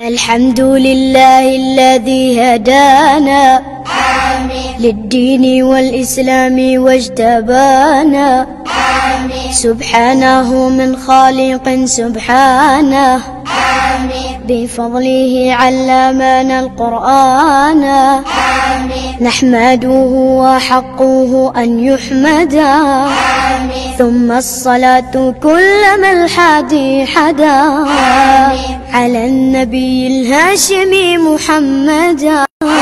الحمد لله الذي هدانا للدين والإسلام واجتبانا سبحانه من خالق سبحانه بفضله علمنا القرآن نحمده وحقه أن يحمدا ثم الصلاة كلما الحادي حدا على النبي الهاشمي محمدا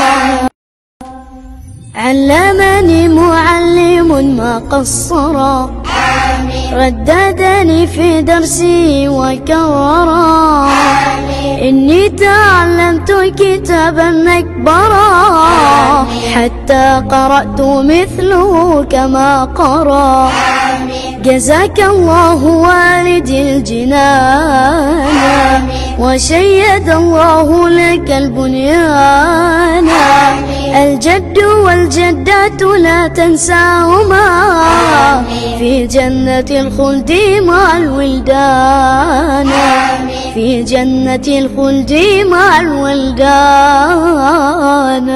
علمني معلم ما قصرا رددني في درسي وكررا إني تعلمت كتابا مكبرا حتى قرأت مثله كما قرأ جزاك الله والدي الجنان وشيد الله لك البنيان الجد والجدات لا تنساهما في جنة الخلد مع الولدان في جنة الخلد مع الولدان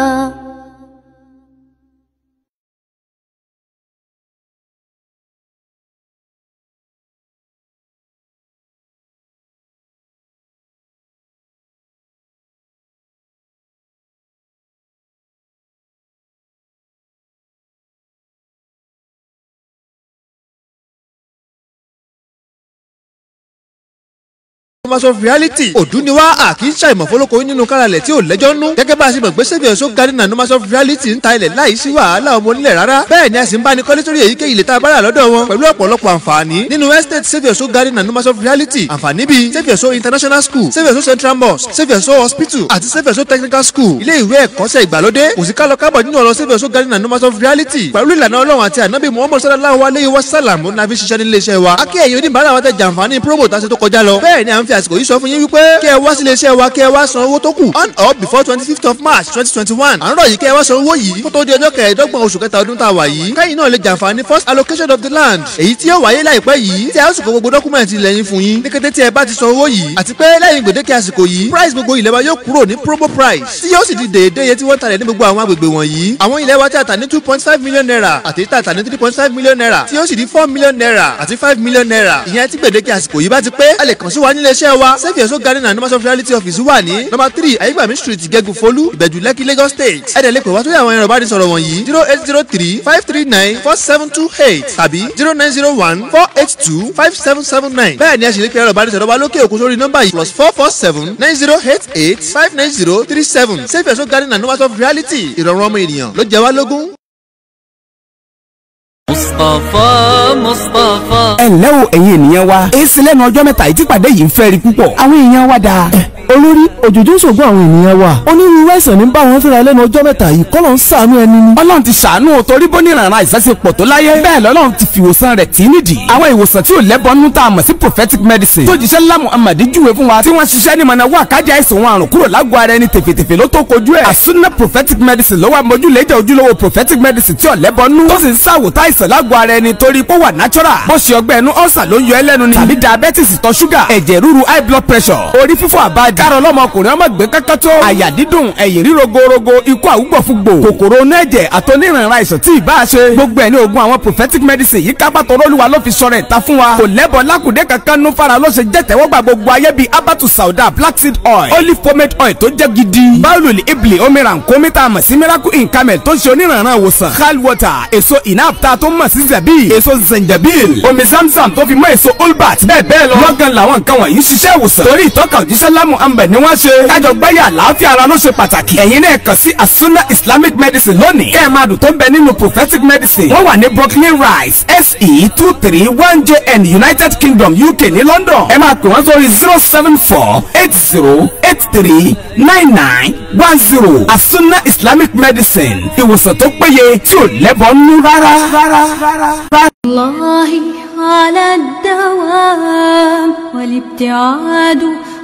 Mass of reality òdú ni wá àkì í ṣàìmọ̀ fọlọ́kọ nínú káralẹ̀ tí ò lẹ́jọ́ nú. gẹ́gẹ́ bá a ṣe mọ̀ pé sẹ́fì ọ̀ṣọ́ garden and Mass of reality ń ta ilẹ̀ láì sí wàhálà ọmọ onílẹ̀ rárá. bẹ́ẹ̀ ni a sì ń bá ní kọ́lé sórí èyíkéyìí ilẹ̀ tá a bá rà lọ́dọ̀ wọn pẹ̀lú ọ̀pọ̀lọpọ̀ àǹfààní. nínú estate sẹ́fì ọ̀ṣọ́ garden and Mass of reality àǹfààní bíi sẹ́fì ọ̀ṣọ́ international school sẹ́fì ọ̀ṣọ́ central mosque sẹ́fì ọ̀ṣọ́ hospital àti sẹ́fì ọ̀ṣọ́ technical school ilé ìwé ẹ̀kọ́ṣẹ́ ìgbàlódé kò sí kálọ kábọ̀ nínú ọ̀rọ̀ sẹ́fì ọ̀ṣọ́ garden and Mass of reality pẹ̀lú ìlànà ọlọ́run àti ànábì muhammad sallallahu alayhi wa sallam ó nàfi ṣiṣẹ́ nílé iṣẹ́ wa. akẹ́ ẹ̀yin oníbàárà wa tẹ jàǹfààní promo tá a ṣe tó kọjá lọ. bẹ́ẹ̀ ni à ń fi àsìkò yìí sọ fún yín wípé kí ẹ wá sílé iṣẹ́ wa kí ẹ wá san owó tó kù on or before twenty fifth of march twenty twenty one. à ń rọ̀ yìí kí ẹ wá san owó yìí kó tó di ọjọ́ kẹẹ̀ẹ́dọ́gbọ̀n oṣù kẹta ọdún tá a wà yìí. kẹ́yìn náà lè jàǹfààní first allocation of the land èyí tí yóò wáyé láìpẹ́ yìí tí a ó sì kó gbogbo dọ́kúmẹ̀ntì ilẹ̀ yín fún yín ní kété tí ẹ bá ti san owó yìí àti pé lẹ́yìn gbèdéke àsìkò yìí price gbogbo ilẹ̀ wa yóò kúrò ní promo price tí yóò sì di déédéé iye tí wọ́n talẹ̀ ní gbogbo àwọn agbègbè wọ̀nyí. àwọn ilẹ̀ wa tí a tà ní two point five million naira àti tí a tà ní three point five million naira tí yóò sì di four million naira àti five million naira. ìyẹn tí gbèdéke àsìkò yìí bá ti pé a lè kàn sí wa nílé iṣẹ́ wa sẹ́fì ẹ̀sọ́ garden and Mass of reality office wà ní number three ayégbàmí street gẹ́gù folú ìbẹ̀jú lẹ́kì lagos state. ẹ dẹ̀ lè pè wá sórí àwọn ẹ̀rọ ìbánisọ̀rọ̀ wọ̀nyí zero eight zero three five three nine four seven two eight tàbí zero nine zero one four eight two five seven seven nine. bẹ́ẹ̀ ni a sì lè pe ẹ̀rọ ìbánisọ̀rọ̀ wa lókè òkun sórí nọ́mbà yìí plus four four seven nine zero eight eight five nine zero three seven sẹ́fì ẹ̀sọ́ garden and Mass of reality ìrọ̀rùn ọmọ ènìyàn ló jẹ wá lógún. Mustapha Mustapha. ẹ ǹlẹ́ o ẹ̀yin ènìyàn wa èsì lẹ́nu ọjọ́ mẹ́ta yìí tí pàdé yìí ń fẹ́ rí púpọ̀ àwọn èèyàn wa dáa. olórí òjòjò ń ṣògbọ́n àwọn ènìyàn wa onírúurú àìsàn ní bá wọn fẹ́ra lẹ́nu ọjọ́ mẹ́ta yìí kọ́ ló ń ṣàánú ẹni ni. ọlọ́run ti ṣàánú o torí bó ní ìrànràn àìsàn ṣe pọ̀ tó láyé bẹ́ẹ̀ lọ́lọ́run ti fi ìwòsàn rẹ̀ tì í nídìí. àwọn ìwòsàn tí ò lẹ́bọnú tá a mọ̀ sí prophetic medicine tó jíṣẹ́ ńlá Muhammad júwe fún wa tí wọ́n ṣiṣẹ́ ní mọ̀nà wà kájà àìsàn wọn àrùn kúrò lágọ̀ọ́ ara ẹni tèfètèfè ló tó kojú ẹ̀. àsúná prophetic medicine ló wà mójúlé jẹ́ ojúlówó prophetic medicine tí ò lẹ́bọnú tó sì ń ṣàwòtá àìsàn lágọ̀ọ́ ara ẹni torí pé ó wà natural bó ṣe ọgbẹ́ ẹnu ọ̀sà ló ń yọ ẹlẹ́nu ni tàbí diabetes ìtọ̀ ṣúgà ẹ̀jẹ̀ ríru high blood pressure orí fífọ́ àbájá kárọ̀ lọ́mọkùnrin ọmọ gbé kankan tó àyà dídùn ẹ̀yìn ríro gorogo ikú àwùgbọ̀fúgbò kòkòrò onú ẹ̀jẹ̀ àtọ́nírànra àìsàn tí ìbá ṣe gbogbo ẹ̀ ní oògùn àwọn prophetic medicine yìí kápá tọrọ olúwa ló fi sọ̀rọ̀ ìta fún wa kò lẹ́bọ̀ lákùdé kankan nú fara ló ṣe jẹ́ tẹ́wọ́gbà gbogbo ayé bíi abatu sauda black seed oil olive pomade oil tó jẹ́ gidi báwùlì ibli omiran komita àmọ̀ sí miracle in camel tó ń ṣe onírànra ìwòsàn hal water èso inapta tó mọ̀ sí zabi èso zanjabil omi zamzam tó fi mọ́ èso olbat bẹ́ẹ̀ bẹ́ẹ̀ lọ lọ́gán làwọn nǹkan wọ̀nyí ṣiṣẹ́ ìwòsàn torí ìtọ́ka òjíṣẹ́ lámù ambẹ̀ ni wọ́n ṣe kájọ gbáyà àlàáfíà ara ló ṣe pàtàkì ẹ̀yin náà kàn sí asuna islamic medicine lónìí kẹ́ ẹ̀ máa dùn tó ń bẹ nínú prophetic medicine wọ́n wà ní brooklyn rise se two three one jn united kingdom uk ní london ẹ máa pè wọ́n sórí zero seven four eight zero eight three nine nine one zero asuna islamic medicine ìwòsàn tó péye tí ò lẹ́bọ̀ nú rárá rárá rárá. الله على الدوام والابتعاد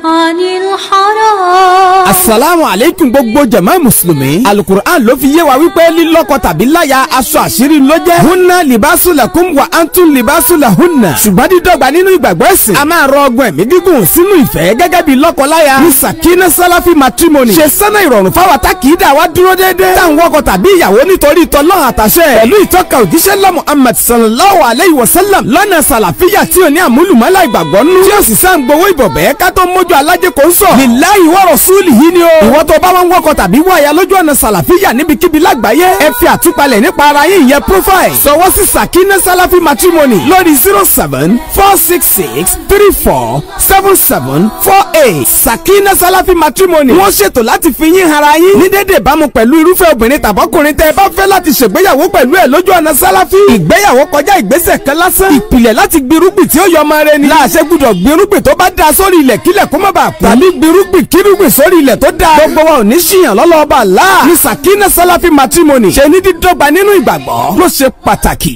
عن الحرام asalaamu aleykum gbogbo jama musulumi alukur'an ló fi yé wa wípé lílọ́kọ tàbí láya aṣọ àṣírí ló jẹ́ hunna libasu lakum wa antum libasu lahunna ṣùgbọ́n dídọ́gba nínú ìgbàgbọ́ ẹ̀sìn a máa rọ ọgbọ́n ẹ̀mí gígùn sínú ìfẹ́ gẹ́gẹ́ bí lọ́kọ-láya ní sakina salafi matrimony ṣe sẹ́nà ìrọ̀rùn fáwọn tá kì í dà wá dúró déédéé táwọn wọkọ tàbí ìyàwó nítorí tọ́lọ́run àtàṣẹ pẹ̀lú ìtọ́ka òjíṣẹ́ lọ́ muhammad sallallahu alayhi wa sallam lọ́nà sàlàfíà tí ò ní àmúlùmọ́lá ìgbàgbọ́ nú tí ó sì sá ń gbowó ìbọ̀bẹ́ ká tó mójú alájẹ kò ń sọ lillahi wa rasuli yìí ni o ìwọ tó bá wọn wọkọ tàbí wọ àyà lójú ọ̀nà sàlàfíà níbikíbi lágbàáyé ẹ fi àtúpalẹ̀ nípa ara yín ìyẹn profile sọwọ́ sí sakina salafi matrimony lórí zero seven four six six three four seven seven four eight sakina salafi matrimony wọ́n ṣètò láti fi yín hara yín ní dédé ìbámu pẹ̀lú irúfẹ́ obìnrin tàbọ́kùnrin tẹ́ ẹ bá fẹ́ láti ṣègbéyàwó pẹ̀lú ẹ̀ lójú ọ̀nà sálàfí ìgbéyàwó kọjá ìgbésẹ̀ kan lásán ìpìlẹ̀ láti gbirúgbìn tí ó yọ ọmọ rẹ ni láàṣẹ gbúdọ̀ gbirúgbìn tó bá da sórí ilẹ̀ kílẹ̀ kó má bàa kú tàbí gbirúgbìn kírúgbìn sórí ilẹ̀ tó da gbogbo wa ò ní ṣìyàn lọ́lọ́ọ̀bà láà ní sakina salafi matrimony ṣe ní dídọ́gba nínú ìgbàgbọ́ ló ṣe pàtàkì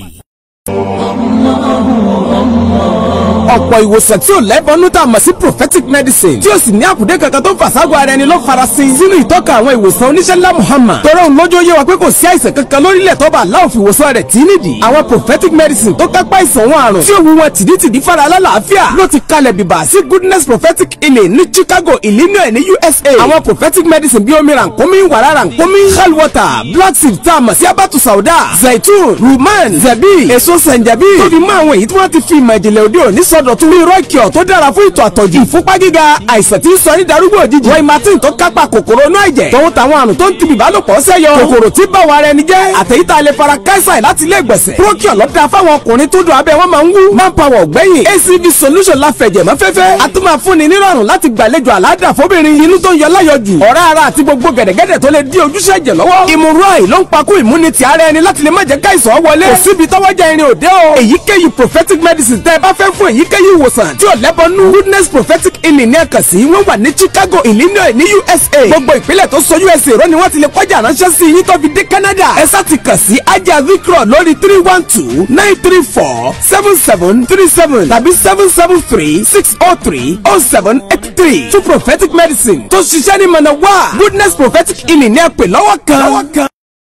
ọ̀pọ̀ ìwòsàn tí ò lẹ́bọnú tá a mọ̀ sí prophetic medicine tí ó sì ní àkùdé kankan tó fà ságọ́ ara ẹni ló farasin sínú ìtọ́ka àwọn ìwòsàn oníṣẹ́ ńlá Muhammad tọrọ òun lójó yé wa pé kò sí àìsàn kankan lórílẹ̀ tó bá aláwọ̀ fi ìwòsàn rẹ̀ tí nídìí àwọn prophetic medicine tó kápá ìsàn wọn àrùn tí òun wọn tìdítìdí fara alálàáfíà ló ti kalẹ̀ bìbà sí goodness prophetic healing ní Chicago Illinois ní USA àwọn prophetic medicine bíi omi rànkómi wàrà rànkómi hell water black seed tá a mọ̀ sí abatu sauda zaitun ruman zabi èso sẹ̀ǹjẹ̀bí tó fi mọ́ àwọn èyí tí wọ́n ti fi ìmọ̀ ìjìnlẹ̀ òde òní sọdọ̀tun bíi rọ́ọ̀kìọ̀ tó dára fún ìtọ̀ àtọ̀jù ìfúnpá gíga àìsàn tí ń sọ ní darúgbò òjijì wọ́n ìmàtí tó kápá kòkòrò inú ẹ̀jẹ̀ tòun táwọn àrùn tó ń tibì bálòpọ̀ sẹ́yọ kòkòrò tí bá wa rẹ ni jẹ́ àtẹ̀yítà lè fara káísà láti ilé ìgbọ̀nsẹ̀ procure lọ́dà fáwọn ọkùnrin tó dùn abẹ́ wọn máa ń wú manpower ọ̀gbẹ́yìn acv solution la fẹ̀jẹ̀ mọ́ fẹ́fẹ́ a tún máa fúnni nírọ̀rùn láti gbàlejò àládà fóbìnrin inú tó ń yọ láyọjù ọ̀rá ara àti gbogbo gẹ̀dẹ̀gẹ̀dẹ̀ tó lè dí ojúṣe ẹ̀jẹ̀ lọ́wọ́ ìmúrọ̀ì ló ń pakú ìmúnitì ara ẹni láti lè má jẹ́ káìsàn wọlé kò síbi tọ́wọ́jà irin òde o èyíkéyìí prophetic medicine tẹ́ ẹ bá fẹ́ fún èyíkéyìí ìwòsàn tí ò lẹ́bọnú goodness prophetic healing ní ẹ̀kan sí wọ́n wà ní Chicago Illinois ní USA gbogbo ìpínlẹ̀ tó so USA rọ́ ni wọ́n ti lè kọjá ránṣẹ́ sí yín tó fi dé Canada ẹ sá ti kàn sí ajá vikro lórí three one two nine three four seven seven three seven tàbí seven seven three six oh three oh seven eight three fún prophetic medicine tó ṣiṣẹ́ ní mọ̀nà wá goodness prophetic healing ní ẹ pè lọ́wọ́ kan.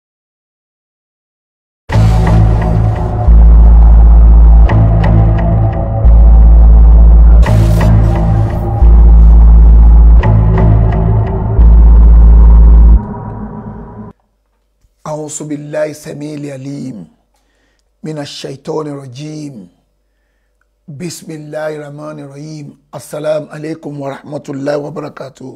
أعوذ بالله السميع العليم من الشيطان الرجيم بسم الله الرحمن الرحيم السلام عليكم ورحمة الله وبركاته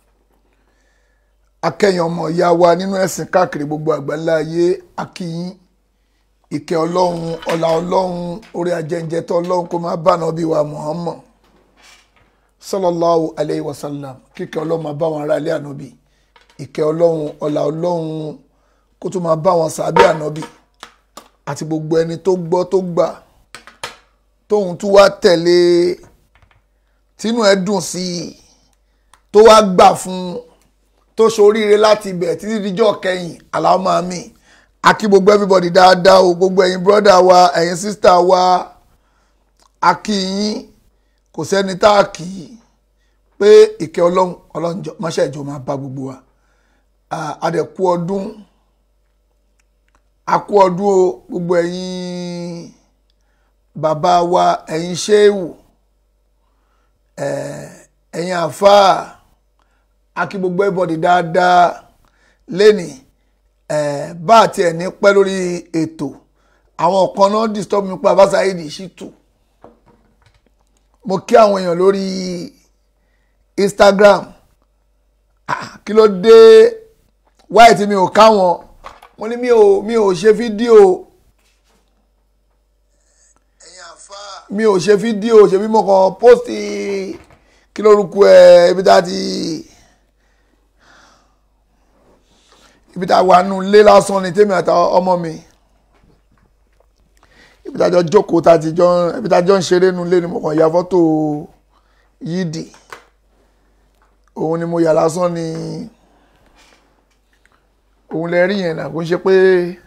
akẹ́yìn ọmọ ìyá wa nínú ẹ̀sìn káàkiri gbogbo àgbáńlá ayé akíyín ìkẹ́ ọlọ́run ọlá ọlọ́run orí ajẹ́njẹ́tọ́ ọlọ́run kó máa bá nàbí wa Muhammad sallallahu alayhi wa sallam kíkẹ́ ọlọ́run máa bá wọn ará ilé ànábì ìkẹ́ ọlọ́run ọlá ọlọ́run kó tó máa bá wọn sàbẹ̀ ànábì àti gbogbo ẹni tó gbọ́ tó gbà tóun tún wá tẹ̀lé tínú ẹ̀ dùn sí i tó wá gbà fún tó ṣoríire láti ibẹ̀ títí díjọ́ kẹyìn aláwọ̀ mi akí gbogbo everybody dáadáa o gbogbo ẹ̀yin brother wa ẹ̀yin sister wa akí yín kò sẹ́ni tá a kì í pé ìkẹ́ ọlọ́run ọlọ́run máṣẹ́ ìjọ máa bá gbogbo wa adẹ̀kú ọdún a kú ọdún o gbogbo ẹ̀yin bàbá wa ẹ̀yin ṣéwù ẹ̀yin àfáà a kí gbogbo everybody dáadáa lẹ́nì bá àti ẹ̀ ní pẹ́ lórí ètò àwọn kan náà disturb mi pa abásáyédì ṣìtù mo kí àwọn èèyàn lórí Instagram kí ló dé wáyé tí mi ò káwọn mo ní mi ò mi ò ṣe fídíò mi ò ṣe fídíò ṣe bí mo kàn pósìtì kí lórúkọ ẹ ibi tá a ti ibi tá a wà nù lé lásán ni tèmi àti ọmọ mi ibi tá a jọ jókòó tá a ti jọ ibi tá a jọ ń ṣeré nù lé ni mo kàn ya fọ́tò yídì òun ni mo yà lásán ni òun lè rí yẹn náà kò ń ṣe pé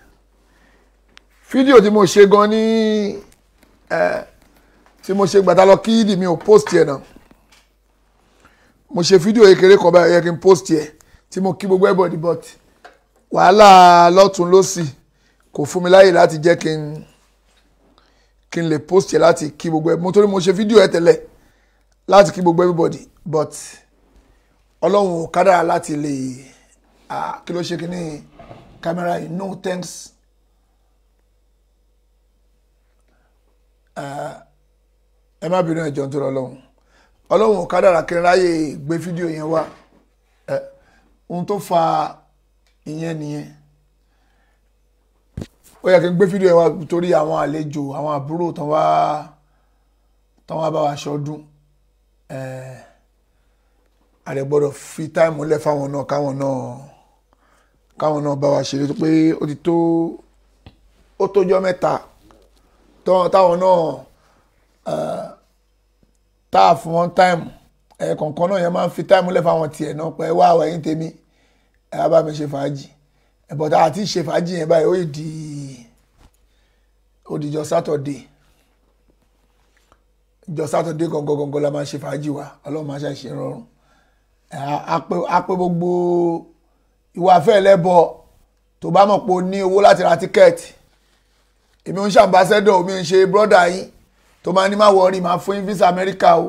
fídíò tí mo ṣe gan ní ẹ tí mo ṣe gbàtà lọ kí ìdí mi ò post yẹn náà mo ṣe fídíò kékeré kan báyìí ó yẹ kí n post yẹ tí mo kí gbogbo everybody but wàhálà lọ́tún lọ́sì kò fún mi láyè láti jẹ́ kí n kí n lè post yẹ láti kí gbogbo ẹ mo torí mo ṣe fídíò ẹ tẹ́lẹ̀ láti kí gbogbo everybody but ọlọ́run ò kádàrá láti lè ah, kí ló ṣe kí ní camera yìí no thanks ẹ má bínú ẹjọ́ nítorí ọlọ́run ọlọ́run ò kádàrá kí n ráyè gbé fídíò yẹn wá ẹ ohun tó fa ìyẹn nìyẹn ó yẹ kí n gbé fídíò yẹn wá torí àwọn àlejò àwọn àbúrò tán wá tán wá bá wa ṣọdún ẹ àrẹ gbọ́dọ̀ fi táìmù lẹ̀ fáwọn náà káwọn náà káwọn náà bá wa ṣeré tó pé ó ti tó ó tójọ́ mẹ́ta tán- táwọn náà eh, tá a fún wọn táìmù ẹ kọ̀ọ̀kan náà yẹn máa ń fi táìmù lẹ̀ fáwọn tiẹ̀ náà pé wá àwọn ẹ̀yìn tèmi ẹ á bá mi ṣe fàájì ẹ̀bọ̀n tá a ti ṣe fàájì yẹn báyìí ó yìí di ó di jọ sátọ̀dé jọ sátọ̀dé gangan gangan la máa ṣe fàájì wa ọlọ́run máa ṣàṣe rọrùn ẹ á- á pé á pé gbogbo ìwà afẹ́ ẹlẹ́bọ tó bá mọ̀ pé o ní owó láti ra tíkẹ́ẹ̀tì èmi ń ṣàmbásẹ́dọ̀ mi ń ṣe brọ́dà yín tó máa ní má wọrí máa fún yín visa Amẹ́ríkà o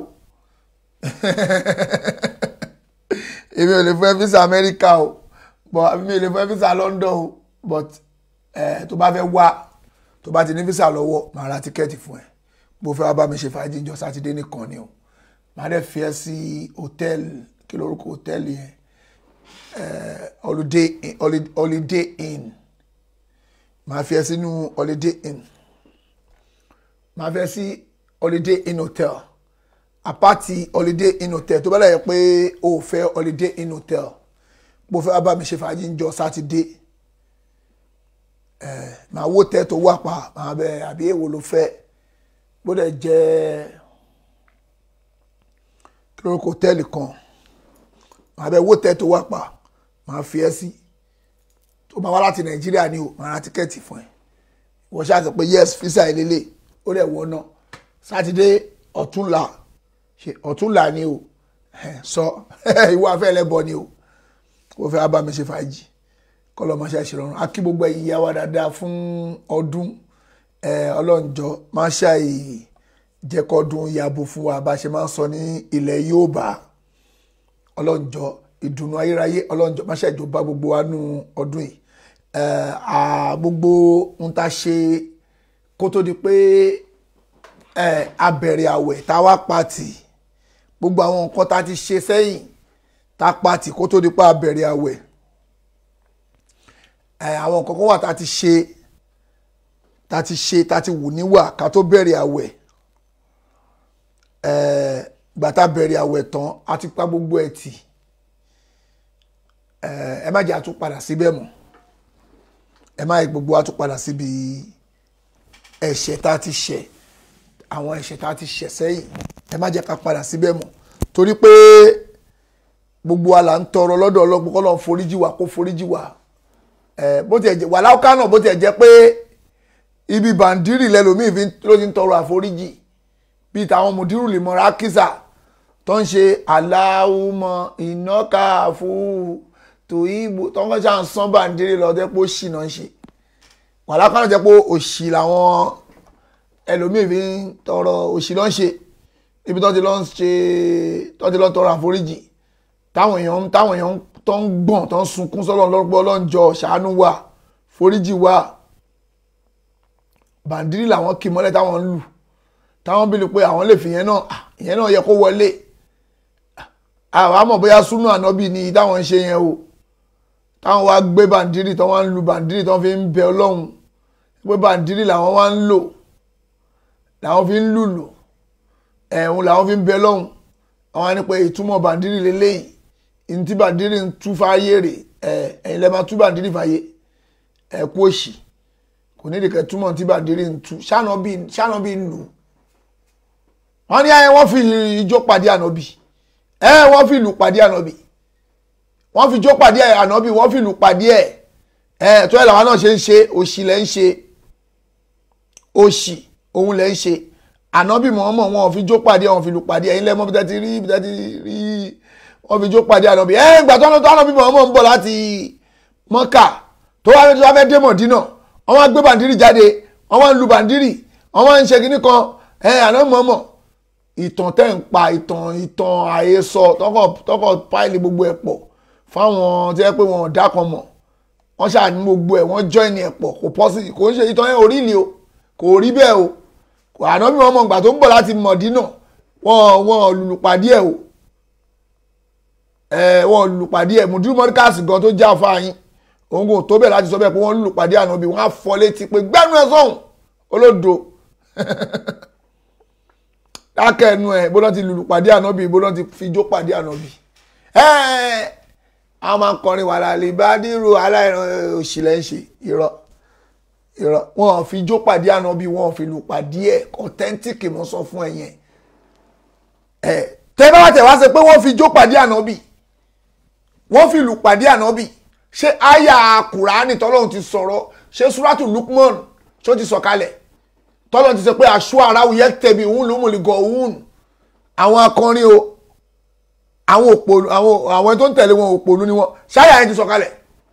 èmi ò lè fún ẹ visa Amẹ́ríkà o but àbí mi ò lè fún ẹ visa London o but eh, tó bá fẹ́ wá tó bá ti ní visa lọ́wọ́ màá ra tíkẹ́ẹ̀tì fún ẹ bó fẹ́ wá bá mi ṣe fàájì ìjọ sátidé nìkan ni o màá dẹ̀ fi ẹ sí hòtẹ́ẹ̀lì kí lórúkọ hòtẹ́ẹ̀lì yẹn eh, holiday Inn- Holi- holiday inn màá fi ẹ sínú holiday inn màá fi ẹ sí holiday inn hotel apáti holiday inn hotel tó bá lẹ́yìn pé o ò fẹ́ holiday inn hotel bó fẹ́ wá bá mi ṣe fàájì ìjọ sátidé eh, màá wó tẹ́ tó wà pa màá bẹ àbí èwo ló fẹ́ bó dẹ̀ jẹ́ kí lórúkọ hòtẹ́ẹ̀lì kan màá bẹ wó tẹ́ tó wà pa màá fi ẹ́ sí tó bá wá láti nàìjíríà ni o màá ra tíkẹ́ẹ̀tì fún ẹ wọ́n ṣáà sọ pé yes fisa ìlélẹ̀ ó dẹ̀ wọ́n náà sátidé ọ̀túnla ṣe ọ̀túnla ni o ẹ̀, sọ ìwọ afẹ́ ẹlẹ́bọ ni o ó fẹ́ wá bá mi ṣe fàájì kọ́lọ́ máa ṣe àṣìrọ̀rùn á kí gbogbo ẹ̀yin yá wa dáadáa fún ọdún ẹ̀, ọlọ́njọ́ máa ṣàì jẹ́kọ́dún yàbò fún wa bá a ṣe máa ń sọ ní ilẹ̀ Yorùbá ọlọ́njọ́ ìdùnnú ayérayé ọlọ́njọ́ má ṣe ìjọba gbogbo wa nù ọdún yìí Eh, à, gbogbo ń ta ṣe kó tó di pé eh, a bẹ̀rẹ̀ àwẹ̀ tá a wá pàtì gbogbo àwọn nǹkan tá a ti ṣe sẹ́yìn tá a pàtì kó tó di pé a bẹ̀rẹ̀ àwẹ̀ Eh, àwọn nǹkan kan wà tá a ti ṣe tá a ti ṣe tá a ti wù níwà ká tó bẹ̀rẹ̀ àwẹ̀ Eh, gbà tá a bẹ̀rẹ̀ àwẹ̀ tán a ti pa gbogbo ẹ̀ tì Eh, ẹ má jẹ́ àtúpadà síbẹ̀ mọ́ ẹ má yẹ gbogbo àtúpadà síbi ẹ̀ṣẹ̀ tá a ti ṣẹ̀ àwọn ẹ̀ṣẹ̀ tá a ti ṣẹ̀ sẹ́yìn ẹ má jẹ́ ká padà síbẹ̀ mọ́ torí pé gbogbo wa là ń tọrọ lọ́dọ̀ ọlọ́gbọ́n kọ́ lọ́n foríjì wá kó foríjì wá ẹ bó tiẹ̀ jẹ́ wàhálà ọ̀ká náà bó tiẹ̀ jẹ́ pé ibi bàǹdírì lẹ́lòmíì fi ń- ló ti ń tọrọ àforíjì bíi tàwọn mùdírù lè mọ̀ra kísà tó ń ṣe aláwùmọ̀ ìnáka fún tòyìnbó tó ń kọ́ ṣáà ń sán bàǹdírì lọ jẹ́ pé ó ṣì náà ń ṣe wàhálà kan náà jẹ́ pé òṣì làwọn ẹlòmíì fi ń tọrọ òṣì ló ń ṣe ibi tó ti lọ ń ṣe tó ti lọ tọrọ àforíjì táwọn èèyàn táwọn èèyàn tó ń gbọ̀n tó ń sunkún sọ́lọ́ lọ́pọ̀ ọlọ́njọ́ ṣàánú wa foríjì wa bàǹdírì làwọn kì mọ́lẹ̀ táwọn ń lù táwọn bí lu pé àwọn lè fi yẹn náà ah, ìyẹn náà yẹ kó wọlé àwọn àmọ̀ bóyá súnú ànábì ni táwọn ń ṣe yẹn o táwọn wá gbé bàǹdírì tó wá ń lu bàǹdírì tó fi ń bẹ ọlọ́run pé bàǹdírì làwọn wá ń lò làwọn fi ń lùlù ẹ̀hún làwọn fi ń bẹ ọlọ́run àwọn á ní pé ìtumọ̀ bàǹdírì lélẹ́yìí ní tí bàǹdírì ń tú fáyé rè ẹ̀ ẹ̀yin lẹ́ẹ̀ máa tú bàǹdírì fáyé ẹ̀ kú òṣì kò ní ìdíkẹ́ túmọ̀ tí bàǹdírì ń tú ṣáná bí ń lù wọ́n ní ayé wọ́n fi ijó pàdé ànábì ẹ wọ́n fi ìlù pàdé ànábì wọ́n fi ijó pàdé ànábì wọ́n fi ìlù pàdé ẹ̀ ẹ tó ẹ̀ làwọn náà ṣe ń ṣe òṣì lẹ́ ń ṣe òṣì òun lẹ́ ń ṣe ànábì mọ̀ọ́mọ̀ wọn ò fi ijó pàdé wọn fi ìlù pàdé ẹ̀yin lẹ́mọ́ bí tẹ́ ti rí bí tẹ́ ti rí wọ́n fi jó pàdé ànábì ẹ̀ ìgbà tó ànábì Muhammad ń bọ̀ láti Mọ́kà tó wá tó wá fẹ́ dé Mọ̀dínà wọ́n wá gbé bàndírì jáde wọ́n wá ń lu bàndírì wọ́n wá ń ṣe kinní kan ẹ̀ ànábì Muhammad ìtàn tẹ́ ń pa ìtàn ìtàn àhesọ tọkọ̀ tọkọ̀ páìlì gbogbo ẹ̀ pọ̀ fáwọn tí wọ́n pé wọn ò dá kan mọ̀ wọ́n ṣáà ní gbogbo ẹ̀ wọ́n join ẹ̀ pọ̀ kò pọ́sì kò ń ṣe ìtàn yẹn orí ni o kò rí bẹ́ẹ̀ o kò ànábì Muhammad ìgbà tó ń bọ̀ láti Mọ̀dínà wọ́n wọ́n lùlùpàdé ẹ̀ o ẹ̀ wọ́n lùlùpàdé ẹ̀ mùdúrú mọ́ríkàsì gan tó já fáyín òun kò tó bẹ̀ láti sọ bẹ́ẹ̀ pé wọ́n lùlùpàdé ànábì wọ́n á fọ létí pé gbẹ́nu ẹ̀ sọ̀hún olódo dákẹ́ ẹnu ẹ̀ bó lọ́n ti lùlùpàdé ànábì bó lọ́n ti fijó pàdé ànábì ẹ̀ a máa ń kọrin wàhálà lè bá dírò aláìran òṣìlẹ̀ ń ṣe irọ́ irọ́ wọn fi jó pàdé ànábì wọn fi lù pàdé ẹ̀ authentic mo sọ fún ẹ yẹn ẹ tẹ bá wà tẹ wá ṣe pé wọ́n fi jó pàdé ànábì wọ́n fi lù pàdé ànábì ṣé àyà kùránì tọ́lọ́run ti sọ̀rọ̀ ṣé súrátù lukman ṣó ti sọ̀kalẹ̀ tọ́lọ́run ti sọ pé aṣọ aráwù yẹ tẹ̀bi òun ló mú lè gọ̀ òun àwọn akọrin o àwọn òpònú àwọn àwọn tó ń tẹ̀lé wọn òpònú ni wọn ṣáyà yẹn ti sọ̀kalẹ̀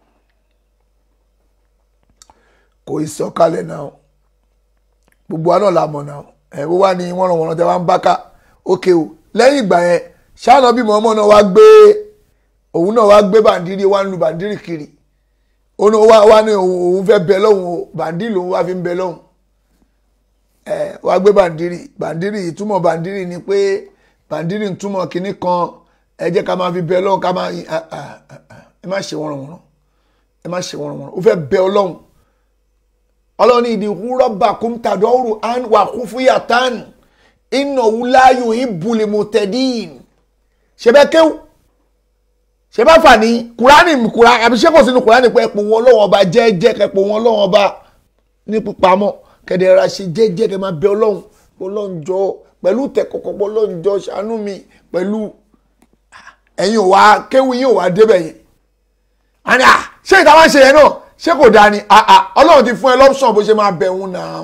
kò ì sọ̀kalẹ̀ náà gbogbo wa náà la mọ̀ náà ẹ̀ wọ́n wá ní wọ́n ràn wọ́n tẹ́ wá ń bá ká ókè o lẹ́yìn ìgbà yẹn ṣáànà bí mọ̀ọ́mọ́ náà wá gbé òun náà wá gbé bàndírí wá ń lu bàndírí kiri òun wá wá ní òun fẹ́ bẹ lọ́hùn o bàndírí lòun wá fi ń bẹ lọ́hùn ẹ̀ wá gbé bàndírí bàndírí ìtumọ̀ bàndírí ni pé bàndírí ń túmọ̀ kinní kan ẹ jẹ́ ká máa fi bẹ ọlọ́run ká máa ẹ má ṣe wọ́nrọ̀wọ́nrọ̀ ẹ má ṣe wọ́nrọ̀wọ́nrọ̀ ó fẹ́ bẹ ọlọ́run ọlọ́run ní ìdí rọ́bà kúmtàdọ́rù án wà kú fúyà tán iná wúláyò ìbùlẹ̀ mọ̀tẹ́dín ṣe bẹ́ kéwù ṣe bá fà ní kúránì kúránì àbí ṣé kò sínú kúránì pé ẹ̀pọ̀ wọn lọ́wọ́ ọba jẹ́jẹ́ kẹpọ̀ wọn lọ́wọ́ ọba ní pípamọ́ kẹ̀dẹ̀ ra ṣe jẹ́jẹ́ kẹ máa bẹ ọlọ́run ọlọ́run jọ pẹ̀lú tẹ̀kọ̀kọ̀ ọlọ́run jọ ṣàánú mi pẹ̀lú ẹ̀yin ò wá kéwù yín ò wá débẹ̀ yẹn àní à ṣé ìta wá ń ṣe yẹn náà ṣé kò dáa ni àà ọlọ́run ti fún ẹ lọ́pṣọ̀n bó ṣe máa bẹ̀ òun náà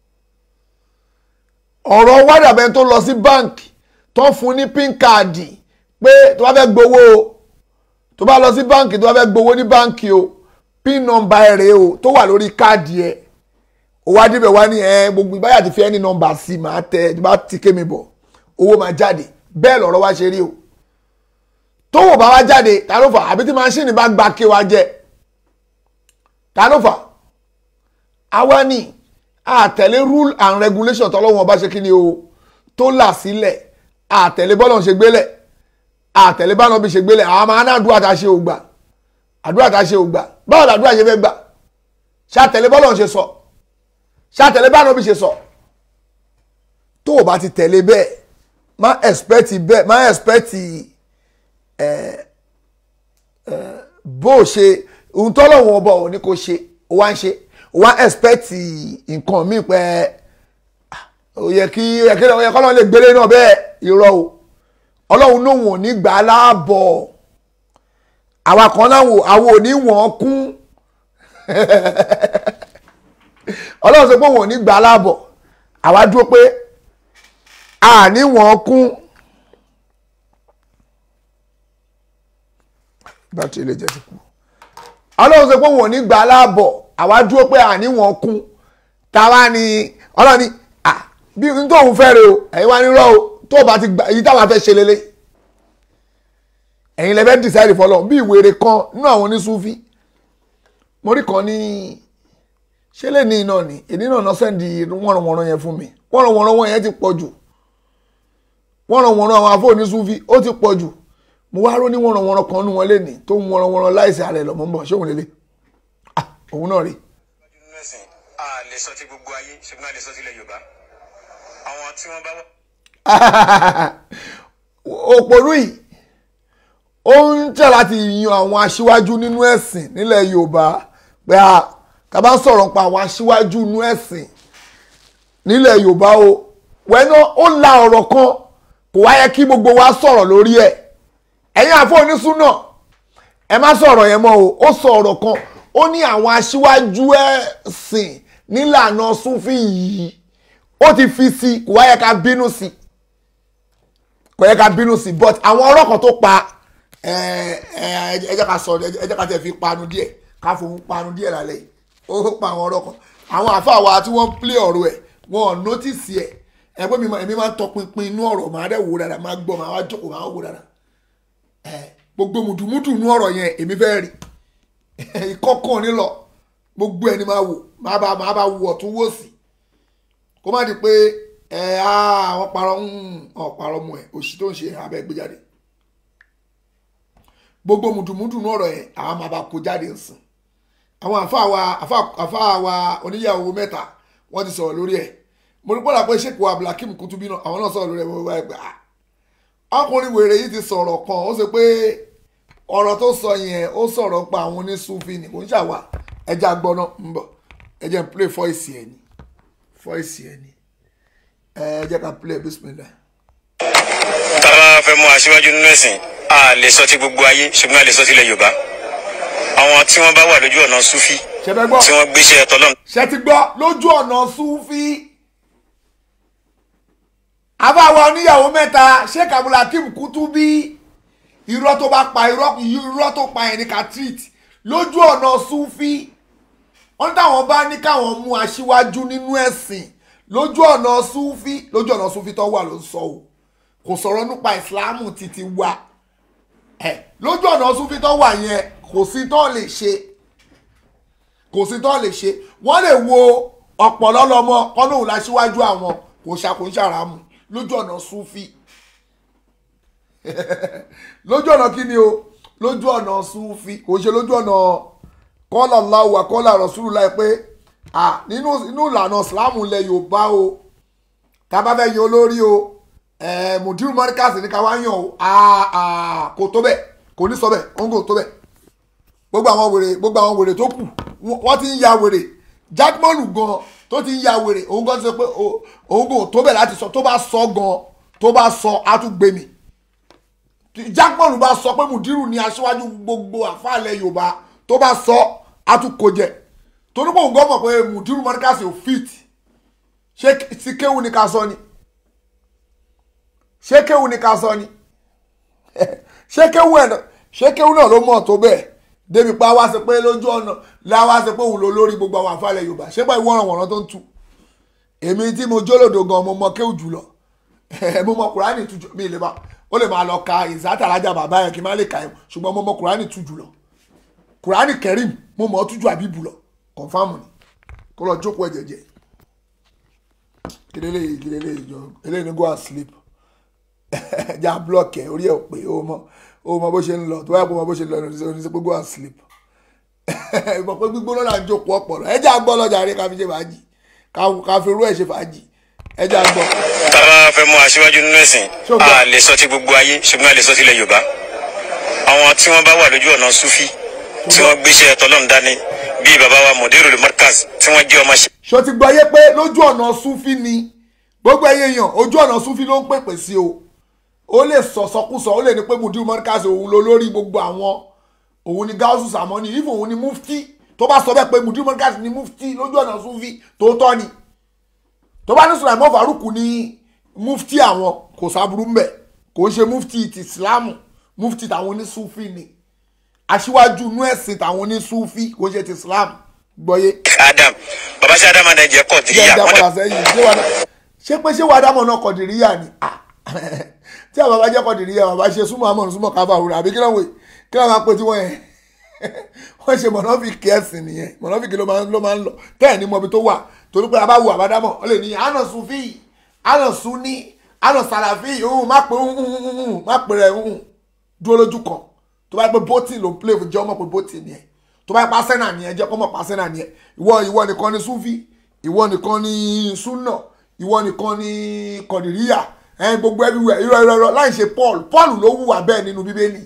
ọ̀rọ̀ wádàbẹ́ tó lọ sí báǹkì tó fún ní pín káàdì pé tó bá fẹ́ gbowó o tó bá lọ sí báǹkì tó bá fẹ́ gbowó ní báǹkì o pín nọ́mbà ẹ̀ rèé o tó wà lórí káàdì ẹ̀ ó wá débẹ̀ wá ní ẹ gbogbo ìbáyà ti fi ẹni nọ́mbà sí máa tẹ tó bá ti ké mi bọ̀ owó máa jáde bẹ́ẹ̀ lọ̀rọ̀ wá ṣe rí o tówó bá wá jáde ta ló fà àbí tí máṣíìnì bá gba ké wa jẹ ta ló fà àwa ni àtẹ̀lé rule and regulation tọ́lọ́wọ́n bá ṣe kí ni o tó là sílẹ̀ àtẹ̀lé bọ́lọ̀ ṣe gbélẹ̀ àtẹ̀lé bá náà bí ṣe gbélẹ̀ àwọn máa ń àdúrà tá a ṣe ò gbà àdúrà tá a ṣe ò gbà báwo làdúrà ṣe fẹ́ gbà ṣàtẹ̀lé bọ́lọ̀ ṣe sọ ṣàtẹ̀lé bá náà bí ṣe sọ tó o bá ti tẹ̀lé bẹ́ẹ̀ má expect bẹ́ẹ̀ má expect bó o ṣe ohun tọ́lọ́wọ́n ọba ò ní kó ṣe ó wá ń ṣe ó wá expect nǹkan míì pẹ́ ó yẹ kí ó yẹ kọ́lọ́run lè gbélé náà bẹ́ẹ̀ irọ́ o ọlọ́run lòun ò ní gbà á láàbọ̀ àwa kan láwọn àwọn ò ní wọ́n kún ọlọ́run sọ pé òun ò ní gbà á láàbọ̀ àwa dúró pé àní wọ́n kún. bátìrì lè jẹ́ ti kú. ọlọ́run sọ pé wọn ò ní gbà á láàbọ̀ àwa dúró pé àní wọn kún táwa ni ọlọ́run ni à bí n tó òun fẹ́ re o ẹ̀yin wá ní rọ́ o tó o bá ti gbà èyí táwa fẹ́ ṣe lélẹ̀ ẹ̀yin lẹ́fẹ́ decide fọlọ́ bí ìwéré kan nínú àwọn oníṣúfì mo rí kan ní ṣé lè ní iná ni èdè náà náà sẹ́ndì wọ́nrọ̀wọ́nrọ̀ yẹn fún mi wọ́nrọ̀wọ́nrọ̀ wọn yẹn ti pọ̀ jù wọ́nrọ̀wọ́nrọ̀ àwọn afọ́ oníṣúfì ó ti pọ̀ jù mo wá ró ní wọ́nranwọ́nran kan nú wọn lẹ́ni tó ń wọ́nranwọ́nran láìsí ààrẹ lọ́mọ ń bọ̀ ṣé òun lélẹ̀ ah òun náà rí. mẹ́sìn a lè sọ ti gbogbo ayé ṣùgbọ́n a lè sọ tilẹ̀ yorùbá àwọn tí wọ́n bá wà. òpònú yìí ó ń tẹ̀ láti yan àwọn aṣíwájú nínú ẹ̀sìn nílẹ̀ yorùbá pé a ká bá sọ̀rọ̀ pa àwọn aṣíwájú nínú ẹ̀sìn nílẹ̀ yorùbá o wẹ́nà ó la ọ̀rọ̀ kan kò wáyé kí gbogbo wa sọ̀rọ̀ lórí ẹ̀ ẹ̀yin àfọ onísúnà ẹ má sọ̀rọ̀ yẹn mọ́ o ó sọ ọ̀rọ̀ kan ó ní àwọn aṣíwájú ẹ̀sìn nílànà súnfì yìí ó ti fi sí kò wáyé ká bínú sí kò yẹ ká bínú sí but àwọn ọ̀rọ̀ kan tó pa ẹ ẹ ẹ jẹ́ ká sọ ẹ jẹ́ ká tẹ̀ fi panu díẹ̀ ká fòun panu díẹ̀ lálẹ́ yìí ó pa àwọn ọ̀rọ̀ kan àwọn àfáà wa tí wọ́n ń plé ọ̀rọ̀ ẹ̀ wọn ò nọ́tìsì ẹ̀ ẹ pé mi máa- èmi máa ń tọpinpin inú ọ̀rọ̀ máa dẹ̀ wò dáadáa máa gbọ́ máa wá jókòó máa wò dáadáa ẹ gbogbo mùdùmùdù inú ọ̀rọ̀ yẹn èmi fẹ́ rí ìkọ́kàn nílọ gbogbo ẹni máa wò máa bá máa bá wò ọ̀tún wò sí kó má di pé ẹ á àwọn parọ́ ń ọ̀ parọ́ mu ẹ̀ òṣì tó ń ṣe abẹ́ gbé jáde gbogbo mùdùmùdù inú ọ̀rọ̀ yẹn àwọn máa bá kó jáde nsìn àwọn àfáà wa àfáà- àfáà wa oníyàwó mẹ́ta wọ́n ti sọ̀rọ̀ lórí ẹ̀ mo rí pọ́nlá pé ṣèkò abdulhakeem kutubi náà àwọn náà sọ̀rọ̀ lórí ẹ̀ mo bá ẹ pé ah ọkùnrin wèrè yìí ti sọ̀rọ̀ kan ó ṣe pé ọ̀rọ̀ tó sọ yẹn ó sọ̀rọ̀ pa àwọn oníṣúfì ní kò ń ṣàwà ẹja gbọ́ná ń bọ̀ ẹ jẹ́ n play voice ẹ̀ ni voice ẹ̀ ni ẹ jẹ́ ká play bismillah. tá a bá fẹ́ mú aṣíwájú nínú ẹ̀sìn a lè sọ ti gbogbo ayé ṣùgbọ́n a lè sọ tilẹ̀ yorùbá àwọn tí wọ́n bá wà lójú ọ̀nà súfì ṣẹfẹ gbọ́ tí wọ́n gbéṣẹ́ tọ́lọ́m ṣe ti gbọ́ lójú ọ̀nà súfì àbáwa oníyàwó mẹ́ta sheikh abdulhakeem kutubi irọ́ tó bá pa irọ́ irọ́ tó pa ẹni ká treat lójú ọ̀nà súfì wọ́n táwọn bá ní káwọn mú aṣíwájú nínú ẹ̀sìn lójú ọ̀nà súfì lójú ọ̀nà súfì tó wà ló ń sọ o kò sọ̀rọ̀ nípa ìsìláàmù títí wà ẹ̀ lójú ọ̀nà súfì tó wà yẹn kò sí tó lè ṣe kò sí tó lè ṣe wọ́n lè wo ọ̀pọ̀lọ́ lọ́mọ kọ́nà òun láṣíwájú àwọn kò ṣàkóńṣàràmù lójú ọ̀nà súfì lójú ọ̀nà kí ni o lójú ọ̀nà súfì kò ṣe lójú ọ̀nà kọ́là láwùwà kọ́là rọ̀ṣúlù láì pé à nínú inú ìlànà ìsìláàmù ilẹ̀ yorùbá o tá a bá fẹ́ yan olórí o ẹ̀ mùdírù mọ́ríkàsì ní ká wá yàn o à à kò tó bẹ́ẹ̀ kò ní sọ bẹ́ẹ̀ òun kò tó bẹ́ẹ̀ gbogbo àwọn wèrè gbogbo àwọn wèrè tó kù wọ́n wọ́n ti ń ya wèrè jákmọ́lù gan tó ti ń ya wèrè òun gan sọ pé o- òun kò tó bẹ̀ láti sọ tó bá sọ gan tó bá sọ á tún gbé mi jákmọ́lù bá sọ pé mùdírù ni aṣíwájú gbogbo àfàlẹ̀ yorùbá tó bá sọ á tún kó jẹ torí pé òun gan mọ̀ pé mùdírù mọ́ríkàsì ò fit ṣé sí kéwù ni ká sọ ni ṣé kéwù ni ká sọ ni ṣé kéwù ẹ̀ náà ṣé kéwù náà ló mọ̀ tó bẹ́ẹ̀ débi pa wá sí pé lójú ọ̀nà láwá sí pé òun ló lórí gbogbo àwọn àfàlẹ̀ yorùbá ṣé pé ìwọ̀n ọ̀ràn tó ń tu èmi tí mo jólòdò gan mo mọ kéwù jùlọ mo mọ kùránì tu jù mí lè bá ó lè máa lọ ka ìzátàlájà bàbá yẹn kí n má lè ka ẹ̀ ṣùgbọ́n mo mọ kùránì tu jùlọ kùránì kẹrìm mo mọ tú ju àbíbù lọ kọ̀nfàmù ni kó lọ jókòó ẹ̀ jẹ́jẹ́ kílélẹ̀ yìí kílélẹ̀ yìí jọ eléyìí ni go and sleep já block ẹ̀ orí ẹ̀ ò pé ó mọ ó mọ bó ṣe ń lọ tó báyà kó mọ bó ṣe ń lọ ní oníṣẹ́ pé go and sleep ìmọ̀ pé gbígbóná là ń jókòó ọ̀pọ̀lọ ẹ já gbọ́ lọ́jà rí ká fi ṣe fàájì ká- ká fi rú ẹ̀ ṣe fàájì ẹ já gbọ́. tá a bá fẹ́ mú aṣíwájú nínú ẹ̀sìn Ṣùgbọ́n- a lè sọ ti gbogbo ayé ṣùgbọ́n a lè sọ tilẹ̀ yorùbá àwọn tí wọ́n bá wà lójú ọ̀nà súfì tí wọ́n gbéṣẹ́ tọ́lọ́m dání bíi bàbá wa mọ̀dérò markaz tí wọ́n jẹ́ ọmọ ṣe ṣó ti gbọ́ yé pé lójú ọ̀nà súnfí ni gbogbo ẹyẹ èèyàn ojú ọ̀nà súnfí ló ń pèpè sí o ó lè sọ̀sọ́kùsọ ó lè ní pé mudiru mọ́ríkàsì òun ló lórí gbogbo àwọn òun ni gáúsù sàmọ́nì ìfò òun ni mufti tó bá sọ bẹ́ẹ̀ pé mudiru mọ́ríkàsì ni mufti lójú ọ̀nà súnfí tòótọ́ ni tó bá ní sùlàìmọ́ faruku ní mufti àwọn kò sábúrú mbẹ̀ kò ń ṣe mufti ti islamu mufti tàwọn onísúfì ni aṣíwájú inú ẹ̀sìn tàwọn onísúfì kò ń ṣe ti islam gbọ́yé adam bàbá sí adam adé jẹ́ kọ́ jẹ́ díyà ìdá wọ́n padà dẹ̀ sẹ́yìn ṣé wàá ṣé pé ṣé wàá dámọ̀ náà kọ̀dìríyà ni Ah, tí àwọn bàbá jẹ́ kọ̀dìríyà bàbá ṣe súnmọ́ àmọ́ súnmọ́ káfà òwúrọ̀ àbí kí lóun kí lóun máa pè tí wọ́n yẹn wọ́n ṣe mọ̀nàfíkì ẹ̀sìn nìyẹn mọ̀nàfíkì ló máa ń ló máa ń lọ tẹ́ẹ̀ ní mọbi tó wà torí pé abáwo àbádámọ̀ ó lè ní àná sufi àná sunni àná sàlàfí òun má pè ń má pè rẹ̀ ń dúró lójú kan tó bá yẹ pé bótì ló ń play fún jẹ́ ọmọ pé bótì nìyẹn tó bá yẹ pé asẹ́nà nìyẹn jẹ́ kọ́mọ̀ pa asẹ́nà nìyẹn ìwọ ìwọ nìkan ni sufi ìwọ nìkan ni sunna ìwọ nìkan ni kọ̀dìríyà ẹ̀ gbogbo everywhere irọ́ irọ́ irọ́ láì ṣe paul paul ló wùwà bẹ́ẹ̀ nínú bíbélì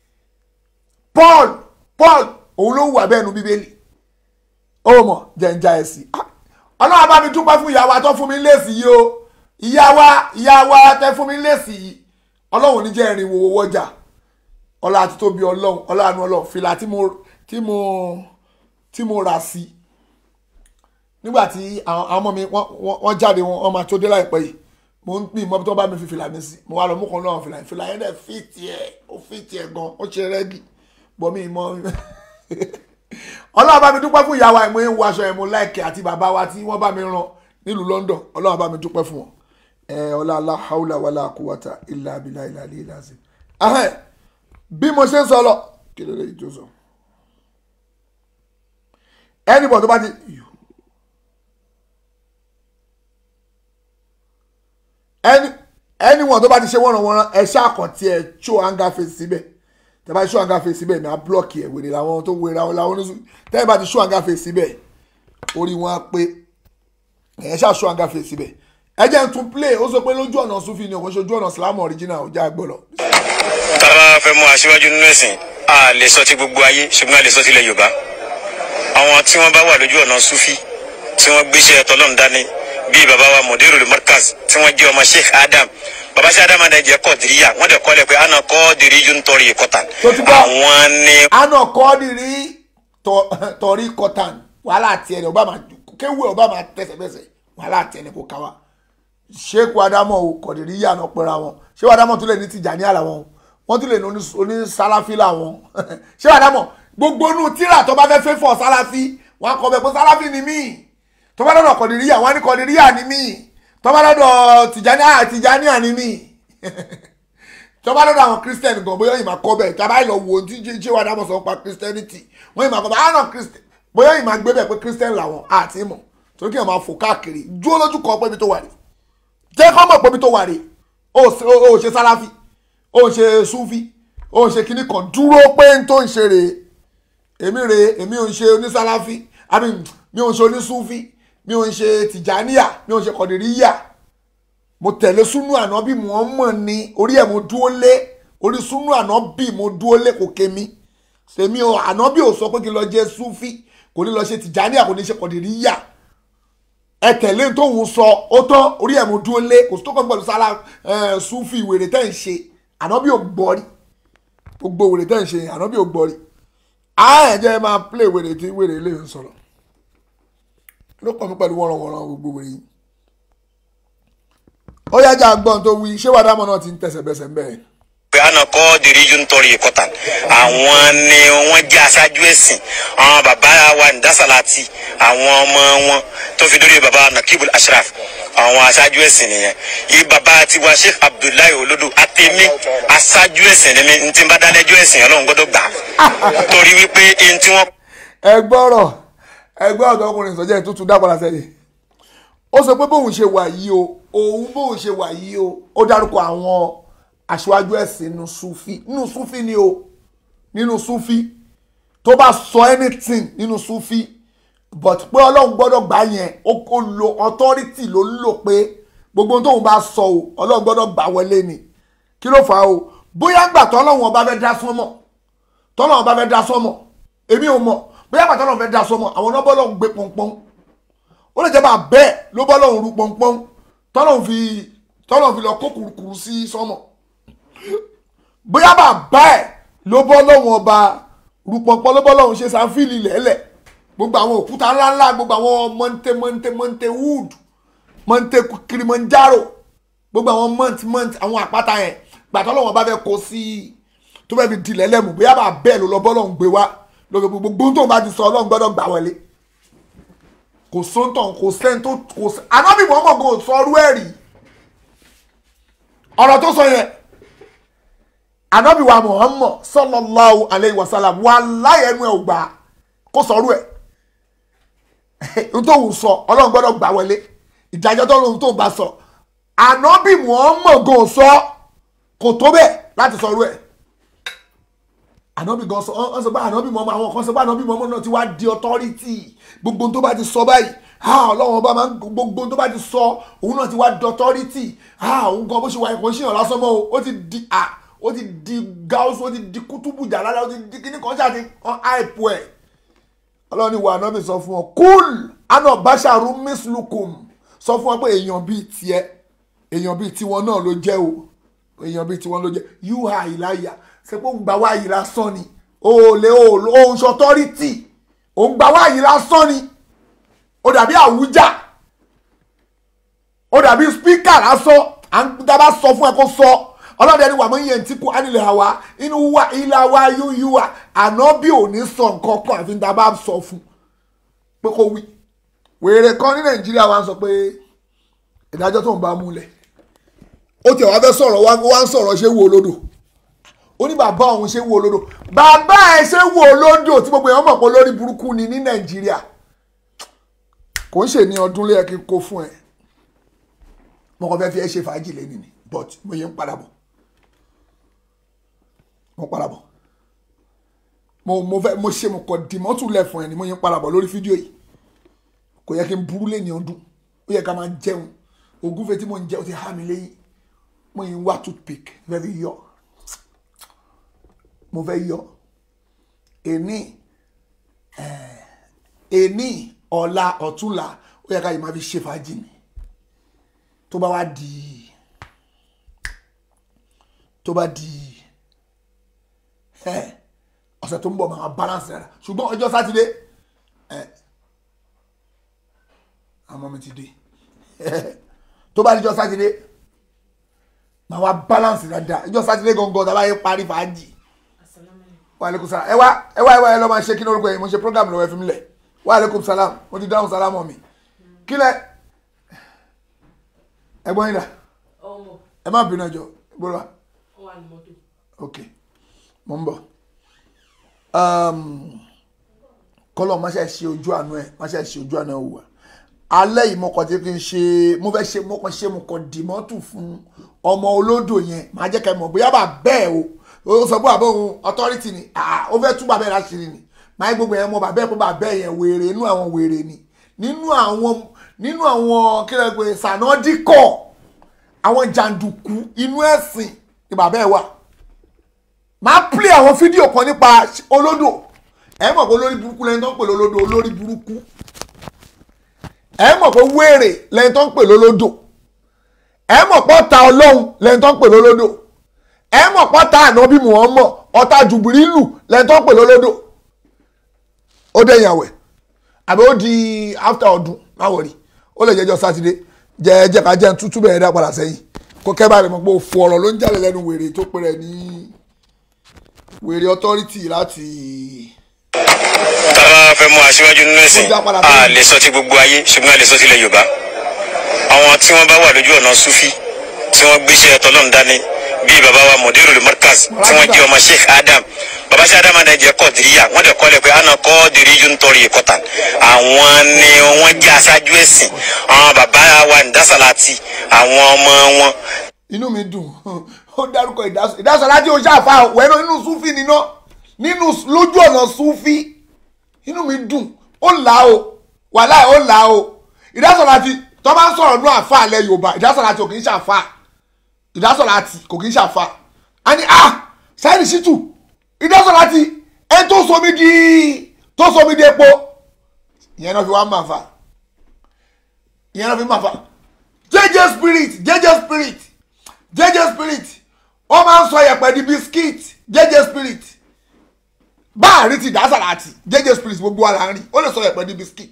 paul paul òun ló wùwà bẹ́ẹ̀ nínú bíbélì ó mọ̀ jẹ̀ǹjà ẹ̀sìn ọlọ́run bá mi dúpẹ́ fún ìyá wa tó fún mi léèsì yìí o ìyá wa ìyá wa tẹ fún mi léèsì yìí ọlọ́run ní jẹ́ ìrìn wòwò wọ́jà ọlá àti tóbi ọlọ́run ọlá àánú ọlọ́run fìlà tí mo tí mo tí mo rà sí nígbà tí àwọn àwọn ọmọ mi wọ́n- wọ́n wọ́n jáde wọn wọ́n máa tó dé láìpẹ́ yìí mo ń pín ìmọ̀ tó bá mi fi fìlà mi sí mo wá lọ mú kan náà fìlà fìlà yẹn dẹ̀ fìtì ẹ̀ ó fìtì ẹ̀ gan ó ṣe rẹ́gì bọ́ mi ìmọ̀ ọlọ́run bá mi dúpẹ́ fún ìyàwó àìmọ̀ ewu aṣọ ẹ̀mú láìkẹ́ àti bàbá wa tí wọ́n bá mi rán nílùú London ọlọ́run bá mi dúpẹ́ fún wọn ẹ ọlọ́lá haúlà wàlà kúwàtà ilà abilà ilà ilà ilà sí. bí mo ṣe ń sọ lọ kí ló lè jó sọ anybody tó bá ti any anyone tó bá ti ṣe wọ́nranwọ́nran ẹ ṣàkàntì ẹ show anger face síbẹ̀ tẹ bá show anger face síbẹ̀ ní a block ẹ wèrè làwọn tó wèrè àwọn làwọn oníṣu tẹ bá ti show anger face síbẹ̀ orí wọn á pé ẹ ṣáà show anger face síbẹ̀ ẹ jẹ́ n tún play ó sọ pé lójú ọ̀nà sufi ni òun ṣe ojú ọ̀nà Islam original ò já gbọ́dọ̀. tá a bá fẹ́ mú aṣíwájú nínú ẹ̀sìn a lè sọ ti gbogbo ayé ṣùgbọ́n a lè sọ tilẹ̀ Yorùbá àwọn tí wọ́n bá wà lójú ọ̀nà sufi tí wọ́n gbéṣẹ́ tọ́lọ́run dání bíi baba wa Mudirul Markaz tí wọ́n jẹ́ ọmọ Sheikh Adam baba Sheikh Adam náà jẹ́ kọ́ọ̀dìríyà wọ́n dẹ̀ kọ́lẹ̀ pé àna kọ́ọ̀dìrí yóò ń tọrọ ìkọ́tà tó ti gbọ́ àwọn ni àna kọ́ọ̀dìrí tọrí kọ́tàn wàhálà àti ẹni ọba máa kéwù ọba máa tẹsẹ̀bẹsẹ̀ wàhálà àti ẹni kò ká wa Sheikh Adamu o kọ́ọ̀dìríyà náà pẹ́ra wọn Sheikh Adamu tún lè ní Tijani làwọn wọ́n tún lè ní onísàláfí làwọn Sheikh Adamu gbogbo inú tíra tó bá fẹ́ fẹ́ fọ́ sàláfí wọn kọ bẹ pé sàláfí ni míì tó bá lọ́dọ̀ kọ̀dìríyà wọn ní kọ̀dìríyà ni míì tó bá lọ́dọ̀ tìjání à tìjání à ni míì tó bá lọ́dọ̀ àwọn kírísítẹ́nì gan bóyá ìmọ̀ kọ́ bẹ́ẹ̀ tábà lọ wo tí ṣé wàá dábọ̀ sọ pa kírísítẹ́nìtì wọ́n ìmọ̀ kọ́ bẹ́ẹ̀ àwọn kírísítẹ́nì bóyá ìmọ̀ gbé bẹ́ẹ̀ pé kírísítẹ́nì làwọn àti ìmọ̀ torí kí wọ́n máa fò káàkiri dúró lójú kan pé ibi tó wà rí jẹ́ kọ́ mọ̀ pé ibi tó wà rí ó ṣe sáláfì ó ṣe súfì ó ṣe kíní kan dúró pé n tó ń ṣe rèé èmi rèé èmi ò ń ṣe onísáláfì àmì mi ò ń ṣe onísúfì mi ò ń ṣe tìjàníyà mi ò ń ṣe kọ̀dìríyà mo tẹ̀lé súnú ànábì Muhammad ní orí ẹ̀ mo dúró lé orí súnú ànábì mo dúró lé kò kémi sèmi ò ànábì ò sọ pé kí n lọ jẹ súfì kò ní lọ ṣe tìjàníyà kò ní ṣe kọ̀dìríyà ẹ tẹ̀lé tóun sọ ó tán orí ẹ̀ mo dúró lé kò sí tó kàn pẹ̀lú sálà súfì wèrè tẹ́ ń ṣe ànábì ò gbọ́ rí gbogbo wèrè tẹ́ ń ṣe ànábì ò gbọ́ rí àá ẹ̀ jẹ́ máa play wèrè tí wèrè lè sọ̀rọ̀ ló kọ́ mi pẹ̀lú wọ́nranwọ́nran gbogbo wèrè yìí. ó yájà gbọ́n tó wí ṣé wàdàmọ́ náà ti ń tẹ̀sẹ̀ bẹ́sẹ̀ ń bẹ́ẹ̀. pé àna kọ́ọ̀dìrí yóò ń tọrọ ìkọ́tà àwọn ni wọ́n jẹ́ aṣáájú ẹ̀sìn àwọn bàbá wa ní dasalati àwọn ọmọ wọn tó fi dórí bàbá nakibul ashraf àwọn aṣáájú ẹ̀sìn nìyẹn yìí bàbá tiwa sheikh abdullahi olodo àtẹ̀mí aṣáájú ẹ̀sìn ni mi ntí n bá dálẹ́jọ́ ẹ̀sìn ọlọ́run gbọ́dọ̀ gbà torí wípé ẹni tí wọ́n ẹ gbọ́rọ̀ ẹgbẹ́ ọ̀dọ́ ọkùnrin ìsọjẹ́ ìtútù dápadà sẹ́yìn ó sọ pé bóun ṣe wà yìí o òun bóun ṣe wà yìí o ó dárúkọ àwọn aṣáájú ẹ̀sìn nínú sufi nínú sufi ni o nínú sufi tó bá sọ anything nínú sufi but pé ọlọ́run gbọ́dọ̀ gbà yẹn ó kó lo authority ló ń lò pé gbogbo ohun tóun bá sọ o ọlọ́run gbọ́dọ̀ gbà wọlé ni kí ló fà á o bóyá gbà tọ́lọ́run ọba fẹ́ dá sọ́mọ̀ tọ́lọ́run ọba fẹ́ dá sọ́mọ̀ èmi ò mọ̀ bóyá gbà tọ́lọ́run fẹ́ dá sọ́mọ̀ àwọn náà bọ́lọ́run gbé pọ́npọ́n ó lè jẹ́ bá bẹ́ẹ̀ ló bọ́lọ́run rú pọ́npọ́n tọ́lọ́run fi tọ́lọ́run fi lọ kó kùrùkùrù sí sọ́mọ̀ bóyá bá bẹ́ẹ̀ ló bọ́lọ́run ọba rú pọ́npọ́n ló bọ́lọ́run ṣe sáfìlì lẹ́lẹ̀ gbogbo àwọn òkúta ńláńlá gbogbo àwọn mọ́ńté mọ́ńté mọ́ńté wood mọ́ńté kirimanjaro gbogbo àwọn mọ́ǹtì mọ́ǹtì àwọn àpáta yẹn gbàtọ́ lọ́wọ́ bá fẹ́ kó sí tó fẹ́ fi dilẹ̀ lẹ́mù bóyá bá bẹ́ẹ̀ ló lọ bọ́ lọ́hùn gbé wá lórí gbogbo tó bá ti sọ ọlọ́run gbọ́dọ̀ gbà wọlé kò sóńtàn kò sẹ́ńtò kò sẹ́ anábì mọ́mọ́ kò sọ ọrú ẹ̀ rí ọ̀rọ̀ tó sọ yẹn anábì wa Muhammad sallallahu alayhi wa sallam wà láyẹnu ẹ̀ ò gbà kó sọ ọrú ẹ̀ ntòhùn sọ ọlọ́run gbọ́dọ̀ gbà wọlé ìdájọ́ tó lóhun tó ń bá sọ ànábì Muhammad gan sọ kò tó bẹ́ẹ̀ láti sọ ọrú ẹ̀ ànábì gan sọ ọ sọ pé ànábì Muhammad àwọn kan sọ pé ànábì Muhammad náà ti wá di authority gbogbo tó bá ti sọ báyìí ha ọlọ́run ọba máa ń gbogbo tó bá ti sọ òun náà ti wá di authority ha òun gan bó ṣe wà ẹ̀kọ́ ṣìyàn lásán mọ́ o ó ti di a ó ti di gáúsù ó ti di kútùbù jàlálà ó ti di kíní kan ṣáà ti kan àìpù ẹ̀ ọlọ́run ni wà ànábì sọ fún ọ kúl àná báṣàrú míslukum sọ fún ọ pé èèyàn bíi tiẹ̀ èèyàn bíi tiwọn náà ló jẹ́ o èèyàn bíi tiwọn ló jẹ́ yúhà ìláyà ṣe pé òun gbà wá yìí lásán ni o lè o ò ń ṣọtọ́rìtì òun gbà wá yìí lásán ni ó dàbí àwùjá ó dàbí spíkà lásán à ń dábàá sọ fún ẹ kó sọ ọlọ́dẹ ni wàá mọ iye ntí kú ánilẹ̀ àwa inú wa ilà wa yúyú wa àná bí ò ní sọ nǹkan kan àfi dábàá sọ fún pé kó wí wèrè kan ní nàìjíríà wa ń sọ pé ìdájọ́ tó ń bá múlẹ̀ ó tiẹ̀ wá fẹ́ sọ̀rọ̀ wá wá ń sọ̀rọ̀ ṣé wo olódò ó ní bàbá òun ṣé wo olódò bàbá ẹ ṣé wo olódò tí gbogbo èèyàn mọ̀ pé lórí burúkú ni ní nàìjíríà kò ń ṣe ní ọdún lé ẹ kí n kó fún ẹ mo kàn fẹ́ fi ẹ ṣe fàájì lẹ́nu ni but mo yẹ ń padà bọ̀ mo padà bọ̀ mo mo fẹ́ mo ṣe mo kàn dìmọ́tù lẹ̀ fún ẹ ni mo yẹ ń padà bọ̀ lórí fídíò yìí kò yẹ kí n burú lé ní ọdún ó yẹ ká máa jẹun ògúnfe tí mo ń jẹ ó ti há mi lẹ́yìn mo yìí ń wá toothpick fẹ́ fi yọ mo fẹ́ yọ èní èní ọ̀la ọ̀túnla ó yẹ ká yìí máa fi ṣe fàájì ni tó bá wá di tó bá di ọ̀sẹ̀ tó ń bọ̀ máa balance rẹ̀ ṣùgbọ́n ọjọ́ sátidé àmọ́ mi ti dé tó bá di ọjọ́ sátidé máa wá balance dáadáa ọjọ́ sátidé gangan tá a bá yẹ parí fàájì wa aleykum salam ẹ wá ẹ wá ẹ wá ẹ lọ máa ṣe kí ní orúkọ yìí mo ṣe program lọ́wọ́ ẹ fi mi lẹ̀ wa aleykum salam mo ti dáhùn salam mi kí lẹ ẹ̀gbọ́n yín dà ẹ má bínú ẹjọ́ gbọ́dọ̀ wa ok mo ń bọ̀ kọ́lọ̀ má ṣe ṣe ojú àánú ẹ̀ má ṣe ṣe ojú àánú ẹ̀ wò wá alẹ́ yìí mo kàn ti fi ṣe mo fẹ́ ṣe mo kàn ṣe mo kàn dìmọ́tù fún ọmọ olódò yẹn màá jẹ́ ká ẹ mọ̀ bóyá bà bẹ́ẹ̀ o ó sọ pé àbọ̀ òun authority ni ó fẹ́ tú bàbá ẹ̀ láṣìírí ni máa gbogbo yẹn mọ bàbá ẹ̀ pé bàbá ẹ̀ yẹn wèrè inú àwọn wèrè ni nínú àwọn nínú àwọn kílẹ̀ pé sànádìkọ̀ àwọn jàǹdùkú inú ẹ̀sìn ni bàbá ẹ̀ wà máa play àwọn fídíò kan nípa olódò ẹ mọ̀ pé olórí burúkú lẹ́yìn tó ń pè lólódò olórí burúkú ẹ mọ̀ pé wéèrè lẹ́yìn tó ń pè lólódò ẹ mọ̀ pé ọ̀tá ọlọ́run lẹ́yìn tó ń pè lólódò ẹ mọ̀ pé ọ̀tá ànábì Muhammad ọ̀tá jùbìrìlù lẹ́yìn tó ń pè lólódò ó dẹ̀yìn àwẹ̀ àbí ó di after ọdún má wọ̀rí ó lè jẹ́jọ́ sátidé jẹ́ jẹ́ ká jẹ́ tútú bẹ̀rẹ̀ dá padà sẹ́yìn kó kẹ́ bá rẹ̀ mọ̀ pé òfu ọ̀rọ̀ ló ń jáde lẹ́nu wèrè tó pè rẹ̀ ní wèrè authority láti. tábà fẹ́ mú aṣíwájú nínú ẹ̀sìn a lè sọ ti gbogbo ayé ṣùgbọ́n a lè sọ tilẹ̀ yorùbá àwọn tí wọ́n bá wà lójú ọ̀nà sufi tí wọ́n gbéṣẹ́ tọ́lọ́run dání bíi baba wa mudirul markaz tí wọ́n jẹ́ ọmọ sheikh adam baba sheikh adam náà jẹ́ kọ́ọ̀dìríyà wọ́n dẹ̀ kọ́lẹ̀ pé àna kọ́ọ̀dìrí yóò ń tọrọ ìkọta àwọn ni wọ́n jẹ́ aṣáájú ẹ̀sìn àwọn baba wa ń dásàlátì àwọn ọmọ wọn. inú mi dùn ó dárúkọ ìdásọ̀láti ó ṣàfà wẹ́nu nínú sufi níná nínú lójú ọ̀nà sufi inú mi dùn ó là o wàhálà ó là o ìdásọ̀láti tó bá ń sọ̀rọ̀ nú àfa alẹ́ yorùbá ìdásọ̀láti ò kì í ṣàfà ìdásọ̀láti kò kì í ṣàfà á ní ah sáyẹ́nì ṣítù ìdásọ̀láti ẹ tó somi di tó somi di epo ìyẹn náà fi wá máa fà ìyẹn náà fi máa fà jẹjẹ spirit jẹjẹ spirit jẹjẹ spirit wọ́n máa ń sọ yẹ̀pẹ̀ di biscuit jẹjẹ spirit báàrí ti ìdásọ̀láti jẹjẹ spirit gbogbo wa là ń rí ó lè sọ yẹ̀pẹ̀ di biscuit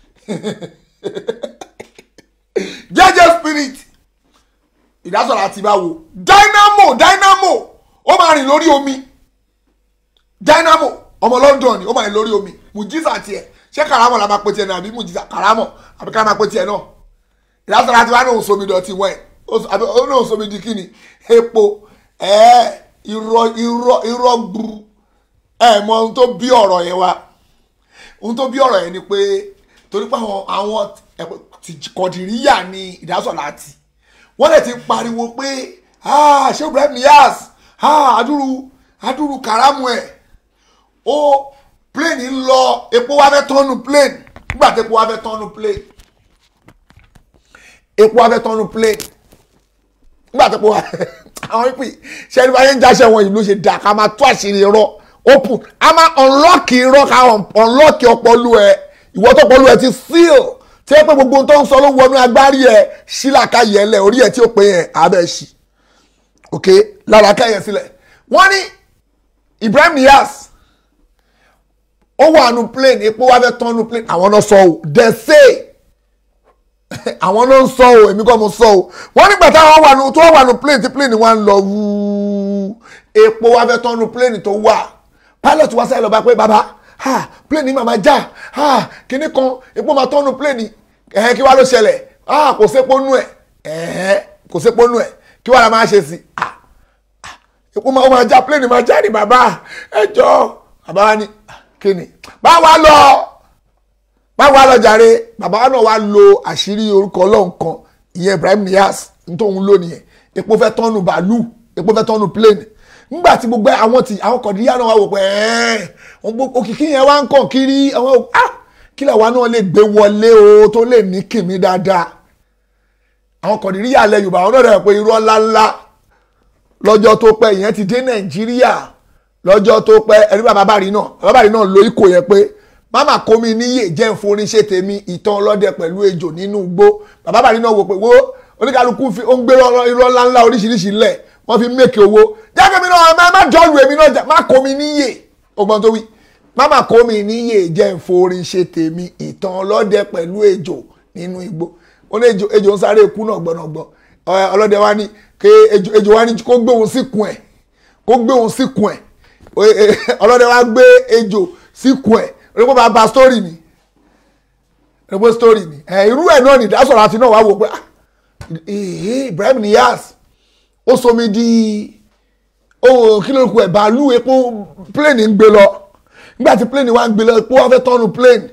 jẹjẹ spirit ìdásọ̀rọ̀ àti ìbáwo dynamo dynamo ó máa rìn lórí omi dynamo ọmọ London ni ó máa rìn lórí omi mujiza tiẹ̀ ṣé karamọ la máa pe tiẹ̀ náà àbí mujiza karamọ àbí ká máa pe tiẹ̀ náà ìdásọ̀rọ̀ àti ìbáwo somi dọ̀tí wẹ̀ àbí ó náà somi di kíni epo ẹ̀ irọ́ irọ́ irọ́ gburu ẹ̀ mọ ohun tó bí ọ̀rọ̀ yẹn wá ohun tó bí ọ̀rọ̀ yẹn ni pé torí pé àwọn àwọn kọ̀dìríyà ni ìdásọ̀rọ̀ àti wọ́n lè ti pariwo pé ṣé Ibrahim Niyas adúrú adúrú karamu ẹ̀ ó plane ń lọ epo wa fẹ́ tọ́nu plane nígbà tí epo wa fẹ́ tọ́nu plane epo wa fẹ́ tọ́nu plane nígbà tí epo wa àwọn ìpè ṣe ẹni bá yẹn ń jáṣẹ wọn ìlú ṣe dà ká máa tó àṣírí irọ́ open a máa unlock irọ́ ká unlock ọpọlọ ẹ ìwọ tó ọpọlọ ẹ ti seal tí ẹ pé gbogbo tó ń sọ ló wọnú agbárí ẹ sílàkà yẹn lẹ orí ẹ tí ó pé yẹn abẹ ṣì ok lára kẹyẹ sílẹ̀ wọ́n ní Ibrahim Niyas ó wà nù plane epo wà fẹ́ tán nù plane àwọn náà sọ ò they say àwọn ló ń sọ o èmi kọ́ mo sọ o wọ́n nígbà táwọn wà nù tó wà nù plane tí plane wa ń lọ wúú epo wa fẹ́ tán nù plane tó wà pilot wa sáré lọ bá pé bàbá ha plane màmá já ha kíní kan epo máa tán nù plane ẹ̀hẹ́ kí wá ló ṣẹlẹ̀ ha kò sépo nù ẹ̀ ẹ̀hẹ́ kò sépo nù ẹ̀ kí wá la máa ṣe sí ah epo máa máa já plane máa já ní bàbá ẹ jọ bàbá wa ní kíni báwa lọ báwo wá lọ jàre bàbá náà wá lo àṣírí orúkọ ọlọ́run kan ìyẹn Ibrahim Niass nítòun ló nìyẹn epo fẹ́ tọ́nu bàálù epo fẹ́ tọ́nu plane nígbà tí gbogbo àwọn tí àwọn kọ̀díyà náà wá wò pé ẹ̀ẹ́n òkìkí yẹn wá ń kàn kiri àwọn ah kí làwa náà lè gbé wọlé o tó lè ní kìmí dáadáa àwọn kọ̀díyà alẹ́ Yorùbá àwọn náà dẹ̀ pé irọ́ ńláńlá lọ́jọ́ tó pẹ́ ìyẹn ti dé Nàìjíríà lọ́jọ́ tó pẹ́ ẹ̀rí bàbá bàrí náà bàbá bàrí náà lo ikọ̀ yẹn pé máma kó mi níyè jẹ́ ìforin ṣe tèmi ìtàn ọlọ́dẹ pẹ̀lú ejò nínú igbó bàbá bàrí náà wò pé wo oníkàlùkù fi ó ń gbé irọ́ ńláńlá oríṣiríṣi lẹ̀ wọ́n fi mẹ́kẹ̀ owó jákè mi náà má jọ́ọ̀lù èmi náà má kó mi níyè ọgbọ́n tó wí máma kó mi níyè jẹ́ ìforin ṣe tèmi ìtàn ọlọ́dẹ pẹ̀lú ejò nínú igbó ó ní ejò ń sáré ikú náà gbọ́nàgbọ́n ọlọ́dẹ wa ní ké ejò wa ní kó gbé òun síkùn ẹ̀ kó gbé òun síkùn ẹ̀ ọlọ́dẹ wa gbé ejò síkùn ẹ̀ rẹ́pọ̀ bá ba story ni rẹ́pọ̀ story ni ẹ̀ irú ẹ̀ náà ni ìdásọ̀rọ̀ àti náà wá wò pé Ibrahim Niass ó somi di ohun kí ló kù ẹ̀ bàálù epo plane ń gbé lọ nígbà tí plane wa ń gbé lọ epo wa fẹ́ tọ́nu plane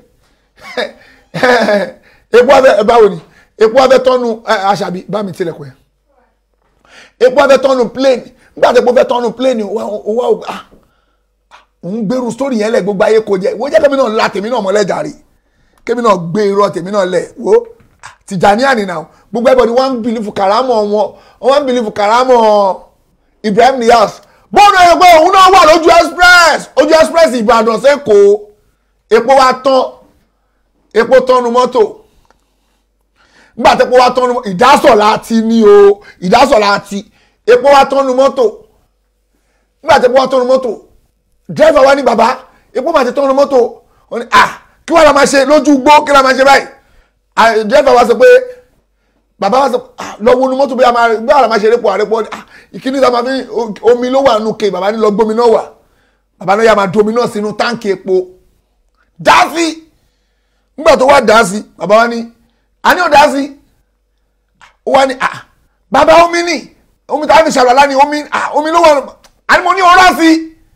epo wa fẹ́ báwo ni epo wa fẹ́ tọ́nu àṣàbí bá mi tilẹ̀kùn ẹ̀ epo wa fẹ́ tọ́nu plane nígbà tí epo fẹ́ tọ́nu plane owó ah òun gbèrú sórí yẹn lẹ gbogbo ayé kò jẹ wo jẹ kẹmi náà la tèmi náà mọlẹjà rí kẹmi náà gbé irọ́ tèmi náà lẹ wo Tìjàníyà nìyà gbogbo ẹbọ ni wọn ń bìlífù karamọ wọn wọn ń bìlífù karamọ Ibrahim Niass bọ́ọ̀nù ẹ̀yẹ pé òun náà wà lójú express ojú express Ìbàdàn sẹ́kọ̀ọ́ epo wa tán epo tọ́nu mọ́tò nígbà tí epo wa tọ́nu ìdásọ̀ láti ní o ìdásọ̀ láti epo wa tọ́nu mọ́tò nígbà tí epo wa tọ́nu mọ́tò dírẹ́fà wa ní bàbá epo máa ti tán ọ̀nà mọ́tò wọn ni ah kí wàá la máa ṣe lójú gbó kí la máa ṣe báyìí dírẹ́fà wa sọ pé bàbá wa sọ ah lọ wo nu mọ́tò bí a máa bí a máa ṣe erépo àrépo ah ìkíní ta máa fi omi ló wà nù ké bàbá ní lọ gbómi náà wà bàbá náà yà máa domi náà sínú táǹkì epo dá sí nígbà tó wá dá sí bàbá wa ní a ní ò dá sí ó wá ní ah bàbá omi ní omi tá a fi ṣàlùwàlá ní omi ah omi ló wà àní mo ní ọ̀rá sí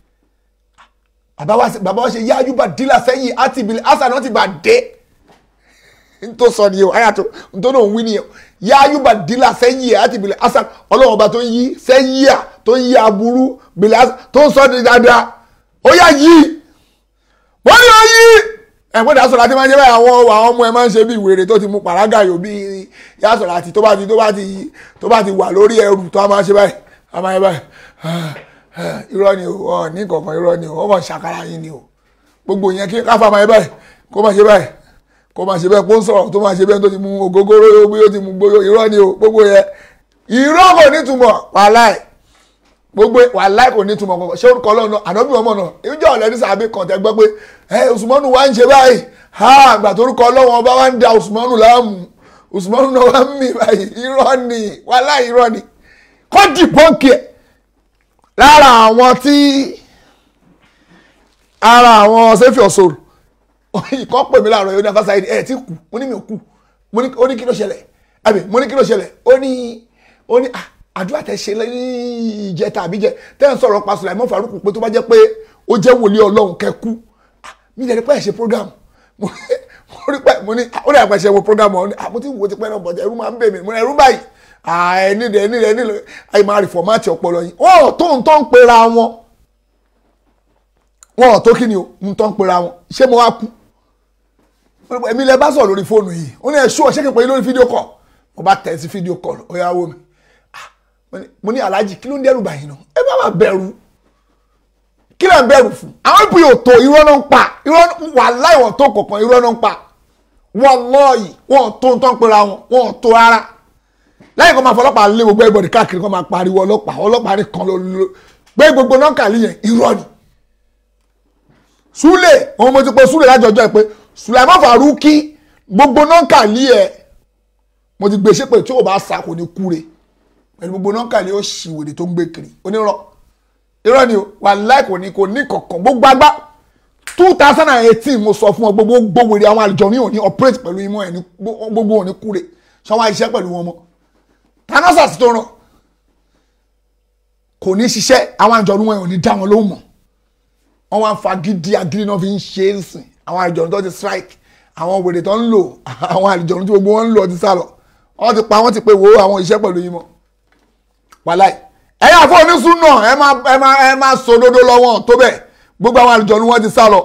i bàbá wa ṣe bàbá wa ṣe yáájú bá dílà sẹ́yìn àti ìbílẹ̀ asa náà ti bá dé n tó sọ nìyẹn ayà tó n tó náà ń wí nìyẹn yáájú bá dílà sẹ́yìn àti ìbílẹ̀ asa ọlọ́run ọba tó ń yí sẹ́yìn à tó ń yí aburú ìbílẹ̀ asa tó ń sọ ní dáadáa ó yá yí wọ́n ní ó yí ẹ̀gbọ́n dà sọ̀rọ̀ àti máa ń ṣe báyìí àwọn àwọn ọmọ ẹ máa ń ṣe bí ìwèrè tó ti mú pàrágà yòó bí yá sọ̀rọ̀ àti tó bá ti tó bá ti tó bá ti wà lórí ẹrù tó a máa ṣe báyìí a máa ṣe báyìí irọ́ ni o ọ ní kankan irọ́ ni o wọ́n mọ̀ ṣàkàrà yín ni o gbogbo yẹn kí káfà máa ṣe báyìí kó máa ṣe báyìí kó máa ṣe bẹ́ẹ̀ kó ń sọ̀rọ̀ tó máa ṣe bẹ́ẹ̀ tó ti mu ògógóró bí ó ti mu gbóyò irọ́ ni o gbogbo yẹn irọ́ kò ní túmọ̀ wàláì gbogbo wàláì kò ní túmọ̀ kankan ṣé orúkọ ọlọ́run náà ànábì ọmọ náà ìjọ ọ̀lẹ́ ní sàbí kan tẹ́ gbọ́ pé ẹ Usmanu wa ń ṣe báyìí ha àgbà tó orúkọ ọlọ́run ọba wa ń da Usmanu láàmú Usmanu náà wa ń mì báyìí irọ́ ni wàláì irọ́ ni kọ́ dìbọ́ǹkì ẹ̀ lára àwọn tí ara àwọn sẹ́fì ọ̀sọ̀rọ̀ ìkọ́ pè mí láàárọ̀ yóò ní afásá ẹ̀ tí kù mo ní mi ò kù ó ní kí ló ṣẹlẹ̀ àbí mo ní kí ló ṣẹlẹ̀ ó ní ó ní àdúrà tẹ ṣe ní ìjẹta àbíjẹ tẹ́ ń sọ̀rọ̀ pa Sùláìmọ́ Fàrúkù pé tó bá jẹ́ pé ó jẹ́ wòlíì Ọlọ́run kẹ́kú mi lè rí pé ẹ̀ ṣe program mo rí pé mo ní ó lè àpẹṣẹ wo program ọ̀hún mo ti wo ti pẹ́ náà bọ̀dẹ̀ ẹ̀rú máa ń bẹ̀ mí mo ní ẹ̀rú báyìí ẹni rẹ ẹni rẹ ẹni rẹ ayé máa rí fọmáàtì ọpọlọ yìí wọn ò tó ń tó ń pera wọn wọn ò tó kí ni o ń tó ń pera wọn ṣé mo wá kú èmi lẹ bá sọ lórí fóònù yìí ó ní ẹṣú ọṣẹ kẹpẹ lórí fídíò kọ mo bá tẹ̀ sí fídíò kọ ó yá wò mí mo ní aláàjì kí ló ń dẹ́rù báyìí náà ẹ bá máa bẹ̀rù kí ló ń bẹ̀rù fún àwọn ìpè òtò irọ́ náà ń pa irọ́ wà láì wọ́n tó kọ̀ọ̀kan irọ́ náà ń pa wọ́n lọ́ọ̀yì wọ́n tó ń tọ́ ń pera wọn wọ́n tó rárá lẹ́yìn kan máa fọlọ́pàá lé gbogbo ẹ̀bọ̀dì káàkiri kan máa pariwo ọlọ́pàá ọlọ́pàá ní kan ló gbé gbogbo nọ́ọ̀kàlì yẹn irọ́ ni. Súlè òun mo ti pe Súlè lájọjọ́ ẹ pé Sùlàìmọ́ Fàrúkì gbogbo nọ́ọ̀kàlì ẹ mo ti gbé ṣépè tí ò bá sa kò ní kúre pẹ̀lú gbogbo nọ́ńkà ni ó ṣì wèrè tó ń gbé kiri onírọ̀ irọ́ ni o wà láì kò ní kò ní kankan gbogbo agbá two thousand and eighteen mo sọ fún ọ gbogbo gbogbo wèrè àwọn àlùjọ ní òní operate pẹ̀lú imú ẹ̀ ní gbogbo òní kúre ṣé wọ́n á ṣiṣẹ́ pẹ̀lú wọn mọ́ tanọ́sà sí tó ràn kò ní ṣiṣẹ́ àwọn àjọ̀nú wọn ò ní dá wọn lóhùn mọ́ wọ́n wá ń fa gidi agiri náà fi ń ṣe é sìn àwọn àjọ̀nú tó ti strike àwọn wèrè tó ń lò àwọn àjọ̀nú tí gbogbo wọn ń lò ti sá lọ wọ́n ti pa wọ́n ti pé wo àwọn iṣẹ́ pẹ̀lú yín mọ́ wàláì ẹ̀yà fún onísùn náà ẹ máa ẹ máa ẹ máa sọ òdodo lọ́wọ́ tó bẹ̀ gbogbo àwọn àjọ̀nú wọn ti sá lọ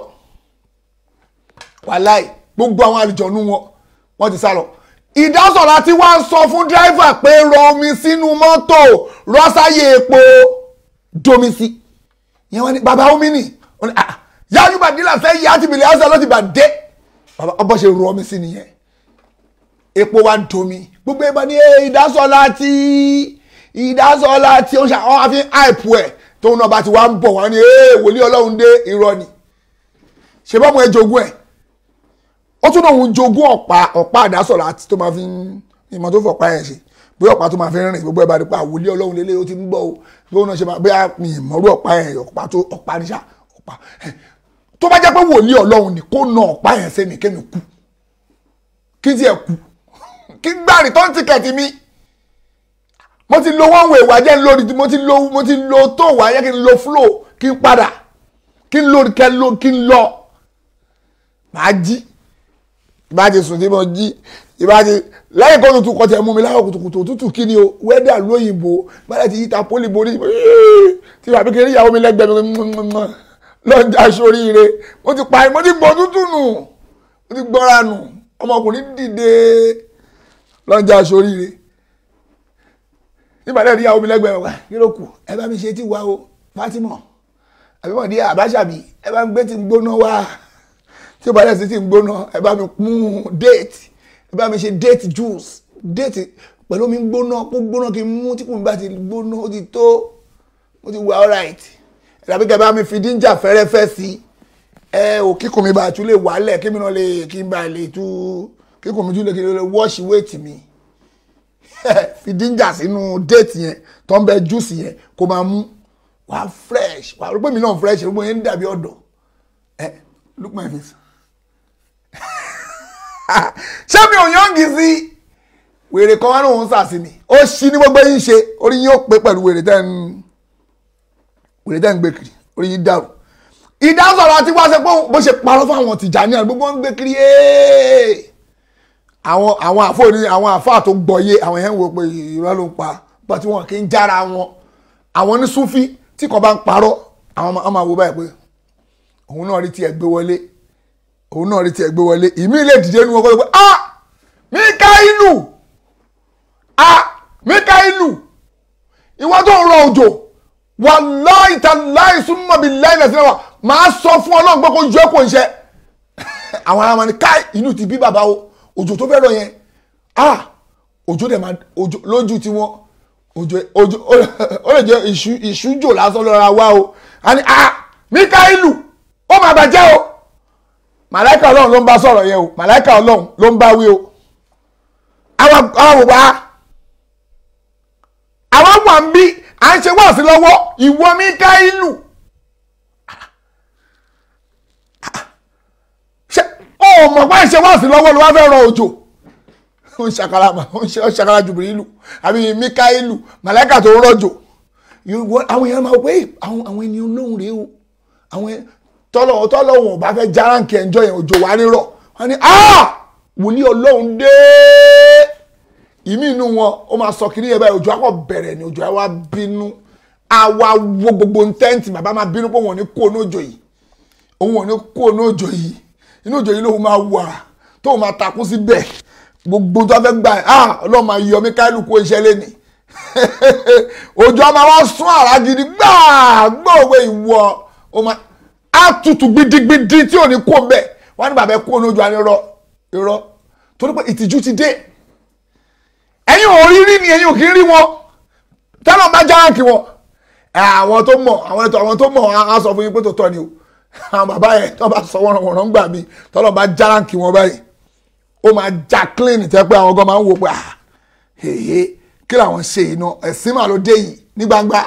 wàláì gbogbo àwọn àjọ̀nú wọn wọ́n ti sá lọ ìdásọ̀rọ̀ tí wọ́n ń sọ fún dírẹ́fà pé rọ omi sínú mọ́tò rọ́sáyé epo domi sí ìyẹn wọ́n ní bàbá omi nì wọ́n ní ah yáyú bàdílà fẹ́ yá ti bìlẹ̀ ọ̀sán ló ti bà dé bàbá ọbọ̀ ṣe rọ omi sí nìyẹn epo wa domi gbogbo ẹgbẹ́ ní ìdásọ̀rọ̀ tí ìdásọ̀rọ̀ tí ó ń ṣe àwọn àfi àìpù ẹ̀ tóun náà bá ti wá ń bọ̀ wọ́n ní wòlíì ọlọ́run dé irọ́ ni ṣe bọ́ mu ẹ jogún ẹ̀ ó tún náà ń jogún ọ̀pá ọ̀pá àdásọ̀rọ̀ àti tó máa fi ń ìmọ̀ tó fọ̀pá yẹn ṣe bí ọ̀pá tó máa fi ń rìn gbogbo ẹ̀ bá rí pa àwòlé ọlọ́run lélẹ̀ ó ti ń bọ̀ o bí ó náà ṣe máa bí mi ìmọ̀rú ọ̀pá yẹn ọ̀pá tó ọ̀pá níṣà ọ̀pá tó bá jẹ́ pé wòlíì ọlọ́run ni kó na ọ̀pá yẹn sẹ́mi kémi kú kí tiẹ̀ kú kí gbàrí tó ń tìkẹ̀tì mi mo ti lo one way wájẹ́ lórí mo ti lo mo ti lo tó wáyé kí n lo flow kí n padà kí n lórí kẹ́ ló kí n lọ màá jí ìbá ti sùn tí mo jí ìbá ti lẹ́yìn kó tutù kọ́ tẹ̀ mú mi láwọ̀ kùtùkùtù òtútù kí ni o wẹ́dà lóyìnbó báyìí ti yíta pólì borí tí bàbá kékeré ìyàwó mi lẹ́gbẹ̀ẹ́ mi lọ́jà sóríire mo ti pa mo ti gbọ́ tútù nù mo ti gbọ́ra nù ọmọkùnrin dìde lọ́jà sóríire nígbà tẹ̀ ìyàwó mi lẹ́gbẹ̀ẹ́ wa kí ló kù ẹ bá mi ṣe tí wa o Fatima àbí mọ̀ ní àbáṣàbí ẹ bá mi gbé tí gbóná wá tí ó bá dẹ̀ sí ti ń gbóná ẹ bá mi mú déètì ẹ bá mi ṣe déètì juice déètì pẹ̀lú omi gbóná kó gbóná kí n mú tí kò ní bá ti gbóná ó ti tó ó ti wà alright ẹ dàbí kẹ bá mi fi díńjà fẹ́rẹ́fẹ́ sí ẹ ò kíkùn mi bá tún lè wálẹ̀ kí mi náà lè kí n bá lè tú kíkùn mi tún lè kí n lè wash weight mi fi díńjà sínú déètì yẹn tó ń bẹ juice yẹn kó máa mú wà fresh wà rúgbìn mi náà fresh rúgbìn yẹn ń dàbí ọ̀dọ̀ ẹ look my face ṣé mi ò yọ̀ǹgì sí wèrè kan wá ní òun sàsí ni ó ṣí ní gbogbo yín ṣe orí yín ó pé pẹ̀lú wèrè tẹ́ ń wèrè tẹ́ ń gbé kiri orí yín dàrú ìdásọ̀rọ̀ àti wá ṣe pé bó ṣe parọ́ fún àwọn Tìjàní àti gbogbo ń gbé kiri àwọn àwọn àfọ ní àwọn àfọ tó gbọ́yé àwọn yẹn ń wo pé irọ́ ló ń pa bọ́ tí wọn kì í jára wọn àwọn ní Súfí tí kò bá ń parọ́ àwọn ọmọ àwo báyìí pé òun náà rí tiẹ̀ gbé wọlé òun náà rí tiẹ̀ gbé wọlé ìmí ilé dìde nu ọkọ pé ah Míkáílù ah Míkáílù ìwọ tó ń rọ òjò wàláì tàláì súnmọ́ bíi láì nàìjíríà wa máa sọ fún ọlọ́run pé kó ju ẹ́ kó ń ṣe àwọn ará wọn ni káì inú ti bí bàbá o òjò tó fẹ́ rọ yẹn ah òjò dẹ̀ máa òjò lójú tiwọn òjò òjò ó lè jẹ́ ìṣú ìṣújò lásán lọ́ra wa o a ní ah Míkáílù ó máa bàjẹ́ o màláìka ọlọ́run ló ń bá sọ̀rọ̀ yẹn o màláìka ọlọ́run ló ń bá wí o àwọn àwọn wà àwọn wà ń bí à ń ṣe wá sí lọ́wọ́ ìwọ Míkáílù ṣe ó mọ̀ pé à ń ṣe wá sí lọ́wọ́ ló wá fẹ́ rọ òjò ó ń ṣàkàrà ó ń ṣàkàrà Jùbìrìlù àbí Míkáílù màláìka tó ń rọ̀jò àwọn èèyàn máa wọ pé àwọn ènìyàn olóhùn rèé o àwọn tọ́lọ̀ tọ́lọ̀ wọn ò bá fẹ́ járáǹkì ẹ̀ńjọ́ yẹn òjò wá nírọ̀ wọ́n ní wòlíì ọlọ́run dé ìmí inú wọn ó máa sọ kiri yẹn báyìí òjò akọ bẹ̀rẹ̀ ni òjò àwa bínú àwa wo gbogbo ntẹ́ǹtì bàbá máa bínú pé wọn ò ní kó ní òjò yìí òun ò ní kó ní òjò yìí inú òjò yìí lóun máa wà tóun máa takú síbẹ̀ gbogbo tó fẹ́ gbà ah ọlọ́run máa yọ Míkáílù kó iṣẹ́ lẹ́nìí òjò a máa wá sún àrá gidi gbáà gbóòwe ìwọ ó máa àtútù gbidigbidi tí ò ní kó mbẹ wọn ní bàbá kó lójú àní irọ́ irọ́ torí pé ìtìjú ti dé ẹ̀yin ò rí rí ni ẹ̀yin ò kì í rí wọn tẹ́lọ̀ bá járáǹkì wọn àwọn tó mọ̀ àwọn ètò àwọn tó mọ̀ á sọ fún yín pé tó tọ́ ni o àwọn bàbá yẹn tó bá sọ wọn wọn gbà mí tọ́lọ̀ bá járáǹkì wọn báyìí ó máa já clean tẹ́ pé àwọn gan máa ń wò pé èyí kí làwọn ṣe yìí náà ẹ̀sìn mà ló dé yìí ní gbangba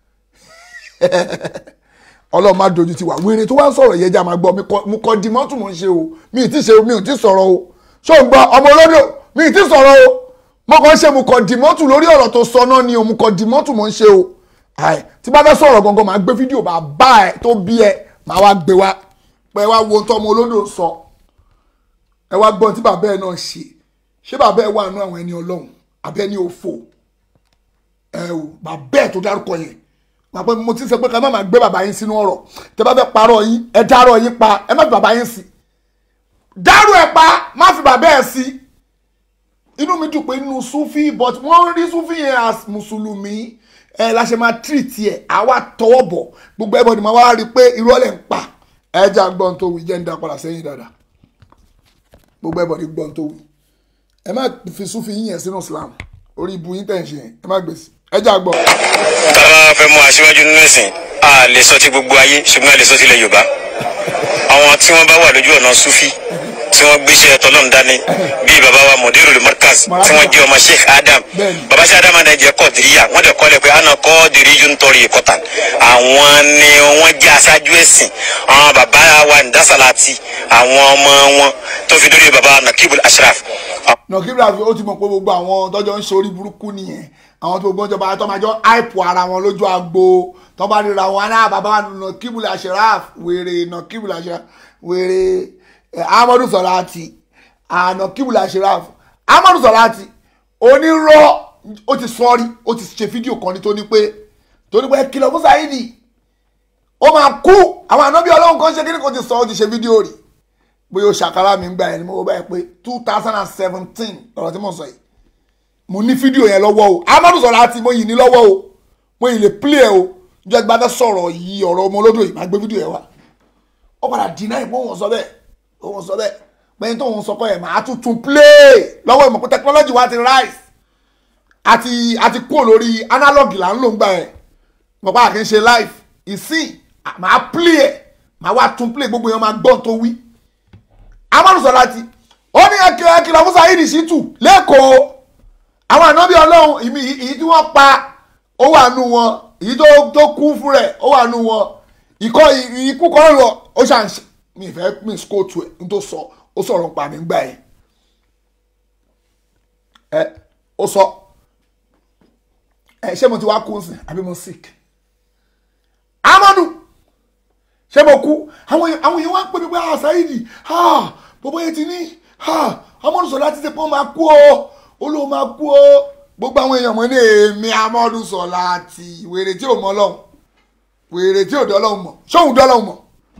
ọlọ́run má dojú ti wà wírin tó wá ń sọ̀rọ̀ yẹn jẹ́ àmà gbọ́ mo kọ́ di mọ́tò mò ń ṣe o mi ì tí ṣe o mi ò tí sọ̀rọ̀ o ṣó ń gbọ́ ọmọ olódò mi ì tí sọ̀rọ̀ o mo kàn ń ṣe mo kọ́ di mọ́tò lórí ọ̀rọ̀ tó sọ náà ni o mo kọ́ di mọ́tò mò ń ṣe o àì tí bá fẹ́ sọ̀rọ̀ gangan máa gbé fídíò bá bá ẹ tó bí ẹ máa wá gbé wá pé ẹ wá wo tó ọmọ olódò sọ ẹ wá gbọ́n tí bàbá ẹ náà ṣe ṣé bàbá ẹ wà nú àwọn ẹni ọlọ́run àbẹ́ ní òfò ẹ o bàbá ẹ tó dárúkọ yẹn pàpẹ mo ti sọ pé ká má máa gbé bàbá yín sínú ọ̀rọ̀ tẹ bá fẹ́ parọ́ yín ẹ dárọ̀ yín pa ẹ má fi bàbá yín sí dárò ẹ pa má fi bàbá ẹ sí inú mi dùn pé nínú sufi but wọ́n rí sufi yẹn as mùsùlùmí ẹ la ṣe máa treat ẹ àwa tọwọ́ bọ̀ gbogbo ẹbọ ni màá wá rí i pé irọ́ lẹ̀ ń pa ẹ jẹ́ àgbọ̀n tó wí jẹ́ ń da padà sẹ́yìn dáadáa gbogbo ẹbọ ni gbọ́n tó wí ẹ má fi sufi yín yẹn sínú Islam orí ibu yín tẹ̀ ń ṣe yẹn ẹ má gbèsè ẹ jẹ́ àgbọ̀n. tábà fẹ́ mú aṣíwájú nínú ẹ̀sìn a lè sọ ti gbogbo ayé ṣùgbọ́n a lè sọ ti ilẹ̀ yorùbá àwọn tí wọ́n bá wà lójú ọ̀nà sufi tí wọ́n gbéṣẹ́ tọ́lọ́run dání bíi baba wa mudirul markaz tí wọ́n jẹ́ ọmọ sheikh adam baba sheikh adam náà jẹ́ kọ́ọ̀dìríyà wọ́n dẹ̀ kọ́lẹ̀ pé àna kọ́ọ̀dìrí yóò ń tọrí ìkọ́tà àwọn ni wọ́n jẹ́ aṣáájú ẹ̀sìn àwọn baba wa ndasalati àwọn ọmọ wọn tó fi dórí baba nakibul ashraf. nakibul ashraf ó ti mọ̀ pé gbogbo àwọn tọ́jọ́ ń ṣorí burúkú nìyẹn àwọn tó gbọ́njọ bá tó máa jọ àìpò ara wọn lójú agbo tó bá ríra wọn náà bàbá wa nà kíbùlà Ashraf wèrè nà kíbùlà Ashraf wèrè Amadu Salati ànà kíbùlà Ashraf Amadu Salati onírọ́ ó ti sọ́ọ́rí ó ti ṣe fídíò kan ní tó ní pé tó ní pé kìlọ̀ fún Saidi ó máa kú àwọn ànábì ọlọ́run kan ṣe kí ni kò ti sọ ó ti ṣe fídíò rí bóyá o ṣàkárà mi ń gbà ẹ̀ ni mo bá yẹ pé two thousand and seventeen ọ̀rọ̀ tí mo sọ yìí mo ní fídíò yẹn lọ́wọ́ o amadu sọ̀rọ̀ àti mo yìí ní lọ́wọ́ o mo yìí lè play ẹ o jọ gba fẹ́ sọ̀rọ̀ yìí ọ̀rọ̀ ọmọ olódò yìí máa gbé fídíò yẹn wá ó padà dínà ìpò òun sọ bẹ́ẹ̀ òun sọ bẹ́ẹ̀ pẹ́yìn tó òun sọ kọ́ yẹn máa tuntun play lọ́wọ́ ìmọ̀ pé technology wa ti rise àti àti kúrò lórí analog là ń lò ń gbà yẹn mo pa àkín ṣe live ìsìn máa play ẹ máa wá tún play gbogbo yẹn máa gbọ́n tó wí amadu sọ̀rọ̀ àti ó ní ẹkìlọ̀ ẹkìlọ̀ fún Saheed Shittu lẹ́kọ̀ọ́ àwọn ànábì ọlọ́run ìmí èyí tí wọ́n pa ó wà nù wọn èyí tó tó kú fún rẹ̀ ó wà nù wọn ìkọ́ ikú kan lọ ó ṣàǹṣe mi ìfẹ́ mi skóòtù ẹ̀ ní tó sọ ó sọ̀rọ̀ pa mí gbà ẹ̀ ẹ ó sọ ẹ ṣé mo ti wá kú sí àbí mo sick amadu ṣé mo kú àwọn èèyàn wá ń pè mí pé ah Saheed ah bọ́bọ́ yẹn ti ní ah amadu sọ láti ṣe pé ó máa kú o olóò máa kú ó gbogbo àwọn èèyàn mọ̀ ní èmi amọ́dún sọ̀la àti wèrè tí ò mọ ọlọ́run wèrè tí ò dọ́lọ́run mọ̀ ṣóhun dọ́lọ́run mọ̀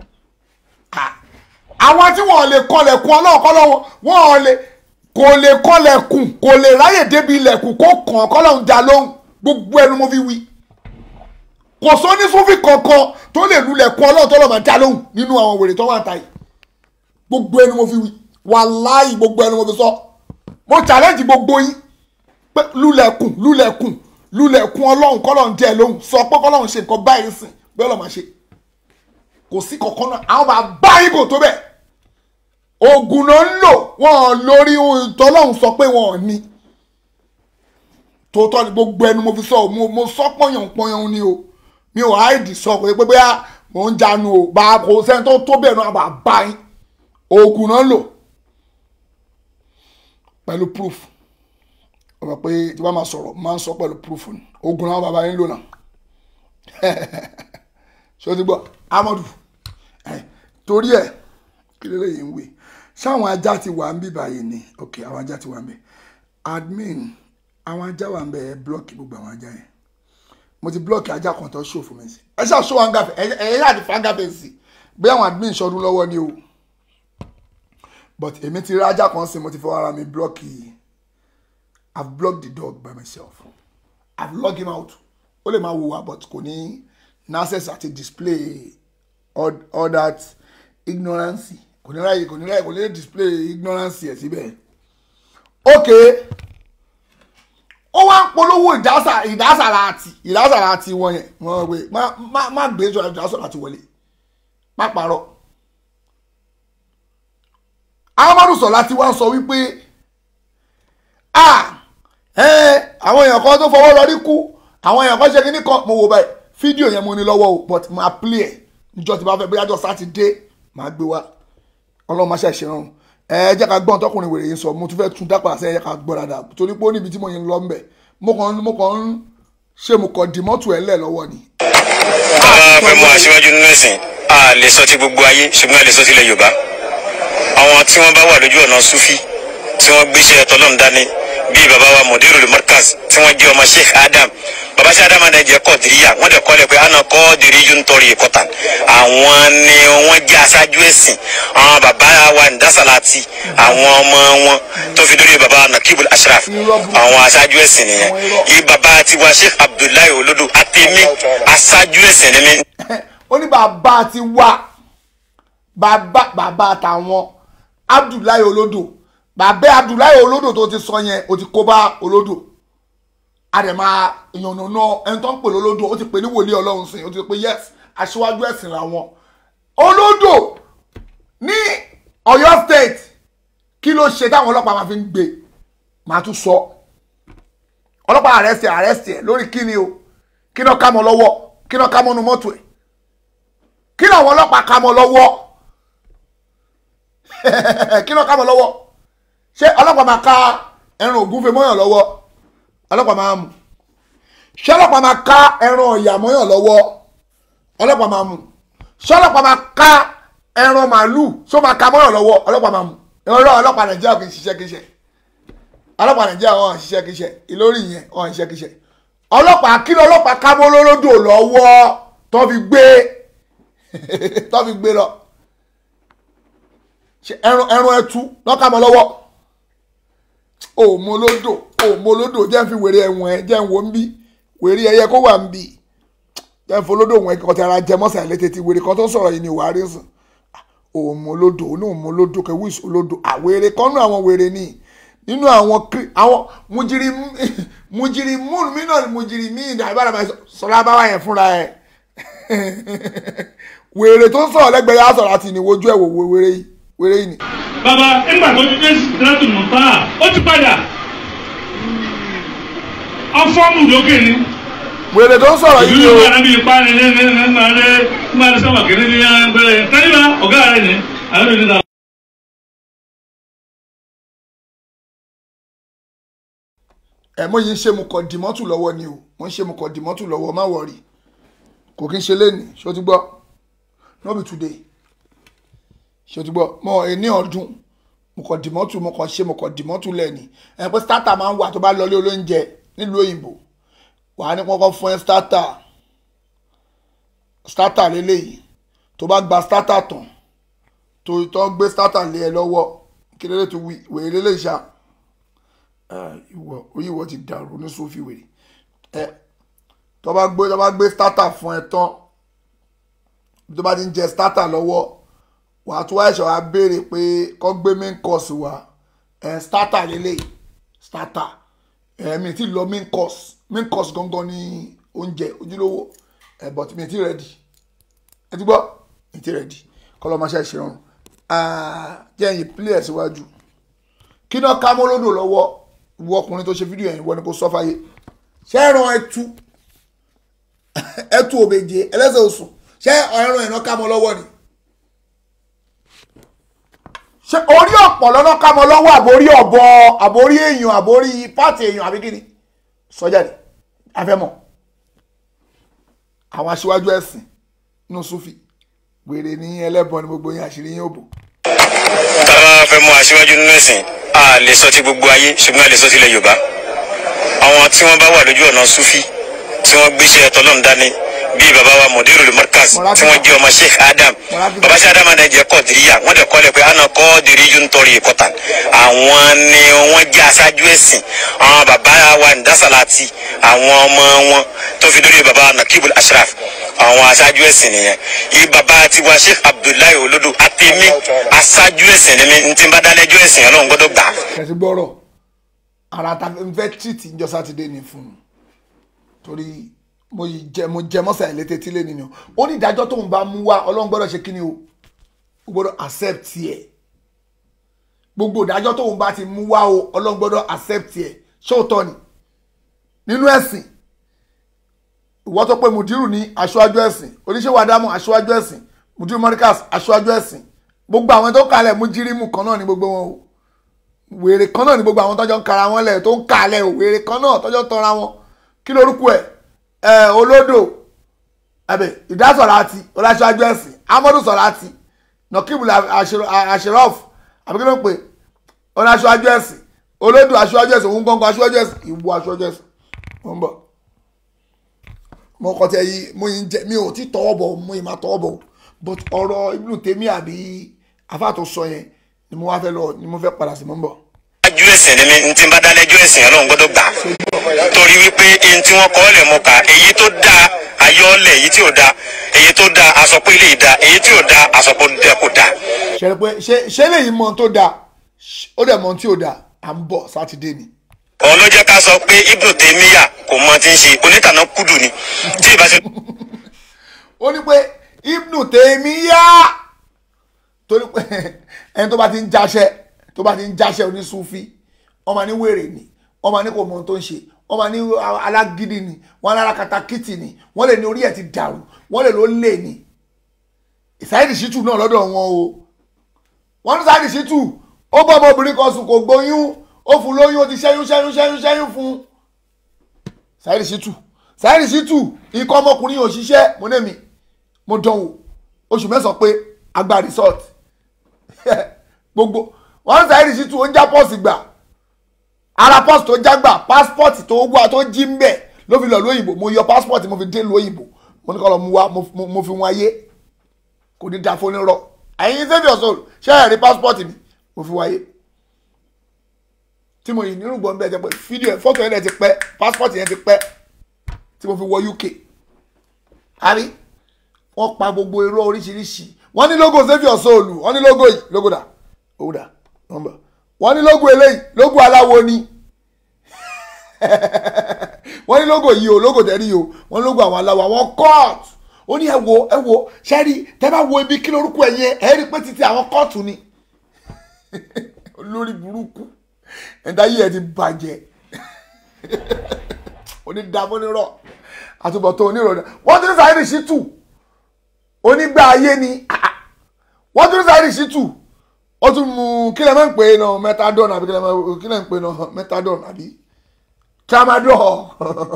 àwọn tí wọ́n lè kọlẹ̀kùn ọlọ́run kọ́lọ́run wọ́n lè kò lè kọlẹ̀kùn kò lè ráyè débi ilẹ̀kùn kó kàn kọ́lọ́run dá lóhùn gbogbo ẹnu mo fi wí kò sọ ní sófì kankan tó lè lulẹ̀kùn ọlọ́run tó lọ́ máa dá lóhùn nínú àwọn wèrè tó wà táyì gbogbo ẹnu mo fi wí wàláhì gbogbo ẹnu mo fi sọ. So mo challenge gbogbo yín pé lulẹ̀kùn lulẹ̀kùn lulẹ̀kùn ọlọ́run kọ́lọ́run jẹ́ lóhùn sọ pé kọ́lọ́run ṣe nǹkan báyìí sìn bí ọlọ́run máa ṣe kò sí kankan náà àwọn bàbá yín kò tó bẹ́ẹ̀ oògùn náà ń lò wọ́n lórí ìtọ́lọ́run sọ pé wọ́n ní tòótọ́ ni gbogbo ẹnu mo fi sọ mo mo sọ pọ̀yàn pọ̀yàn ni o mi ò háìdì sọ pé pé bóyá mò ń janu o bá kò sẹ́ni tó tó bẹ́ẹ̀ náà bàbá yín oògùn náà ń lò pẹ̀lú proof ọmọ pé tí wọ́n máa sọ̀rọ̀ máa ń sọ pẹ̀lú proof ni ogun àwọn bàbá yín lò náà ṣé o ti gbọ́ amadu torí ẹ̀ kí ló lè yín wé ṣáwọn ajá ti wà ń bí báyìí ni ok àwọn ajá ti wà ń bẹ admin àwọn ajá wà ń bẹ ẹ blọọkì gbogbo àwọn ajá yẹn mo ti blọọkì ajá kan tó ṣò fún mi sí ẹ ṣáà ṣó wọn gàfẹ ẹ ẹ yáà ti fa gàfẹ sí bí àwọn admin ṣọdún lọ́wọ́ ni o but èmi ti rí ajá kan sí mo ti fọwọ́ ara mi block yìí i've blocked the dog by myself i've logged him out ó lè máa wò wá but kò ní access àti display all, all that ignorance kò ní ráyè kò ní ráyè kò ní display ignorance ẹ̀ síbẹ̀ ok ó wá ń polówó ìdásà ìdásàrà àti ìdásàrà àti wọn yẹn wọn wẹ má má má gbé ìdásàrà àti wọlé má parọ́ amadu sọlá ti wá sọ wípé ah ẹ àwọn èèyàn kan tó fọwọ́ lọ rí kú àwọn èèyàn kan ṣe kí ní kan mo wò báyìí fídíò yẹn mo ní lọ́wọ́ o but máa play ẹ̀ níjọ́ tí bá fẹ́ bóyá jọ sátidé máa gbé wá ọlọ́run máa ṣàṣẹ rọrùn ẹ jẹ́ ká gbọ́n tọkùnrin wèrè yìí sọ mo tún fẹ́ tún dápà sẹ́yìn ká gbọ́ dáadáa torí pé ó níbi tí mo yẹn lọ mbẹ̀ mo kàn mo kàn ń ṣe mo kàn dì mọ́tò ẹ̀ lẹ̀ lọ́wọ́ ni. bàbá fẹ́ mú aṣíwájú nínú ẹ̀sìn a lè sọ ti gbogbo ayé ṣùgbọ́n a lè sọ ti ilẹ̀ yorùbá àwọn tí wọ́n bá wà lójú ọ̀nà sufi tí wọ́n gbéṣẹ́ tọ́lọ́run dání bíi bàbá wa mudirul markaz tí wọ́n jẹ́ ọmọ sheikh adam bàbá sheikh adam adé jẹ́ kọ́ọ̀dìríyà wọ́n dẹ̀ kọ́lẹ̀ pé àna kọ́ọ̀dìrí yóò ń tọrí ìkọ́tàn àwọn ni wọ́n jẹ́ aṣáájú ẹ̀sìn àwọn bàbá wa ndasalati àwọn ọmọ wọn tó fi dórí bàbá nakibul ashraf àwọn aṣáájú ẹ̀sìn nìyẹn yìí bàbá tiwa sheikh abdullahi olodo àtẹ̀mí aṣáájú ẹ̀sìn ni mí ó ní bàbá ti wá bàbá bàbá tàwọn abdullahi olódò bàbá abdullahi olódò tó ti sọ yẹn ó ti kó bá olódò àdèmà ìyànnànà ẹni tó ń pè lólódò ó ti pè ní wòlíì ọlọ́run sìn ó ti pè yes aṣíwájú ẹ̀sìn làwọn olódò ní Ọ̀yọ́ state kí ló ṣe táwọn ọlọ́pàá máa fi ń gbé màá tún sọ ọlọ́pàá àrẹ́sì àrẹ́sì ẹ̀ lórí kíni o kí náà ká mọ́ lọ́wọ́ kí náà ká mọ́ nu mọ́tò ẹ̀ kí làwọn ọlọ́pàá ká mọ́ lọ́wọ́ kí ló ká mọ́ lọ́wọ́ ṣé ọlọ́pàá máa ká ẹran ògúnfe mọ́yàn lọ́wọ́ ọlọ́pàá máa mú ṣé ọlọ́pàá máa ká ẹran ọ̀yà mọ́yàn lọ́wọ́ ọlọ́pàá máa mú ṣé ọlọ́pàá máa ká ẹran màálùú ṣó máa ká mọ́yàn lọ́wọ́ ọlọ́pàá máa mú ìrọ̀lọ́ ọlọ́pàá nàìjíríà kì í ṣiṣẹ́ kì í ṣe ọlọ́pàá nàìjíríà wọn ò ṣiṣẹ́ kì í ṣe ìlórí yẹn wọn ò ṣiṣẹ́ kì í ṣe ọlọ́pàá kí ló ọlọ́pàá ká mọ́ lólódò lọ́wọ́ tó fi gbé tó fi gbé lọ ṣe ẹran ẹran ẹtu lọ́ka mọ́ lọ́wọ́ òmolódò òmolódò jẹ́ ń fi wèrè ẹ̀wọ̀n ẹ̀ jẹ́ ń wo ń bí wèrè ẹyẹ kó wà ń bí jẹ́ ń folódò wọn ẹ̀kọ́ tí ara jẹ mọ́sà létí ti wèrè kan tó sọ̀rọ̀ yìí ni wàá rí sùn òmolódò ní òmolódò kẹwì ìsolódò àwèrè kan nínú àwọn wèrè ni nínú àwọn àwọn mujiri mujiri múnú mí náà mujiri mí ìdá ìbára máa sọ̀rọ̀ abáwá yẹn fúnra ẹ̀ wèrè tó ń sọ̀rọ̀ lẹ́gbẹ̀ẹ́ yà sọ̀rọ̀ àti ìníwojú ẹ̀ wò wèrè yìí wèrè yìí ni. bàbá nígbà tó ti dé sídìrátù mọ̀tá ó ti padà ọfọ́ọ̀mù lókè ni. wèrè tó ń sọ̀rọ̀ yìí ìlú o ìgbà níbi ìpa ni ní ní ní ní ní ní sábà kìíní ní ẹgbẹ́ tẹ́lifà ọ̀gá rẹ̀ ni àwọn ènìyàn ta. ẹ mo yìí ń ṣe mo kọ dìmọ́tù lọ́wọ́ ni o mo ń ṣe mo kọ dìmọ́tù lọ́wọ́ má wọ̀rì kò kí n ṣe léni ṣó ti gbọ́ no be today ṣó ti gbọ́ mo ní ọdún mo kọ dìmọ́tù mo kọ ṣe mo kọ dìmọ́tù lẹ́ni ẹ pé starter máa ń wà tó bá lọlé olóúnjẹ nílùú òyìnbó wàá ní kọ́kọ́ fún ẹ starter starter lélẹ́yìí tó bá gba starter tán tó tó gbé starter lé ẹ lọ́wọ́ kí lélẹ́ tó wèé lélẹ́yìí ṣá ìwọ orí ìwọ ti dàrú ní sófì wèrè ẹ tó bá gbé tó bá gbé starter fún ẹ tán tó bá ti ń jẹ starter lọ́wọ́ wàá tún wáyé ṣọ̀wá béèrè pé kó gbé main course wá ẹ starter lélẹ̀ starter ẹ mi ti lọ main course main course gangan ní oúnjẹ ojúlówó ẹ but mi ti ready ẹ ti gbọ́ mi ti ready kọ́ lọ́ máa ṣe ìṣerun jẹ́ ẹ̀yìn play síwájú kí náà ká mọ́lódò lọ́wọ́ ìwọ ọkùnrin tó ṣe fídíò yẹn ìwọ ni kò sọ fáyé ṣé ẹran ẹtu ẹtu òbèjì ẹlẹ́sẹ̀ oṣù ṣé ẹran ẹ̀nà ká mọ́ lọ́wọ́ ni ṣé orí ọ̀pọ̀ lọ́nà ká mọ́ lọ́wọ́ àbórí ọ̀bọ àbórí èèyàn àbórí pààtì èèyàn àbí kíni sọjáde afẹ́mọ̀ àwọn aṣíwájú ẹ̀sìn nínú sufi wèrè ní ẹlẹ́bọn ni gbogbo yín àṣírí yín ò bò. tábà fẹ́ mú aṣíwájú nínú ẹ̀sìn a lè sọ ti gbogbo ayé ṣùgbọ́n a lè sọ ti ilẹ̀ yorùbá àwọn tí wọ́n bá wà lójú ọ̀nà sufi tí wọ́n gbéṣẹ́ tọ́lọ́run dání bíi baba wa mudirul markaz tí wọ́n jẹ́ ọmọ sheikh adam baba sheikh adam adé jẹ́ kọ́ọ̀dìríyà wọ́n dẹ̀ kọ́lẹ̀ pé àna kọ́ọ̀dìrí yóò ń tọrí ìkọ́tàn àwọn ni wọ́n jẹ́ aṣáájú ẹ̀sìn àwọn baba wa ndasalati àwọn ọmọ wọn tó fi dórí baba nakibul ashraf àwọn aṣáájú ẹ̀sìn nìyẹn yìí baba tiwa sheikh abdullahi olodo àtẹ̀mí aṣáájú ẹ̀sìn ni mi ntí bá dálẹ́jọ́ ẹ̀sìn ọlọ́run gbọ́dọ̀ gbà. kẹsì gbọ́rọ̀ ara ta n fẹ́ tìtì njọ́ sátidé ni fún un torí mo yìí jẹ mo jẹ mọ́sà ìlétí tí lè nìyẹn ó ní ìdájọ́ tóun bá mú wá ọlọ́run gbọ́dọ̀ ṣe kíni o ó gbọ́dọ̀ accept ẹ̀ gbogbo ìdájọ́ tóun bá ti mú wá o ọlọ́run gbọ́dọ̀ accept ẹ̀ ṣóòtọ́ ni nínú ẹ̀sìn ìwọ tó pé mudiru ní aṣáájú ẹ̀sìn oníṣẹ́wà dámọ̀ aṣáájú ẹ̀sìn mudiru morikas aṣáájú ẹ̀sìn gbogbo àwọn tó kalẹ̀ mujirimu kan náà ni gbogbo wọn o wèrè kan náà ni gbogbo àwọn tọ́jọ́ ń kara wọn lẹ̀ tó ń kalẹ̀ o wèrè kan náà tọ́jọ́ ń tọ́ra wọn kí lorúkọ ẹ̀ ẹ̀ olódò ẹ̀bẹ̀ ìdásọ̀láti ọláṣáájú ẹ̀sìn amadu sọ̀láti nọkíbùlà àṣírọ́f àbí kí ló ń pè ọláṣáájú ẹ̀sìn olódò aṣáájú ẹ̀sìn òun gbọ́ngàn aṣáájú ẹ̀sìn ìwọ aṣáájú ẹ̀sìn mo ń bọ̀ mo kọ́ tẹ yí mo yín jẹ mi ò tí tọwọ́ bọ̀ mo yín máa tọwọ́ bọ̀ but ọ̀rọ̀ Ibn Taymiyyah àbí afáàtò sọ yẹn ni mo wá fẹ́ lọ ni mo fẹ́ padà sí mo ń bọ̀. ju ẹ̀sìn ni mi ntí n bá dálẹ́jọ́ ẹ̀sìn ọlọ́run gbọ́dọ̀ gbà torí wípé eyín tí wọ́n kọ́ ọ́ lẹ̀ mọ́ ká èyí tó dáa ayọ́lẹ̀ èyí tí ò dáa èyí tó dáa aṣọ pé ilé ìdá èyí tí ò dáa aṣọ pé ó kò dáa. ṣe pé ṣe ṣe lèyí mọ tó dáa ó dẹ̀ mọ tí ò dáa à ń bọ̀ sátidé ni. òun ló jẹ́ ká sọ pé Ibn Taymiyyah kò mọ tí ń ṣe onítànà kúdù ni tí ì bá ṣe. ó ní pé Ibn Taymiyyah torí pé ẹni tó bá ti ń jáṣẹ́ tó bá ti ń jáṣẹ́ onísúfí wọ́n máa ní wèrè ni wọ́n máa ní kò mọ ohun tó ń ṣe wọ́n máa ní alágídí ni wọ́n lára katakítì ni wọ́n lè ní orí ẹ̀ ti dàrú wọ́n lè ló lè ní Saheed Shittu náà lọ́dọ̀ wọn o wọ́n ní Saheed Shittu ó bọ́ ọmọbìnrin kan sùn kò gbóyún ó fún lóyún ó ti ṣẹ́yún ṣẹ́yún ṣẹ́yún ṣẹ́yún fún Saheed Shittu Saheed Shittu ikọ̀ ọmọkùnrin yóò ṣiṣẹ́ mo ní mi mo dán wò oṣù mẹ́sàn-án pé agba resort gbogbo wọ́n Saheed Shittu ó ń já pọ́ọ̀sì gbà ara pọ́ọ̀sì tó já gbà pásítọ̀tì tó wà tó jí ń bẹ̀ ló fi lọ lóyìnbó mo yọ pásítọ̀tì mo fi dé lóyìnbó mo ní kọ́ lọ mú wá mo fi wọn ayé kò ní da fóní rọ ẹ̀yin saviour soul ṣé ẹ̀ rí pásítọ̀tì mi mo fi wáyé tí mo yìí nínú gbọ̀n bẹ́ẹ̀ jẹ́ pé fídíò ẹ̀ fọ́tò yẹn ti pẹ́ pásítọ̀tì yẹn ti pẹ́ tí mo fi wọ UK àrí wọ́n pa gbogbo irọ́ oríṣiríṣi wọ́n ní logo saviour soul wọ́n ní logo yìí logo dà owó dà nọ́mbà wọ́n ní logo eléyìí logo aláwo ni wọ́n ní logo yìí o logo tẹ̀rí yìí o wọ́n ní logo àwọn aláwo àwọn court ó ní ẹ wo ẹ wo ṣẹ́rí tẹ́ bá wo ibi kí lórúkọ ẹ̀ yẹn ẹ rí pé títí àwọn kóòtù ni olórí burúkú ẹ̀dá yìí ẹ̀ ti bàjẹ́ onídàmúnirọ̀ àtúbọ̀tán onírọ̀dà wọ́n tún ní Saheed Shittu onígbà ayé ni wọ́n tún ní Saheed Shittu ó tún mú kí lè máa ń pè é náà methadone àbí kí lè máa ń pè é náà methadone àbí tramadol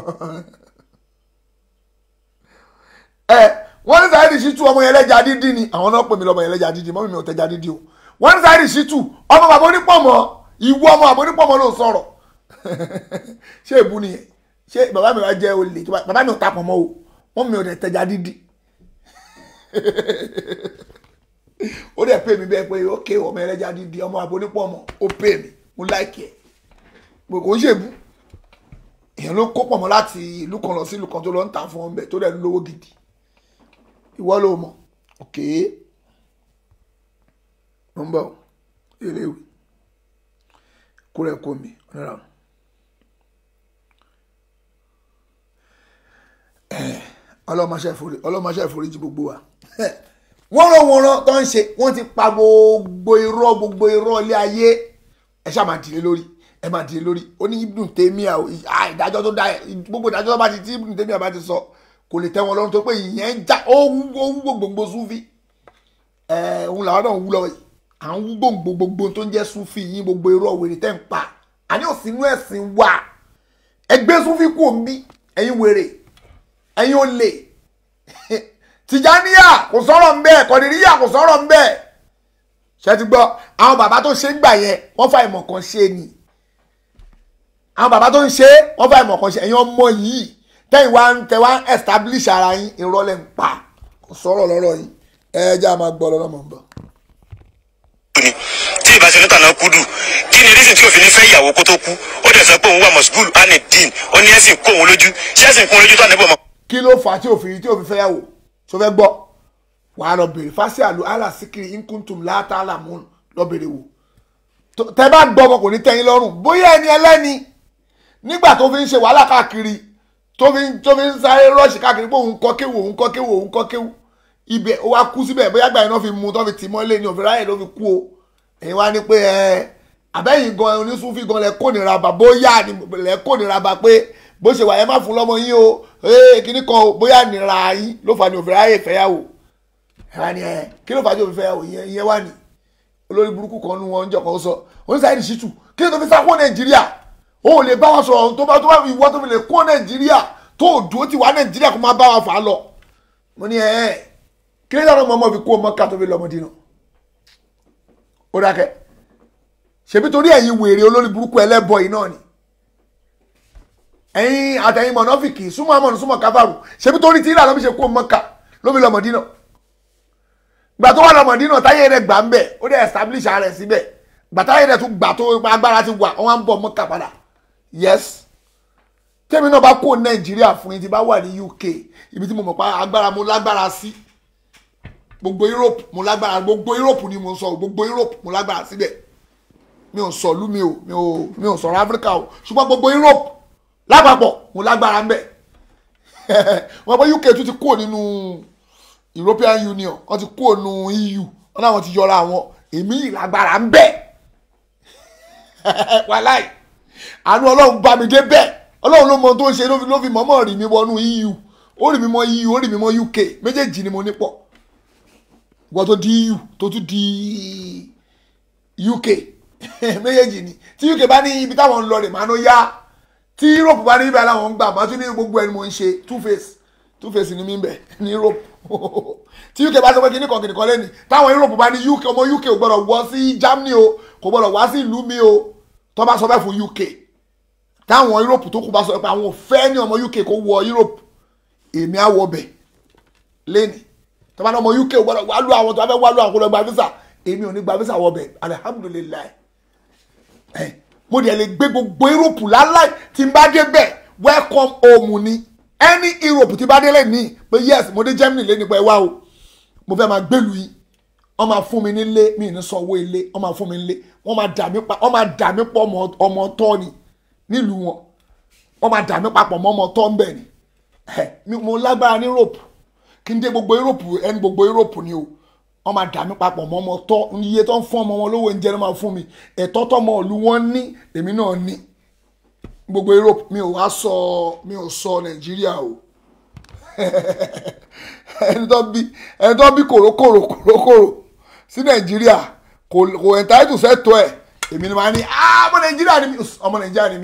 ẹ wọ́n ní Saheed Shittu ọmọ yẹn lẹ́jà dídí ni àwọn náà pè mí lọ́mọ yẹn lẹ́jà dídí mọ́mí mi ò tẹ́jà dídí o wọ́n ní Saheed Shittu ọmọ bàbá onípọ̀mọ́ ìwọ ọmọ bàbá onípọ̀mọ́ ló ń sọ̀rọ̀ ṣé èbú nìyẹn ṣé bàbá mi wá jẹ́ olè bàbá mi ò tapọ̀ mọ́ o wọ́n mi ò tẹ̀ tẹ́jà dídí ó dẹ̀ pè mí bẹ́ẹ̀ pé ókè ọmọ ẹlẹ́jà dídí ọmọ bàbá onípọ̀mọ́ ó pè mí mo láìkì ẹ̀ pé kò ń ṣèbú èèyàn ló kó pọ̀mọ́ láti ìlú kan lọ sí ìlú kan tó lọ ń tà fún ọmọ ẹ̀ tó dẹ̀ lówó gidi ìwọ ló mọ̀ òkè ń bọ̀ eléwì kúrẹ́ kó mi ọ̀nàrà ọlọ́mọṣẹ́ ìforíjì gbogbo wa wọ́n rán wọn rán tó ń ṣe wọ́n ti pa gbogbo irọ́ gbogbo irọ́ ilé ayé ẹ ṣáà máa dìde lórí ẹ máa dìde lórí ó ní Ibn Taymiyyah ìdájọ́ tó dá gbogbo ìdájọ́ tó bá ti tí Ibn Taymiyyah bá ti sọ kò lè tẹ́ wọn lọ́rùn tó pé ìyẹn ń já ó ń wú gbogbo súfì ẹ̀ òun làwọn náà wú lọ yìí à ń wú gbogbo gbogbo tó ń jẹ́ súfì yín gbogbo irọ́ wèrè tẹ́ ń pa àní òsínú ẹ̀sìn wà ẹgbẹ́ súfì kù òǹbí ẹ̀yin wèrè ẹ̀yin olè tìjàníyà kò sọ̀rọ̀ ń bẹ́ẹ̀ kọ̀dìríyà kò sọ̀rọ̀ ń bẹ́ẹ̀ ṣe ti gbọ́ àwọn bàbá tó ṣe ń gbà yẹn wọ́n fa ìmọ̀ kan ṣe ni àwọn bàbá tó ń ṣe wọ́n fa ìmọ̀ kan ṣe ẹ̀yin ọmọ yìí tẹ́yìn wá ń tẹ́ wá ń establish ara yín ìrọ̀lẹ́ ń pa kò sọ̀rọ̀ lọ́rọ̀ yín ẹ jẹ́ àmà gbọ́ lọ́nà mọ̀ ń bọ̀. tí ìbá ṣe ní tànà kúdù kí ni reason tí òfin fẹ́ ìyàwó kó tó kú ó dẹ̀ sọ pé òun wà mọ̀sùgùl ánì dín ó ní ẹ̀sìn kó òun lójú ṣé ẹ̀sìn kó òun lójú tó àná bọ̀ mọ́. kí ló fà á tí òfin tí òfin fẹ́ yàwó tó fẹ́ gbọ́ wàá lọ bèrè fásitì àlù alásìkiri inkuntum látàlà mú lọ bèrè wò tẹ bá gbọ́ ọmọ kò ní tẹ́yìn lọ́rùn bóyá ẹni ẹlẹ́ni nígbà tó fi ń ṣe wàhálà káàkiri tó fi ń tó fi ń sáré rọ́ọ̀ṣì káàkiri pé òun kọ́ kéwù òun kọ́ kéwù òun kọ́ kéwù ibẹ̀ ó wá kú síbẹ̀ bóyá gbà yín náà fi mú tó fi tì mọ́lé ní òfin ráyè ló fi kú o èyí wá ní pé ẹ àbẹ́yìn gan onísúfì gan lẹ kónira bá bóyá lẹ kónira bá pé bó ṣe wà ẹ má fún lọ́mọ yín o ee kíní kan o bóyá nira yín ló fà ní òfin ráyè fẹ́yàwó ẹ wá ní ẹ kí ló fà ní òfin fẹ́yàwó ìyẹn ìyẹn wà ní olórí burúkú kan nu wọn ń jọ kan sọ oníṣàyẹ̀dì ṣìtù kí ló tó fi sá kó nàìjíríà o ò lè bá wọn sọ̀rọ̀ tó bá tó bá ìwọ tó fi lè kó nàìjíríà tó o dúró ti wá nàìjíríà kó má bá wa fà á lọ mo ní ẹ ẹ kí ló dáná mọ́mọ́ fi kó mọ́ká tó fi lọ́mọdé náà ó dákẹ́ ṣèbí torí ẹ̀yin wèrè olórí burúkú ẹlẹ́bọ yìí náà ni ẹ̀yin àtẹ̀yin mọ̀nàfìkì súnmọ́ àmọ́nù súnmọ́ káfàrù ṣèbí torí tí ìlànà fi ṣe kó mọ́ká ló fi lọ́mọdé náà gbà tó wà lọ́mọdé náà táyé rẹ̀ gbà ń bẹ̀ ó dẹ̀ establish ara rẹ̀ síbẹ̀ gbà táyé rẹ̀ tún gbà tó agbára ti wà wọ́n á ń bọ̀ mọ́ká padà yes tẹ́mi náà bá kó nàìjíríà fún yín tí bá wà ní uk ibi tí mo mọ̀ pa agbára mo lágbára sí gbogbo europe mo lágbára gbogbo europe ni mo sọ gbogbo europe mo lágbára síbẹ̀ mi ò sọ̀lú mi ò mi ò mi ò sọ̀rọ̀ africa o ṣùgbọ́n gbogbo europe lápapọ̀ mo lágbára ń bẹ̀ wọ́n pẹ́ uk tún ti kúrò nínú european union wọ́n ti kúrò nínú eu wọ́n náà wọ́n ti yọra àwọn èmi ìlágbára ń bẹ̀ wàláì àánú ọlọ́run bá mi dé bẹ́ẹ̀ ọlọ́run ló mọ tó ń ṣe ló fi ló fi mọ́mọ́ rì mí wọnú eu ó rì mí mọ́ eu ó rì mí mọ́ uk méjèèjì ni mo ní pọ̀ wọ́n tó di eu tó tún di uk méjèèjì ni tí uk bá ní ibi táwọn ń lọ rè máa ń yá tí europe bá ní ibi aláwọn ń gbà máa tún ní gbogbo ẹni mo ń ṣe two face two face ni mí bẹ̀ ní europe tí uk bá sọ pé kíní kan kìnìkan lẹ́nu táwọn europe bá ní uk ọmọ uk ò gbọ́dọ̀ wọ sí germany o kò gbọ́dọ̀ wá sí ìlú mi o tó bá sọ bẹ́ẹ̀ fún uk táwọn europe tó kù bá sọ pé àwọn ò fẹ́ ní ọmọ uk kó wọ europe èmi á wọ bẹ̀ lẹ́nì tó bá ní ọmọ uk ò gbọ́dọ̀ wá lù àwọn tó bá fẹ́ wá lù àwọn kó lọ gba visa èmi ò ní gba visa wọ bẹ̀ alihamudulilayi ẹ mo dẹ̀ lè gbé gbogbo europe láláì tí n bá dé bẹ̀ welcome home ni any europe tí bá dé lè ní pé yes mo dé germany lé nípa ẹ wá o mo fẹ́ máa gbèlú yìí wọ́n máa fún mi nílé mi ní sanwó ilé wọ́n máa fún mi nílé wọ́n máa dà mí pa wọ́n máa dà mí pọ̀ ọmọ tọ́ ni nílùú wọn wọ́n máa dà mí papọ̀ mọ́ ọmọ tọ́ ń bẹ̀ ni mo lágbára ní europe kí n dé gbogbo europe ẹni gbogbo europe ni o wọ́n máa dà mí papọ̀ mọ́ ọmọ tọ́ iye tó ń fún ọmọ wọn lówó oúnjẹ ló máa fún mi ẹ̀tọ́ tọmọ ìlú wọn ní èmi náà ní gbogbo europe mi ò wá sọ mi ò sọ nàìjíríà o ẹni tó bí ẹni tó bí kòrókòrò kòrókòrò sí nàìjíríà kò kò ẹ̀ńtáìtù sẹ́tọ̀ ẹ̀ èmi ni màá ní ọmọ nàìjíríà ni mi ọmọ nàìjíríà ni mi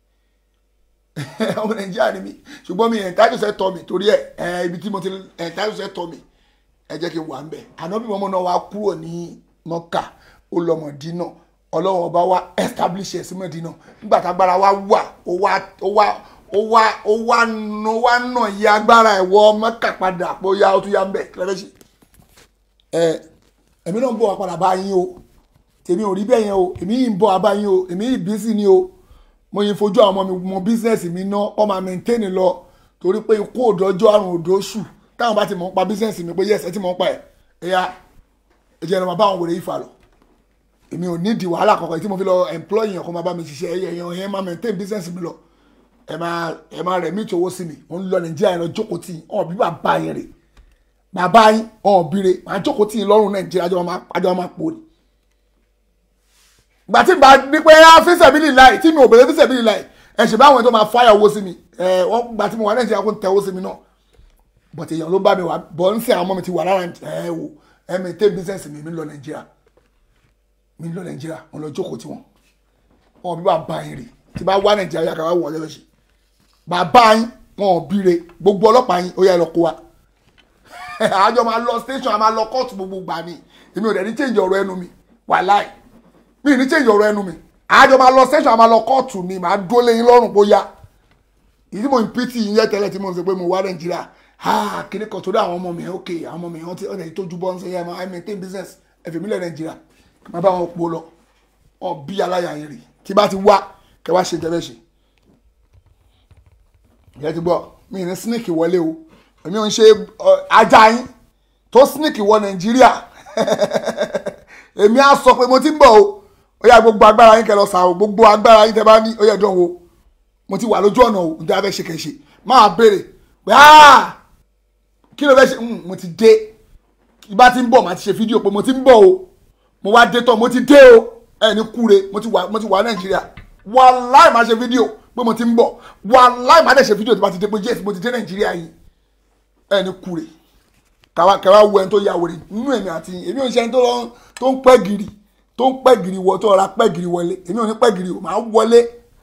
ọmọ nàìjíríà ni mi ṣùgbọ́n mi ẹ̀ńtáìtù sẹ́tọ̀ mi torí ẹ̀ ibi tí mo ti ẹ̀ńtáìtù sẹ́tọ̀ mi ẹ jẹ́ kí n wà ń bẹ̀ ànábì mọ́mọ́ náà wá kúrò ní mọ́kà ó lọ mọ̀dínà ọlọ́run ọba wa establish ẹ̀ sí mọ̀dínà nígbà tágbára wa wà ó wá ó wá ó wá ó wá nà wá nà yí agbára ẹ̀ wọ mọ́kà padà pé ó yá ó tún yá ń bẹ̀ kí lẹ́fẹ̀ẹ́ ṣe ẹ èmi náà ń bọ̀ wá padà bá yín o tèmi ò rí bẹ́ẹ̀ yẹn o èmi yìí ń bọ̀ wá bá yín o èmi yìí bísí ni o mo yìí fojú àwọn ọmọ mi mọ bísíǹsì mi ná ọ máa maintain lọ torí pé ikú òdòjọ́ àrùn òdòṣù táwọn bá ti mọ̀ ń pa bísíǹsì mi pé yẹ́sì ẹ ti mọ̀ ń pa ẹ̀ ẹ̀yà ẹ̀jẹ̀ ẹ̀rọ máa bá àwọn wèrè yìí fà lọ èmi ò ní di wàhálà kankan tí mo fi lọ employ yẹn kó máa bá mi ṣiṣẹ́ ẹ̀yẹ yẹn yẹn máa maintain bísíǹsì mi lọ ẹ máa ẹ máa rẹ̀ mí tí owó sí mi mo ń lọ nàìjíríà yẹn lọ jókòó tì í ọ̀ bí bàbá yẹn rè bàbá yín ọ̀ bire màá jókòó tì í lọ́rùn nàìjíríà àjọ máa pò ní. gbà tí n bá ní pé á fíṣẹ̀bílì láì tí mi ò bèrè fíṣẹ̀bílì láì ẹ̀ ṣe báwọn tó máa fáyà owó sí mi ẹ̀ wọ́n gbà tí mo wà nàìjíríà kó ń tẹ owó sí mi náà but èèyàn ló bá mi wá bọ̀ ń sẹ́ àwọn ọmọ mi ti wà lára ẹ̀ wò ẹ̀ mi tẹ́ business mi mi lọ nàìjíríà mi lọ nàìjíríà mo lọ jókòó tí wọn wọn bí bàbá yín rè tí bá wá nàìjíríà yàrá wà wọlé lọ́sẹ̀ bàbá yín wọn ò bíire gbogbo ọlọ́pàá yín ó yẹ lọ kó wa àjọ máa lọ station a máa lọ kóòtù gbogbo gbà ni èmi ò dẹ̀ ní change ọ̀rọ̀ ẹnu mi wàláì mi ní change ọ̀rọ̀ ẹnu mi àjọ máa lọ station a máa lọ kóòtù ni màá dúró lẹ́yìn lọ́rùn bóyá ìdí mo ń pìtì yín yẹ tẹ́lẹ̀ tí mo ń sọ pé mo wá nàìjíríà ah kíní kan torí àwọn ọmọ mi ok àwọn ọmọ mi ọtí ọ̀nà ìtọ́jú bọ́ ń sọ yẹn i maintain business ẹ̀fẹ̀ mílẹ̀ nàìjíríà máa bá wọn po lọ ọ bí aláya yẹn rè tí bá ti wá kẹ wá ṣe jẹbẹ ṣe ìyẹn ti gbọ́ mi ní snake wọlé o èmi ò ń ṣe ajá yín tó snake wọ nàìjíríà èmi á sọ pé mo ti ń bọ̀ o ó yá gbogbo agbára yín kẹ lọ sàrò gbogbo agbára yín tẹ bá ní ó yẹ dán wo mo ti wà lójú ọ̀nà o nítorí abẹ́ ṣe kẹ̀ ṣe máa béèrè pé áà kí ló fẹ́ ṣe mo ti dé ibà ti ń bọ̀ màá ti ṣe fídíò pé mo ti ń bọ̀ o mo wá dé tán mo ti dé o ẹ ní kúre mo ti wà mo ti wà nàìjíríà wàláì máa ṣe fídíò pé mo ti ń bọ̀ wàláì má dẹ̀ ṣe fídíò tí bá ti dé pé yes mo ti dé nàìjíríà yìí ẹni kúre kàwá kàwá wo ẹni tó ya wèrè nínú èmi àti èmi ò ń ṣe ẹni tó lọ tó ń pẹ́ gírì tó ń pẹ́ gírì wọ tó ra pẹ́ gírì wọlé èmi ò ní pẹ́ gírì o máa wọlé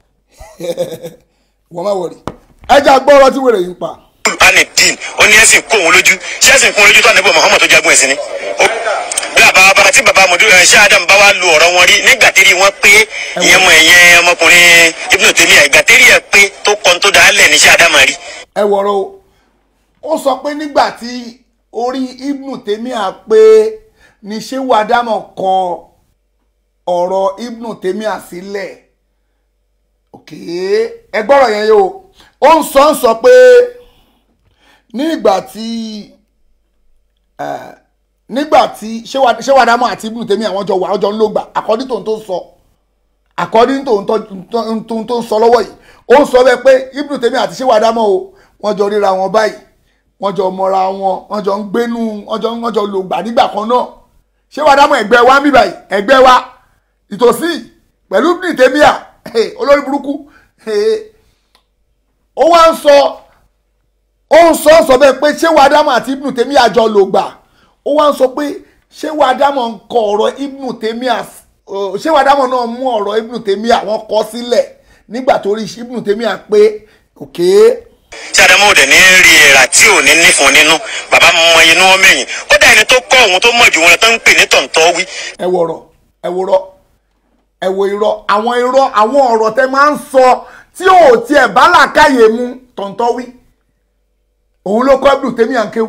wọ́n má wọ̀rì ẹja gbọ́rọ̀ tí wèrè yìí ń pa. ani din ó ní ẹsìn kó òun lójú ṣé ẹsìn kó òun lójú tó ànábì Muhammad tó jagun ẹ̀sìn ni. Ó- bí bàbá bàbá tí bàbá mọ̀dúró ẹ̀ ṣé Adam bá wá lu ọ̀rọ̀ wọn rí nígbà tí rí wọn pé ìyẹn mọ ẹ̀yẹn ọmọkùnrin Ibn Taymiyyah ìgbà tí rí ẹ̀ pé tó kọ́ tó dáa lẹ̀ ní ṣé Adam rí. ẹ wọ̀rọ̀ o ó sọ pé nígbà tí orí Ibn Taymiyyah pé ní ṣéwù Ádámọ̀ kọ ọ̀rọ̀ Ibn Taymiyyah sílẹ̀ òkè ẹ gbọ́rọ̀ yẹn yóò ó ń sọ ń sọ pé ní ìgbà tí eh, nígbà tí ṣéwù Ṣéwù Ádámọ̀ àti Ibn Taymiyyah àwọn jọ wà ọjọ́ ń lò gbà àkọ́dí tòun tó sọ according to ohun tó ń sọ lọ́wọ́ yìí ó ń sọ bẹ́ẹ̀ pé Ibn Taymiyyah àti Ṣéwù Ádámọ̀ o wọ́n jọ ríra wọn báyìí wọ́n jọ mọ́ra wọn wọ́n jọ ń gbénú wọ́n jọ wọ́n jọ lò gbà nígbà kan náà Ṣéwù Ádámọ̀ ẹgbẹ́ wa ń bí báyìí ẹgbẹ́ wa ìtòsí pẹ̀lú Ibn Taymiyyah eh, olórí burúkú eh, ó wá ń sọ ó ń sọ sọ bẹ́ẹ̀ pé Ṣéwù Ádámọ̀ àti Ibn Taymiyyah jọ lò gbà ó wá ń sọ pé Ṣéwù Ádámọ̀ ń kọ ọ̀rọ̀ Ibn Taymiyyah uh, Ṣéwù Ádámọ̀ náà mú ọ̀rọ̀ Ibn Taymiyyah wọ́n kọ sílẹ̀ nígbà tó rí Ibn Taymiyyah pé òkè tí Adamu òde ní rí ẹ̀rà tí ò ní nífun nínú bàbá mọ inú wọn mẹ́yìn kódà ẹni tó kọ́ òun tó mọ̀ jù wọn lọ tó ń pè ní tọ̀ǹtọ̀ wí. ẹ wo ọ̀rọ̀ ẹ wo rọ ẹ wo irọ́ àwọn irọ́ àwọn ọ̀rọ̀ tẹ máa ń sọ tí ò tiẹ̀ bá làákàyè mu tọ̀ǹtọ̀ wí òun ló kọ́ Ibn Taymiyyah ń kéwù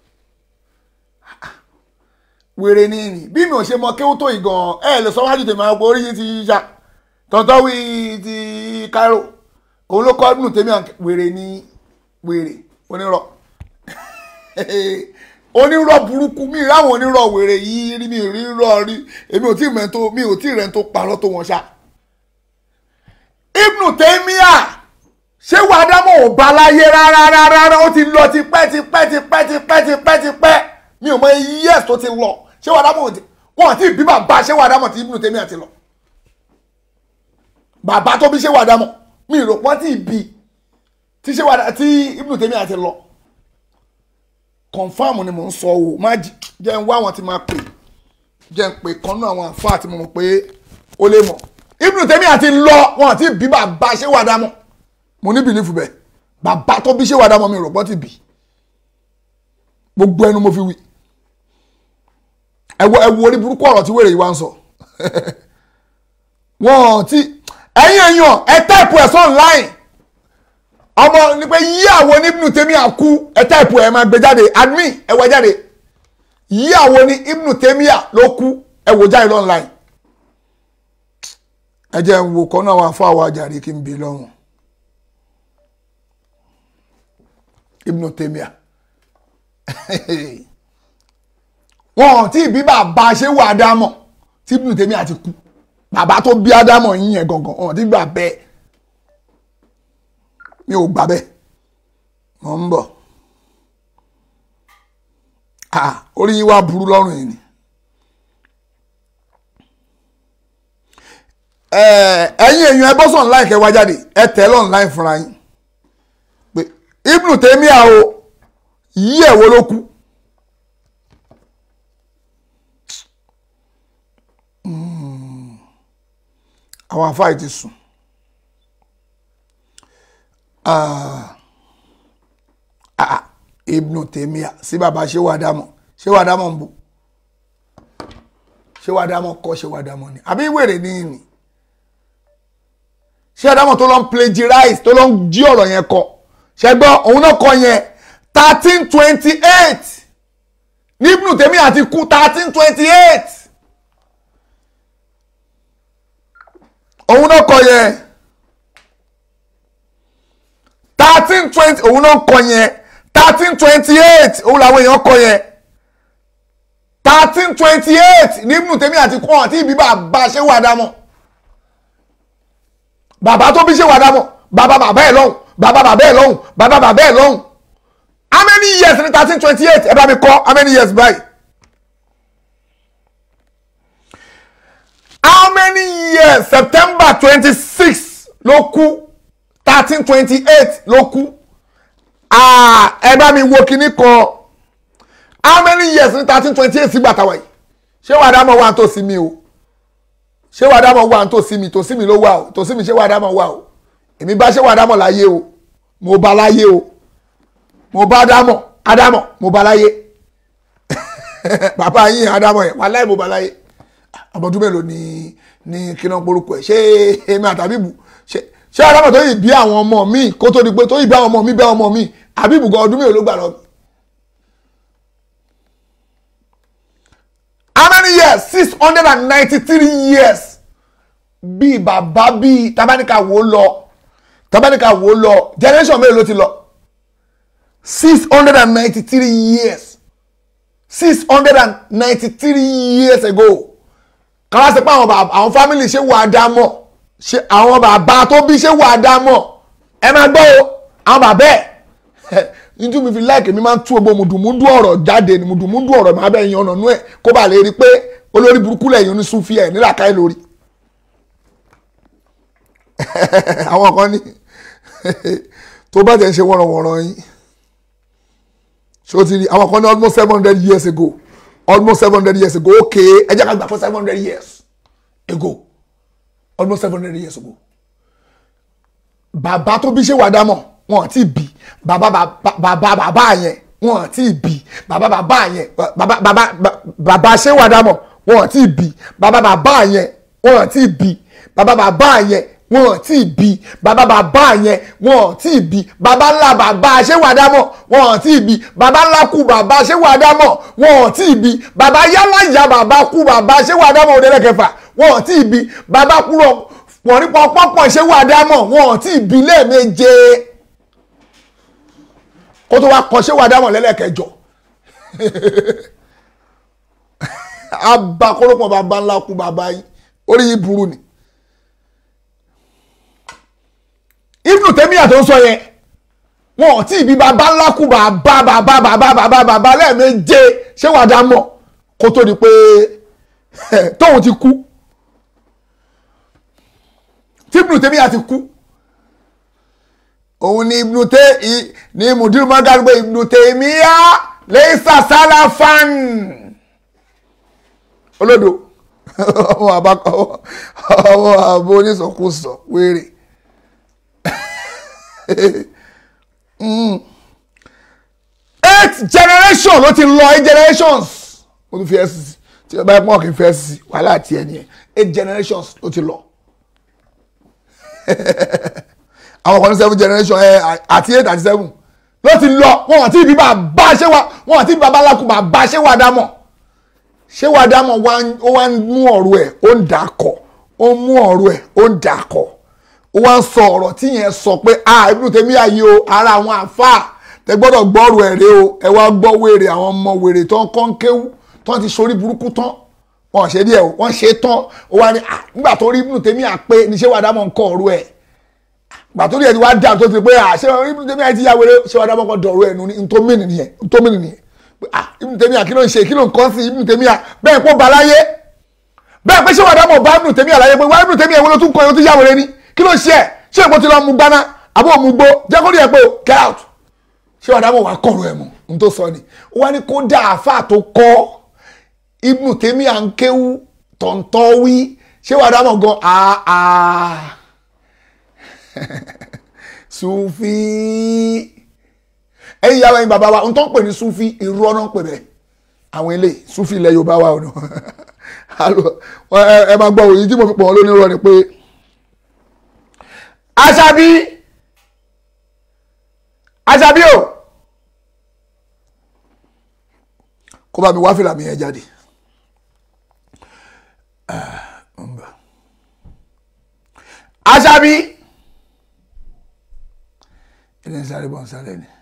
wèrè ni ìrìn bí mi ò ṣe mọ kéwù tó ìgàn ẹ lè sọ wájú tèmi àwọn orí yìí ti yá tọ̀ǹtọ̀ wí ti Cairo òun ló kọ́ Ibn Taymiyyah ń ké- wèrè ni wèrè onírọ́ onírọ́ burúkú mi ráwọn onírọ́ wèrè yìí rí mi rí rọ́ rí èmi ò tí mẹ́ tó mi ò tí rẹ̀ tó parọ́ tó wọn ṣá. Ibn Taymiyyah ṣé wàá dámọ̀ ò bá láyé rárá rárá rárá ó ti lọ tipẹ́ tipẹ́ tipẹ́ tipẹ́ tipẹ́ tipẹ́ mi ò mọ iye years tó ti lọ ṣé wàá dámọ̀ ò ti wọn àti ìbí bàbá ṣé wàá dámọ̀ tí Ibn Taymiyyah ti lọ. bàbá tó bí ṣé wàá dámọ̀ mi ì rò pọ́n tí ì bí tí ṣé wàá tí Ibn Taymiyyah ti lọ confam ni mò ń sọ o má j- jẹ́ ń wá àwọn tí máa pè jẹ́ ń pè kan náà àwọn àfáà tí mo mọ̀ pé ó lè mọ̀ Ibn Taymiyyah àti lọ wọn àti bí bàbá ṣé wà dámọ̀ mo ní bìlífù bẹ́ẹ̀ bàbá tó bí ṣé wà dámọ̀ mi rọ̀gbọ́n ti bì gbogbo ẹnu mo fi wí ẹ wo ẹ wo orí burúkú ọ̀rọ̀ tí wèrè yìí wá ń sọ wọn ti ẹ̀yin èèyàn ẹ táìpù ẹ̀ sọ online ọmọ ní pé yí àwọn ní Ibn Taymiyyah kú ẹ táìpù ẹ máa gbé jáde admin ẹ wá jáde yí àwọn ní Ibn Taymiyyah ló kú ẹ wò jáde online ẹ jẹ́ ń wo kọ́nà àwọn afọ àwọn àjàrí kí n bè lọ́rùn Ibn Taymiyyah wọn tí ìbí bàbá ṣe wà Ádámọ̀ tí Ibn Taymiyyah ti kú bàbá tó bí Ádámọ̀ yín yẹn gangan wọn ti gbà bẹ́ẹ̀ mi ò gbà bẹ́ẹ̀ mọ̀ ń bọ̀ ah orí yín wá burú lọ́rùn yìí ni ẹ̀yin èèyàn ẹ bọ́ sọ̀n láì kẹwàá jáde ẹ tẹ̀ lọ́n láì fúnra yín pé Ibn Taymiyyah o yí ẹ̀ wo ló kú Mm. àwọn afáì ti sùn Ah. Ah, Ibn Taymiyyah sí bàbá ṣé wàá dámọ̀ ṣé wàá dámọ̀ ń bò ṣé wàá dámọ̀ kọ́ ṣé wàá dámọ̀ ni àbí wèrè ní ìní ṣé wàá dámọ̀ tó lọ ń plagiarize tó lọ ń jí ọ̀rọ̀ yẹn kọ ṣẹgbọ́n òun náà kọ yẹn thirteen twenty eight ní Ibn Taymiyyah ti kú thirteen twenty eight òun náà kọ yẹn thirteen twenty òun náà kọ yẹn thirteen twenty eight òun làwọn èèyàn kọ yẹn thirteen twenty eight ní Ibn Taymiyyah àti kọ́ àti ìbí bàbá ṣé wà dámọ̀ bàbá tó bí ṣé wà dámọ̀ bàbá bàbá ẹ̀ lọ́hùn bàbá bàbá ẹ̀ lọ́hùn bàbá bàbá ẹ̀ lọ́hùn how many years ní thirteen twenty eight ẹ bá mi kọ́ how many years báyìí how many years September twenty six ló kú thirteen twenty eight ló kú Ah, ẹ bá mi wo kinní kan how many years ní thirteen twenty eight sígbà táwa yìí ṣé wàá dámọ̀ wà tó sí mi o ṣé wàá dámọ̀ wà tó sí mi tó sí mi ló wà o tó sí mi ṣé wàá dámọ̀ wà o èmi bá ṣé wàá dámọ̀ láyé o mo bá láyé o mo bá dámọ̀ ádámọ̀ mo bá láyé bàbá yín ádámọ̀ yẹn wà láì mo bá láyé ọmọdún mélòó ni ní kíná porúkọ ẹ ṣé èmi àtàbíbù ṣé ṣé ádámọ̀ tó yìí bí àwọn ọmọ mi kó tó di pé tó yìí bí àwọn ọmọ mi bí àwọn ọmọ mi àbíbù gan ọdún mélòó ló gbà lọ mi. how many years six hundred and ninety-three years bí bàbá bí tabanika wo lọ tabanika wo lọ generation mélòó ló ti lọ six hundred and ninety-three years six hundred and ninety-three years ago kàwá sí pé àwọn bàbá àwọn family ṣé wà á dá mọ̀ ṣé àwọn bàbá tó bí ṣé wà á dá mọ̀ ẹ máa gbọ́ o àwọn bàbá ẹ̀ nítorí mi fi láìkè mi máa ń tú gbogbo mùdùmúdù ọ̀rọ̀ jáde ni mùdùmúdù ọ̀rọ̀ máa bẹ̀ yan ọ̀nà nú ẹ̀ kó bàa lè rí i pé olórí burúkú lẹ́yìn oníṣúfì ẹ̀ nílàkàí lórí. àwọn kan ní tó bá tẹ̀ ń ṣe wọ̀rọ̀wọ̀rọ̀ yín ṣó ti rí àwọn kan ní almost seven hundred years ago almost seven hundred years ago okay ẹ jẹ́ ká gbà fún seven hundred years ago almost seven hundred years ago bàbá tó bí ṣe wà dámọ̀ wọn ti bí bàbá bàbá bàbá yẹn wọn ti bí bàbá bàbá yẹn bàbá bàbá bàbá ṣé wà dámọ̀ wọn ti bí bàbá bàbá yẹn wọn ti bí bàbá bàbá yẹn wọn ti bí bàbá bàbá yẹn wọn ti bí bàbá ńlá bàbá ṣé wà dámọ̀ wọn ti bí bàbá ńlá kú bàbá ṣé wà dámọ̀ wọn ti bí bàbá yálà ìyá bàbá kú bàbá ṣé wà dámọ̀ òde lẹ́kẹfà wọn ti bí bàbá kúrò wọ́n ní pọ́pọ́pọ́ ṣé wà dámọ̀ wọn ti bí lẹ́ẹ̀méje kó tó wá kọ ṣé wà dámọ̀ lẹ́lẹ́kẹjọ abakọ́rọ́pọ̀ bàbá ńlá kú bàbá yìí orí yìí burú ni ibùdó tẹ́míyà tó ń sọ yẹn wọn ò tí ì bí bàbá ńlá kú bàbá bàbá bàbá bàbá bàbá lẹ́ẹ̀méje ṣé wà dámọ̀ kó tó di pé tóun ti kú tí ibùdó tẹ́míyà ti kú òun ni ibùdó tẹ́ ní mùdírù mọ́gàdì pé ibùdó tẹ́míyà lẹ́sà sálàfàn olódo ọmọ àbákọ ọmọ àbò onísọkúsọ wéré eight generation ló ti lọ eight generations mo tún fi ẹ sí tí ọba ẹ̀pọ̀n kì í fẹ́ sí wàhálà àti ẹni ẹ eight generations ló ti lọ àwọn kan ní seven generation ẹ àti eight àti seven ló ti lọ wọn àti ibi bàbá ṣé wà wọn àti ibi bàbá alákùn bàbá ṣé wà dámọ̀ ṣé wà dámọ̀ ó wá ń mú ọ̀rọ̀ ẹ̀ ó ń dà kọ̀ ó ń mú ọ̀rọ̀ ẹ̀ ó ń dà kọ̀ ó wá ń sọ ọ̀rọ̀ tí yẹn sọ pé a Ibn Taymiyyah yìí o ara àwọn àfáà tẹ gbọ́dọ̀ gbọ́rọ̀ ẹ̀ rẹ o ẹ wá gbọ́ wèrè àwọn ọmọ wèrè tó ń kọ́ ń kéwú tó ń ti sorí burúkú tán wọn ṣe díẹ̀ o wọ́n ṣe tán ó wá ní nígbà tó rí Ibn Taymiyyah pé ní ṣé wà dámọ̀ ń kọ́ ọ̀rọ̀ ẹ̀ gbà tó rí ẹ̀ ti wá dà tó ti pé à ṣé Ibn Taymiyyah ti yá wèrè ṣé wà dámọ̀ kọ́ dọ̀rọ̀ ẹ̀ nù ní ntómìnì nìyẹn ntómìnì nìyẹn Ibn Taymiyyah kí ló ń ṣe kí ló ń kọ́ sí Ibn Taymiyyah bẹ́ẹ̀ kó ba láyé bẹ́ẹ̀ pé ṣé wà dámọ̀ bá Ibn Taymiyyah láyé pé wá Ibn Taymiyyah ìwé ló tún kọ́ ẹ̀ ó ti yá wèrè ni kí ló ṣe ẹ̀ ṣé ìbò ti lọ mu gbaná àbó mu gbó jẹ́ kó rí ẹ̀ pé o get out ṣé wàá dábọ̀ wàá kọ̀rọ̀ ẹ̀ mọ̀ n tó sọ ni ó wá ní kó dá àáfàá tó kọ́ Ibn Taymiyyah ń kéwú tọ̀ntọ̀ wí ṣé wàá dábọ̀ gan àà Sufi ẹ̀yin ìyá ẹ̀yin bàbá wa n tó ń pè ní Sufi irú ọ̀nà ń pè bẹ́ẹ̀ àwọn ilé Sufi ilẹ̀ Yorùbá wa ọ̀nà ẹ máa gbọ́ òyìn tí mo fi pọ̀ wọ́n lónìí rọ ni pé aṣàbí aṣàbí o kó bá mi wá fìlà mi yẹn jáde aṣàbí ilé ń sáré bọ̀ ń sáré ni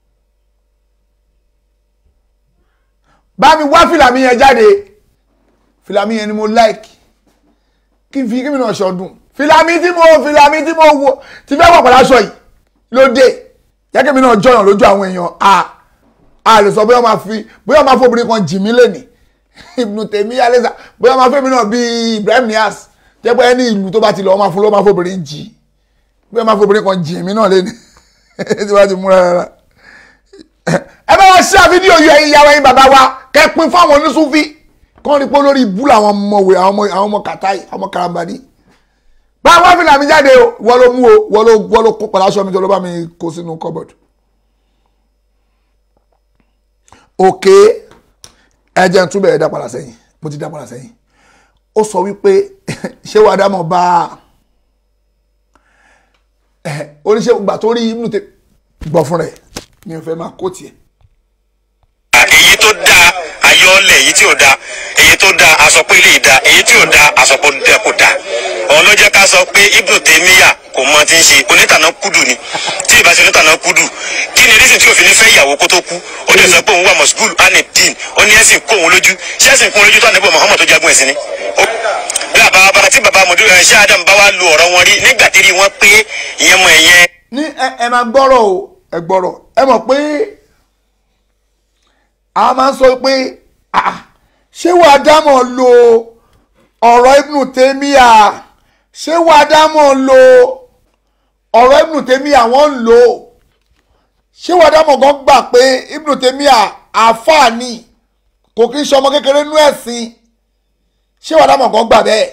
bá mi wá fìlà mi yẹn jáde fìlà mi yẹn ni mo like kí n fi kí mi náà ṣọdún filami tí mo filami tí mo wo ti fẹ́ pàpàlà aṣọ yìí lóde jẹ́kẹ́ mi náà jọyàn lójú àwọn èèyàn a a lè sọ bóyá máa fi bóyá máa fóbìnrin kan jì mí lẹ́nì Ibn Taymiyyah lẹ́sà bóyá máa fẹ́mi náà bíi Ibrahim Niass jẹ́ pé ẹni ìlú tó bá ti lọ máa fún ló máa fóbìnrin jì bí wọ́n máa fi obìnrin kan jìn mí náà lẹ́nu tí wọ́n ti múra rárá. ẹ bá wọn ṣe fídíò yìí ẹ̀yin ìyàwó ẹ̀yin bàbá wa kẹ́pin fáwọn oníṣúfì kọ́ ni pé lórí ibú làwọn ọmọwé àwọn ọmọ àwọn ọmọ kàtáì àwọn ọmọ karambani. báwo wá fìlà mi jáde o wọ́n ló mú o wọ́n ló wọ́n ló kó padà aṣọ mi tó ló bá mi kó sínú cupboard. òkè ẹ̀jẹ̀ ń túbẹ̀ ẹ̀ dá padà sẹ́yìn mo ti dá padà sẹ́yìn ó sọ wípé ṣé wàá dá mọ̀ bá oníṣẹ́ ìgbà tó rí inú tẹ gbọ́ fún rẹ̀ mi ò fẹ́ máa kó tiẹ̀. èyí tó dáa ayọ́lẹ̀ èyí tí ò dáa èyí tó dáa aṣọ pé lè dáa èyí tí ò dáa aṣọ pé dẹ kò dáa òun ló jẹ́ ká sọ pé Ibn Taymiyyah kò mọ ti ń ṣe onítànà kúdù ni tí ìbá ṣe onítànà kúdù kí ni rísìn tí òfin fẹ́ ìyàwó kó tó kú ó lè sọ pé òun wà mọ̀sùgùl anidin ó ní ẹ̀sìn kó òun lójú ṣé ẹ̀sìn kó òun lójú tó ànábì Muhammad tó jagun ẹ̀sìn ni. Ó- bí àbá bàbá tí bàbá mọ̀dúró ẹ̀ ṣé Adam bá wá lu ọ̀rọ̀ wọn rí nígbà tí rí wọn pé ìyẹn mọ ẹ̀yẹn ní ẹ ẹ máa gbọ́rọ̀ o ẹ gbọ́rọ̀ ẹ mọ̀ pé a máa ń sọ pé ah, ṣé wàá dámọ̀ lo ọ̀rọ̀ Ibn Taymiyyah ṣé wàá dámọ̀ lo ọ̀rọ̀ Ibn Taymiyyah wọ́n ń lò ó ṣé wàá dámọ̀ gan gbà pé Ibn Taymiyyah àfààní kò kí ń ṣọmọ kékeré nú ẹ̀sìn ṣé wàá dámọ̀ gan gbà bẹ́ẹ̀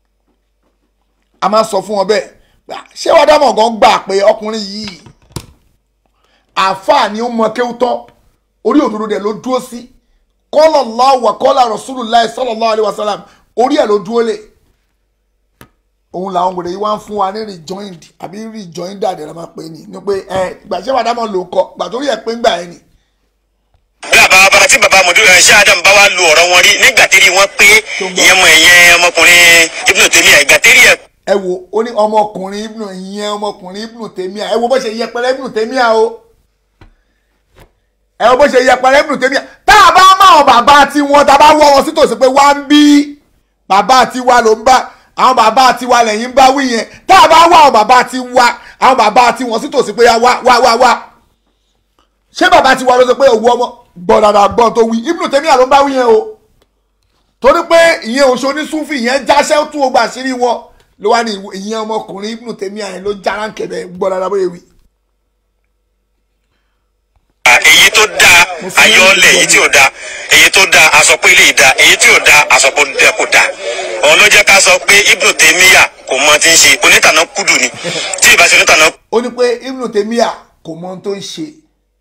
a máa sọ fún wọn bẹ́ẹ̀ gbà, ṣé wàá dámọ̀ gan gbà pé ọkùnrin yìí àáfàá ni ó mọ kéwú tán orí òdodo dẹ̀ ló dúró sí kọ́lọ̀ lọ́wọ́ kọ́lọ̀ Rasulullah sallallahu alaihi wasallam orí ẹ̀ ló dúró lé òun làwọn wèrè yìí wá ń fún wa ní rejoined àbí rejoined àdé la máa pè é ní ní pé ẹ gbà ṣé wàá dámọ̀ ló kọ gbà torí ẹ̀ pé ń gbà ẹ ni. bí àbá bàbá tí bàbá mọ̀dúró ẹ̀ ṣé Adam bá wá lu ọ̀rọ̀ wọn rí nígbà tí rí wọn pé ìyẹn mọ ẹ̀yẹn ọmọkùnrin Ibn Taymiyyah ìgbà tí rí ẹ̀ ẹ wo ó ní ọmọkùnrin Ibn ìyẹn ọmọkùnrin Ibn Taymiyyah ẹ wo bó ṣe yẹpẹrẹ Ibn Taymiyyah o ẹ wo bó ṣe yẹpẹrẹ Ibn Taymiyyah tá a bá máa bàbá tiwọn tá a bá wọ wọn sí tòsí pé wá ń bí bàbá tiwa ló ń bá àwọn bàbá tiwa lẹ́yìn ń bá wí yẹn tá a bá wá àwọn bàbá tiwa àwọn bàbá tiwọn sí tòsí pé wá wá wá wá ṣé bàbá tiwa ló sọ pé òwú ọmọ gbọ́ dada gbọ́ tó wí Ibn Taymiyyah ló ń bá wí yẹn o torí pé ìyẹn oṣù onísúfì ìyẹn jáṣẹ́ tún ogbà sírí wọn ló wá ní ìyẹn ọmọkùnrin Ibn Taymiyyah yẹn ló jára ń kẹ̀bẹ̀ gbọ́ dada bóyá wí. èyí tó dáa ayọ́lẹ̀ èyí tí ò dáa èyí tó dáa aṣọ pé lè dáa èyí tí ò dáa aṣọ pé dẹ kò dáa òun ló jẹ́ ká sọ pé Ibn Taymiyyah kò mọ ti ń ṣe onítànà kúdù ni tí ìbá ṣe onítànà ó ní pé Ibn Taymiyyah kò mọ ohun tó ń ṣe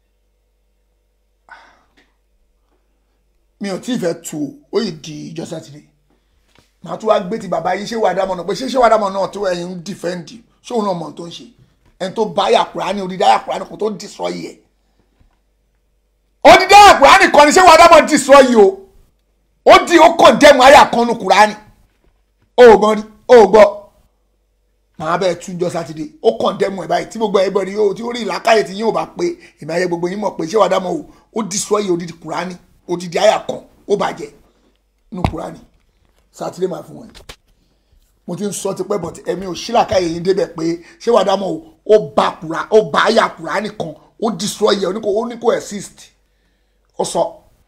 mi ò tí ì fẹ́ tu o ó yìí di ìjọ sátidé màá tún wá gbé ti bàbá yìí ṣé wàá dámọ̀ náà pé ṣé ṣé wàá dámọ̀ náà tó ẹ̀yin ń dìfẹ́ǹdì ṣé òun náà mọ̀ ohun tó ń ṣe ẹni tó bá yà Kùránì odidi àyà Kùránì kò tó destroy ẹ̀ odidi àyà Kùránì kan ni ṣé wàá dámọ̀ destroy o ó di ó condemn àyà kan nu Kùránì ó gbọ́n rí ó gbọ́ màá bẹ́ẹ̀ tún jọ sátidé ó condemn ẹ̀ báyìí tí gbogbo ẹ̀ bọ̀dì yóò tí ó rí ìlàkàyè tí yóò bá pé ìmọ̀ ayé gbogbo yín mọ̀ pé ṣé wàá dámọ̀ o ó destroy odidi Kùránì odidi àyà kan ó bàjẹ́ nu Kùránì sátidé máa fún wọn mo ti ń sọ ti pẹ́ bọ̀tí ẹ̀mí ò sílàkàyè yín débẹ̀ pé ṣé wàá dámọ̀ o ó bá kùrá ó bá àyà Kùránì kan ó destroy ẹ̀ ó ní kò ó ní kò exist ó sọ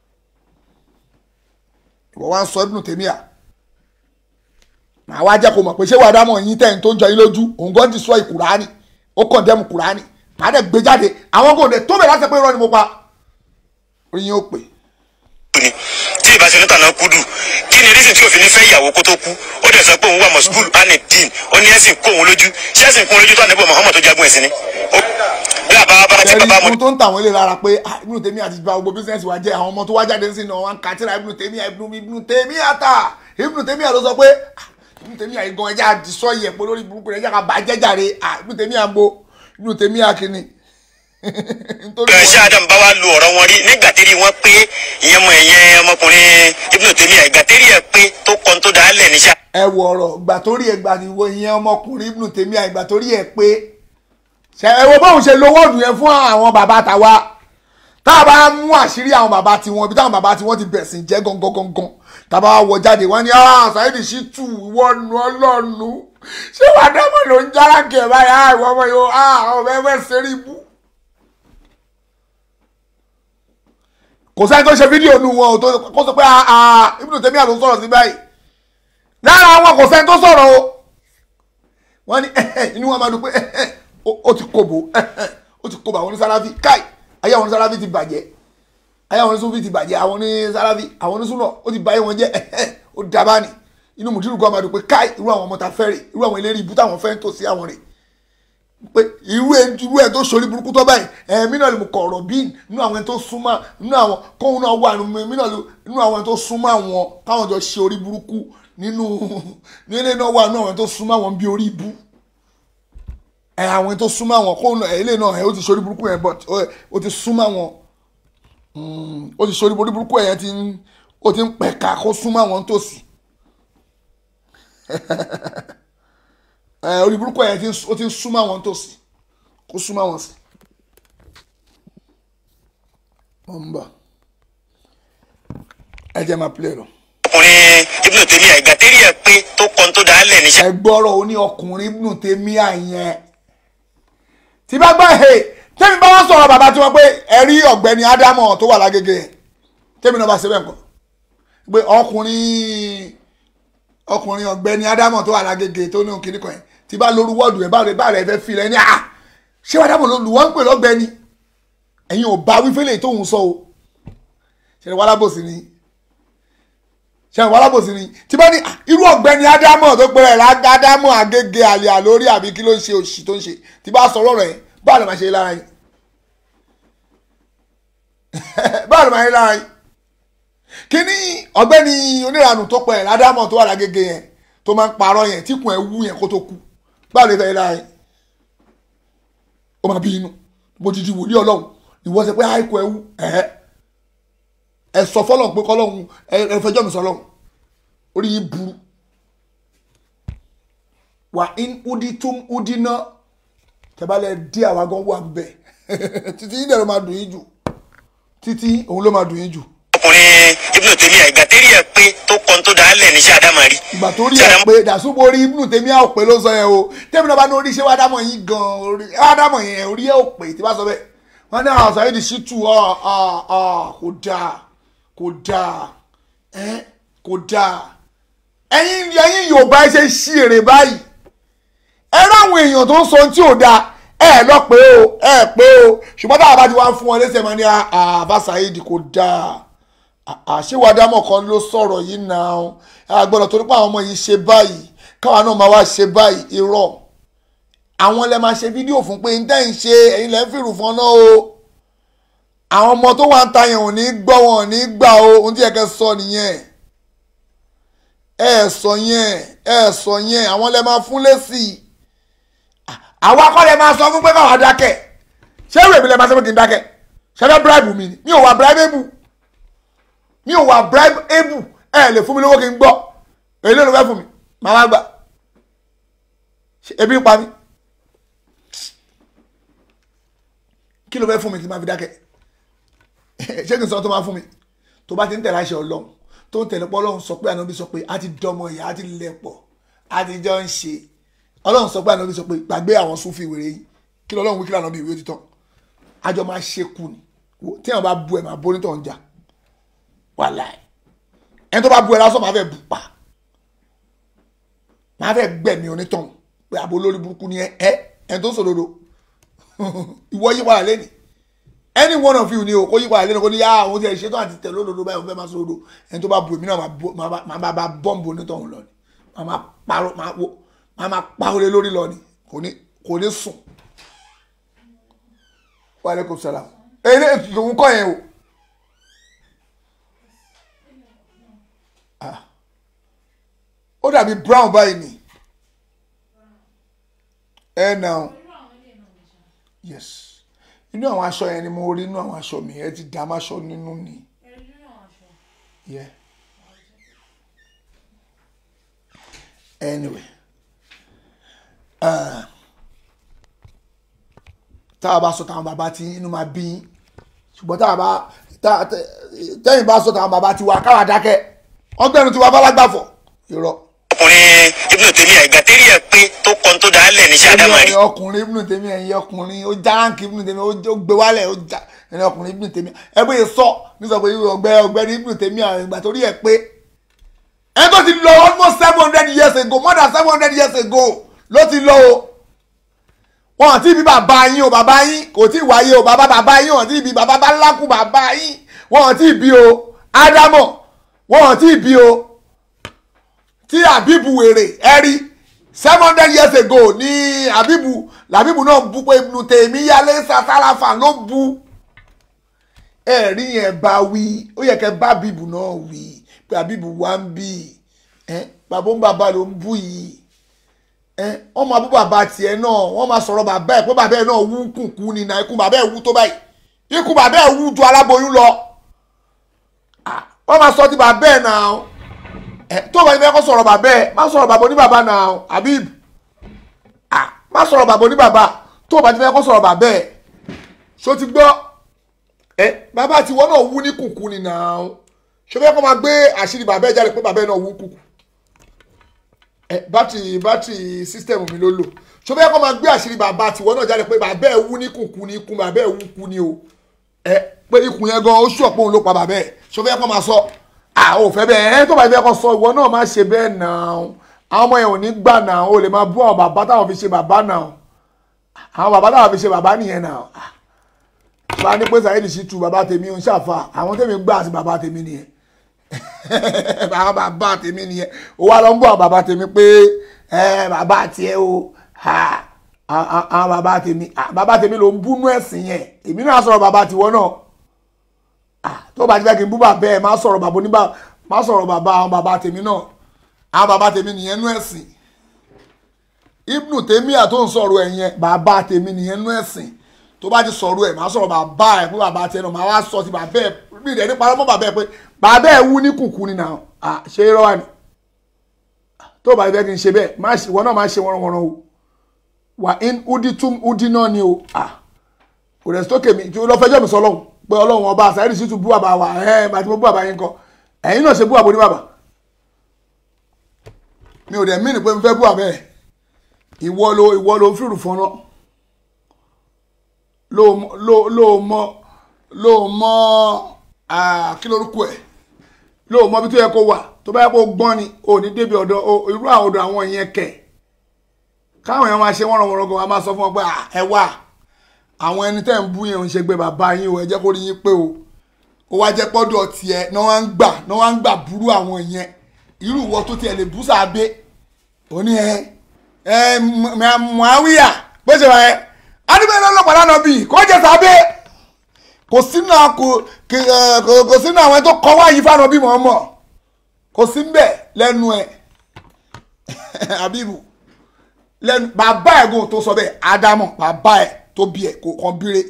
ìwọ wá ń sọ Ibn Taymiyyah màá wá jẹ́ kó mọ̀ pé ṣé wàá dámọ̀ yín tẹ̀yìn tó ń jọ yín lójú òun gan destroy Kùránì ó condemn Kùránì màá dẹ̀ gbé jáde àwọn kò dé tó bẹ̀ láti pé irọ́ ni mo pa oyin ó pè ni tí ìbá ṣe onítànà kúdù kí ni rísìn tí òfin fẹ́ ìyàwó kó tó kú ó dẹ̀ sọ pé òun wà mọ̀sùkúl anidin ó ní ẹ̀sìn kó òun lójú ṣé ẹ̀sìn kó òun lójú tó ànábì Muhammad tó jagun ẹ̀sìn ni. Ó- bí àbá bàbá tí bàbá ẹ̀rí mọ̀dúró ohun tó ń tàwọn ilé lára pé ah, Ibn Taymiyyah àti gba gbogbo bísíǹsì wa jẹ́ àwọn ọmọ tó wá jáde sí náà wọn kà tíra Ibn Taymiyyah Ibn Ibn Taymiyyah ta Ibn Taymiyyah ló sọ pé ah, Ibn Taymiyyah yìí gan ẹja àdìsọ yẹ pé lórí burúkú rẹ ẹja ká bàjẹ́ jàre ah, Ibn Taymiyyah ń bo Ibn Taymiyyah kìíní. nítorí ẹ̀ ṣé Adam bá wá lu ọ̀rọ̀ wọn rí nígbà tí rí wọn pé ìyẹn mọ ẹ̀yẹn ọmọkùnrin Ibn Taymiyyah ìgbà tí rí ẹ̀ pé tó kọ́ tó dáa lẹ̀ níṣà. ẹ wọ ọ̀rọ̀ ìgbà tó rí ẹgbà níwọ ìyẹn ọmọkùnrin Ibn Taymiyyah ìgbà tó rí ẹ pé ṣe ẹ wo bóun ṣe lo wọ́ọ̀dù yẹn fún àwọn bàbá tàwa tá a bá mú àṣírí àwọn bàbá tiwọn ibi táwọn bàbá tiwọn ti bẹ̀sìn jẹ́ gangan gangan tá a bá wọ jáde wọ́n ní ah Saheed Shittu ìwọ nu ọlọ́nu ṣé wàá dámọ̀ ló ń jára kẹ̀ báyìí ah ìwọ ọmọ yìí ah ọmọ ẹ fẹ́ ṣeré ibú. kò sẹ́ni tó ṣe fídíò nu wọn ò tó kó sọ pé ah ah Ibn Taymiyyah ló ń sọ̀rọ̀ sí báyìí lára wọn kò sẹ́ni tó sọ̀rọ̀ o wọ́n ní inú wọn máa dùn pé ó- ó ti kóbo ó ti kóbo àwọn onísàláfì káì ayé àwọn onísàláfì ti bàjẹ́ ayé àwọn onísùnfì ti bàjẹ́ àwọn onísàláfì àwọn onísùnà ó ti báyé wọn jẹ́ ó dábàá ni inú mùdírù kan máa dùn pé káì irú àwọn ọmọ ta fẹ́ rè irú àwọn eléré ibú táwọn fẹ́ ń tò sí àwọn rè pé irú ẹ irú ẹ tó sori burúkú tó báyìí ẹ mí náà lè mú kọ̀ọ̀rọ̀ bí nínú àwọn ẹni tó súnmọ́ nínú àwọn kóhun náà wà nínú mí náà lè- nínú àwọn ẹni tó súnmọ́ àwọn táwọn jọ ṣe orí burúkú nínú nílé náà wà nínú àwọn ẹni tó súnmọ́ àwọn bí orí ibú ẹ àwọn ẹni tó súnmọ́ àwọn kóhun náà ilé náà ẹ ó ti sori burúkú yẹn but ó- ó ti súnmọ́ àwọn Mm, ó ti sori orí burúkú yẹn ti ń ó ti ń pẹ̀ka kó súnmọ́ àwọn tòsí ẹ orí burúkú yẹn ti ń- ó ti ń súnmọ́ àwọn tòsí kó súnmọ́ àwọn sí. wọ́n ń bọ̀ ẹ jẹ́ máa pilẹ̀ lọ. ọkùnrin ibùdó tèmi àìgbà tẹ́rì ẹ̀ pé tó kọ́ tó dáa lẹ̀ níṣẹ́. ẹ gbọ́rọ̀ oní ọkùnrin ibùdó tèmi àyẹn tí bá gbọ́ he tẹ́mi bá wá sọ̀rọ̀ bàbá tí wọ́n pé ẹ rí ọ̀gbẹ́ni ádámọ̀ tó wà lágége yẹn tẹ́mi náà bá ṣe bẹ́ẹ̀ kọ́ pé ọkùnrin ọkùnrin ọ̀gbẹ́ni ádámọ̀ tó wà lágége tó ní òkìní kan yẹn tí bá lóru wọ́ọ̀dù ẹ̀ bá rẹ̀ bá rẹ̀ fẹ́ fi rẹ̀ ní à ṣé wàá dámọ̀ ló lù wọ́n ń pè lọ́gbẹ́ni ẹ̀yin ò bá wífẹ́lẹ̀ tóun sọ o ṣe wàá lábòsí ni ṣe àwọn alábòsí ni tí bá ní "Ah, irú ọ̀gbẹ́ni ádámọ̀ tó pẹ́ rẹ̀ ádámọ̀ àgègè àlè àlórí àbí kí ló ń ṣe òṣì tó ń ṣe tí bá sọ̀rọ̀ rẹ̀ báwo ló máa ṣe lára yín báwo ló máa ṣe lára yín kí ni ọ̀gbẹ́ni oníranù tó pẹ́ rẹ̀ ádámọ̀ tó wà lágègè yẹn tó máa ń parọ́ yẹn tí kùn ẹ̀ wú yẹn kó tó kú báwo ló fẹ́ lára yín ó máa bí inú bó ti di wòlíì ọlọ́run ìwọ ṣe pé àìkú ẹ̀ wú ẹ̀ẹ́ ẹ sọ fọlọ́n pé kọlọ́hún ẹ ẹ fẹjọ́ mi sọlọ́hún orí yìí burú wà in udi tum udi ná tẹ́bálẹ̀ dí àwa gan wà bẹ̀ títí yìí dẹ̀rọ máa dùn yín jù títí òun ló máa dùn yín jù ọkùnrin ibùdó tèmi àìgbà tẹ́rì ẹ̀ pé tó kọ́ tó dáa lẹ̀ níṣẹ́ àdámà rí. ìgbà tó rí ẹ pé dàsúbò orí ibùdó tèmi à ò pé ló sọ yẹn o tèmi náà bá ní orí ṣé wàá dámọ̀ yín gan orí wàá dámọ̀ yẹn orí ẹ ò pé tí bá sọ bẹ́ẹ̀ wọ́n ní àwọn sàyẹ́dì sí tù ọ́ ọ́ kò dáa kò dáa ẹ́ kò dáa ẹ̀yin ẹ̀yin Yorùbá ẹ ṣe ṣí èrè báyìí ẹ ráwọn èèyàn tó ń sọ ohun tí ò dáa ẹ lọ pé o ẹ pé o ṣùgbọ́n táwọn bá ti wá fún wọn lẹ́sẹ̀ máa ní àbá Saheed kò dáa àṣewàdámọ̀ kan ló sọ̀rọ̀ yìí náà àgbọ̀dọ̀ torí pé àwọn ọmọ yìí ṣe báyìí káwa náà máa wá ṣe báyìí irọ́ àwọn lẹ máa ṣe fídíò fún pé ntẹ́ ń ṣe ẹ̀yin lẹ́ ń fìrù fún ọ náà o àwọn ọmọ tó wà ń ta yẹn ò ní gbọ́ wọn ò ní gbà o ohun tí ẹ kẹ́ sọ nìyẹn ẹ sọ yẹn ẹ sọ yẹn àwọn lẹ máa fún lésì àwa kọ́ lẹ máa sọ fún pé káwa dákẹ́ ṣé ìwé mi lẹ máa sọ pé kí n dákẹ́ ṣé fẹ́ bribe mi ni mi ò wà bribe able mi ò wà bribe able ẹ lè fún mi lówó kí n gbọ́ èyí ló ló fẹ́ fún mi màá wá gbà ebi ń pa mí kí ló fẹ́ fún mi tí máa fi dákẹ́ ṣé kí n sọ tó máa fún mi tó bá ti ń tẹ̀lé àṣẹ ọlọ́run tó ń tẹ̀lé pọ́ ọlọ́run sọ pé ànábi sọ pé a ti dọmọ ìyá a ti lẹ̀ pọ̀ a ti jọ ń ṣe ọlọ́run sọ pé ànábi sọ pé gbàgbé àwọn súnfì wèrè yìí kí lọ́lọ́run wí kí lànà bí ìwé ti tán àjọ máa ṣe kù ni tí àwọn bá bu ẹ̀ máa bó nítọ̀ ń jà wàláì ẹni tó bá bu ẹ̀ lásán máa fẹ́ bù pa máa fẹ́ gbẹ̀mí onítọ̀ pé àbò lórí burúkú ni ẹ ẹ ẹni tó ń sòdodo ìwọ yí padà lẹ́nìí any one of you ni o kó yí padà lẹ́nu kó ní yá àwọn tí ẹ ṣetán àti tẹ̀lé olódodo báyìí wọ́n fẹ́ máa sọ òdo ẹni tó bá bu èmi náà máa bá bọ́ǹbù onítọ̀hún lọ ni máa máa parọ́ máa wo máa máa pàwọlé lórí lọ ni kò ní kò ní sùn. wa aleykum salaam eré ìtùtù kọ́ yẹn o. ó dàbí brown báyìí ni ẹ náà yes inú àwọn aṣọ yẹn ni mo rí inú àwọn aṣọ mi ẹ ti dá máṣọ nínú ni. Yeah. anyway tá a bá sọ táwọn bàbá tí inú máa bí ṣùgbọ́n tá a bá tẹ́yìn bá sọ táwọn bàbá tí wà káwà dákẹ́ ọgbẹ́nu tí wà bálágbàfọ̀ irọ́. ọkùnrin ibùdó tèmi àìgbà tẹ́rì ẹ̀ pé tó kọ́ tó dáa lẹ̀ níṣẹ́ àdámà rí. ọkùnrin ibùdó tèmi ẹ̀yìn ọkùnrin ó já ránkì ibùdó tèmi ó gbé wálẹ̀ ó já ẹ̀yìn ọkùnrin ibùdó tèmi ẹ bóyá sọ nígbà pé ọgbẹ́ ọgbẹ́ni ibùdó tèmi àwọn ìgbà torí ẹ pé ẹ tó ti lọ almost seven hundred years ago more than seven hundred years ago ló ti lọ o wọn àti ibi bàbá yín o bàbá yín kò tí ì wáyé o bàbá bàbá yín wọn àti ibi bàbá bá lákù bàbá yín wọn àti ibi o ádámọ̀ wọn àti ibi o tí àbíbù wèrè ẹ̀rí seven hundred years ago ní àbíbù làbíbù náà bu pé ibùdó tèmi yálé sàtàlàfà ló bu ẹ̀rí yẹn bá wí ó yẹ kẹ́ bá bíbù náà wí pé àbíbù wá ń bì ẹ́ bàbá ń bàbá ló ń bù yìí ẹ́ wọ́n máa bú bàbá tiẹ̀ náà wọ́n máa sọ̀rọ̀ bàbá ẹ̀ pé bàbá ẹ̀ náà wú kùkú ni náà ikú bàbá ẹ̀ wú tó báyìí ikú bàbá ẹ̀ wú ju aláboyún lọ Ah, wọ́n máa sọ ti bàbá ẹ̀ náà ẹ tó bá yẹ fẹ́ kó sọ̀rọ̀ bàbá ẹ̀ má sọ̀rọ̀ bàbá oníbàbá náà Habib ah má sọ̀rọ̀ bàbá oníbàbá tó bá ti fẹ́ kó sọ̀rọ̀ bàbá ẹ̀ ṣó ti gbọ́ ẹ bàbá tiwọn náà wú ní kùkú ni náà ṣó fẹ́ kó máa gbé àṣírí bàbá ẹ̀ jáde pé bàbá ẹ̀ náà wú kùkú ẹ bátìrì bátìrì sísítẹ̀mù mi ló lò ṣó fẹ́ kó máa gbé àṣírí bàbá tiwọn náà jáde pé bàbá ẹ̀ wú ní kùkú ni ikú bàbá ẹ̀ wú kú ni o ẹ pé ikùn yẹn gan ó ṣùọ̀ pé òun ló pa bàbá ẹ̀ ṣó fẹ́ kó máa sọ àwọn ò fẹ́ bẹ́ẹ̀ ẹ́ tó bá fẹ́ kọ́ sọ ìwọ náà má ṣe bẹ́ẹ̀ náà àwọn ọmọ yẹn ò ní gbà náà o lè máa bú àwọn bàbá táwọn fi ṣe bàbá náà àwọn bàbá táwọn fi ṣe bàbá nìyẹn náà bá ní pé Saheed Shittu bàbá tèmi ń ṣàfà àwọn tèmi gbà sí bàbá tèmi nìyẹn àwọn bàbá tèmi nìyẹn ó wá lọ ń bú àwọn bàbá tèmi pé ẹ bàbá tiẹ̀ o ha àwọn bàbá tèmi bàbá tèmi ló ń búnú ẹ̀sìn yẹn èmi náà sọ̀rọ̀ bàbá tiwọn náà tó bá ti fẹ́ kí n bú bàbá ẹ̀ má sọ̀rọ̀ bàbá oníbà má sọ̀rọ̀ bàbá àwọn bàbá tèmi náà àwọn bàbá tèmi nìyẹn nú ẹ̀sìn ibnu tèmíà tó ń sọ̀rọ̀ ẹ̀ yẹn bàbá tèmi nìyẹn nú ẹ̀sìn tó bá ti sọ̀rọ̀ ẹ̀ má sọ̀rọ̀ bàbá ẹ̀ fún bàbá tiẹ̀ náà má wá sọ ti bàbá ẹ̀ bí ìdẹ́ni parọ́ mọ́ bàbá ẹ̀ pé bàbá ẹ̀ wú ní kùkù ni náà à ṣe é rọ́wà ni tó bá ti fẹ́ kí n ṣe bẹ́ẹ̀ má ṣe wọn náà má ṣe wọ́nrọ́wọ́nrọ́ o wà in udi tum udi náà ni o à kò rẹ̀ sókè mi lọ fẹjọ́ mi sọ lọ́hùn pé ọlọ́run ọba Saheed Shittu bú bàbá wa ẹ̀ bàtí mo bú bàbá yín kọ ẹ̀yin náà ṣe bú àbò ní bàbá mi ò dẹ̀ mí ni pé mo fẹ́ bú àbẹ́ ẹ̀ ìwọ ló ìwọ ló ń fìrù fọ́nà ló ló ló mọ ló mọ kí lórúkọ ẹ̀ ló mọ bí tó yẹ kó wà tó bá yẹ kó gbọ́n ni ò ní débi ọ̀dọ̀ irú àwọn ọ̀dọ̀ àwọn yẹn kẹ̀ káwọn yẹn máa ṣe wọ́n ràn wọ́n ràn gan wa máa sọ fún wọn pé ẹ wà àwọn ẹni tẹ́ ń bú yẹn ò ń ṣe gbé bàbá yín o ẹ jẹ́ kó rí yín pé o ó wá jẹ́ pọ́dọ̀ tiẹ̀ náà wá ń gbà náà wá ń gbà burú àwọn yẹn irú ìwọ tó tiẹ̀ lè bú sábẹ́ òní ẹ ẹ Muawiya bó ṣe wà ẹ adúbẹ̀rẹ̀ ọlọ́pàá lánàá bì kó jẹ sábẹ́ kò sínú kò kò sínú àwọn tó kọ́ wáyé fáwọn bí wọ́n mọ̀ kò sí mbẹ̀ lẹ́nu ẹ̀ Habibu lẹ́nu bàbá ẹ̀ gùn tó sọ bẹ́ẹ̀ Ádámọ̀ bàbá ẹ̀ tó bí ẹ̀ kò kàn bíire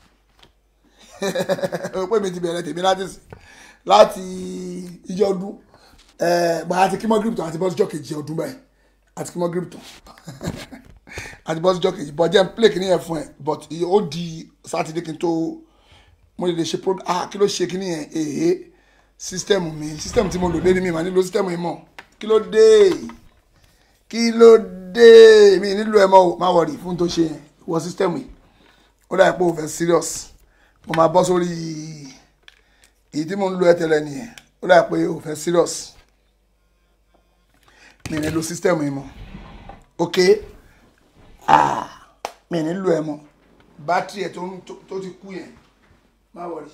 pé mi ti bẹ̀rẹ̀ tèmi láti láti ìjọ ọdún bá a ti kí mọ́ gíríptọ̀ àti bọ́síjọ́ kejì ọdún báyìí àti kí mọ́ gíríptọ̀ àti bọ́síjọ́ kejì bọ́jẹ́ ń plé kìíní yẹn fún ẹ but ó di sátidé kí n tó mo lè ṣe program ah kí ló ṣe kìíní yẹn èyí sísítẹ́mù mi sísítẹ́mù tí mo lò lé ní mi mà nílò sísítẹ́mù yìí mọ̀ kí ló dé kí ló dé mi nílò ẹ mọ́ o má wọ̀rì fún tó ṣe yẹn wọ sísítẹ́mù yìí ó dà pé o fẹ́ serious mo máa bọ́ sórí èyí tí mo ń lo ẹ tẹ́lẹ̀ nìyẹn ó dà pé o fẹ́ serious mi ní lo system yìí mọ́ ok ah mi ní lo ẹ mọ́ bátìrì ẹ tó ti kú yẹn má wọrí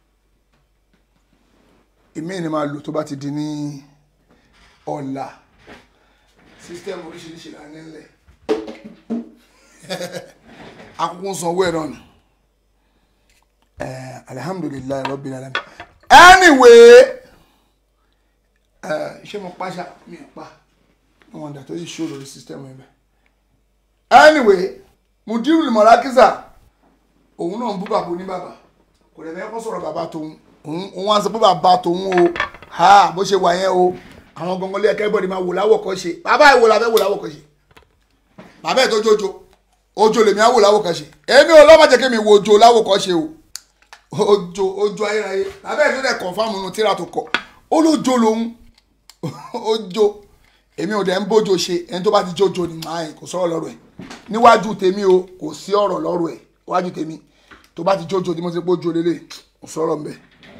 èmi ni máa lò tó bá ti di ní ọ̀la system oríṣiríṣi là ní nílẹ̀ akókó ń sanwó ẹ̀ náà ni alihamudulilayi rabbil alamin anyway ṣé mo pàṣà mi ò pa wọn dà tó yìí ṣó lórí sísítẹ́mù yẹn bẹ́ẹ̀ anyway mudiru mọ̀lákísà òun náà ń bú bàbá oní bàbá kò lè fẹ́ kó sọ̀rọ̀ bàbá tòun òun wá sọ pé bàbá tòun o ha bó ṣe wà yẹn o àwọn gangan lé ẹkẹ bọ́ọ̀dì máa wò láwọ̀ kọ́ ṣe bàbá ìwò la fẹ́ wò láwọ̀ kọ́ ṣe bàbá ẹ̀ tó jójo ojo lèmi á wò láwọ̀ kọ́ ṣe èmi ò lọ́mọ jẹ́ kí mi wo ojo láwọ̀ kọ́ ṣe o ojo ojo ayérayé bàbá ẹ̀ tó dẹ̀ kọ̀ǹfàmù nu tíra tó kọ̀ ó lójo lòun ojo èmi ò dẹ̀ ń bójo ṣe ẹni tó bá ti jójo ni màá yẹn kò sọ̀rọ̀ lọ́rọ̀ ẹ̀ níwájú tèmi o kò sí ọ̀rọ̀ lọ́rọ̀ ẹ̀ níwájú tèmi tó bá ti jójo tí mo ti bójo lélẹ̀ kò sọ̀rọ̀ mbẹ́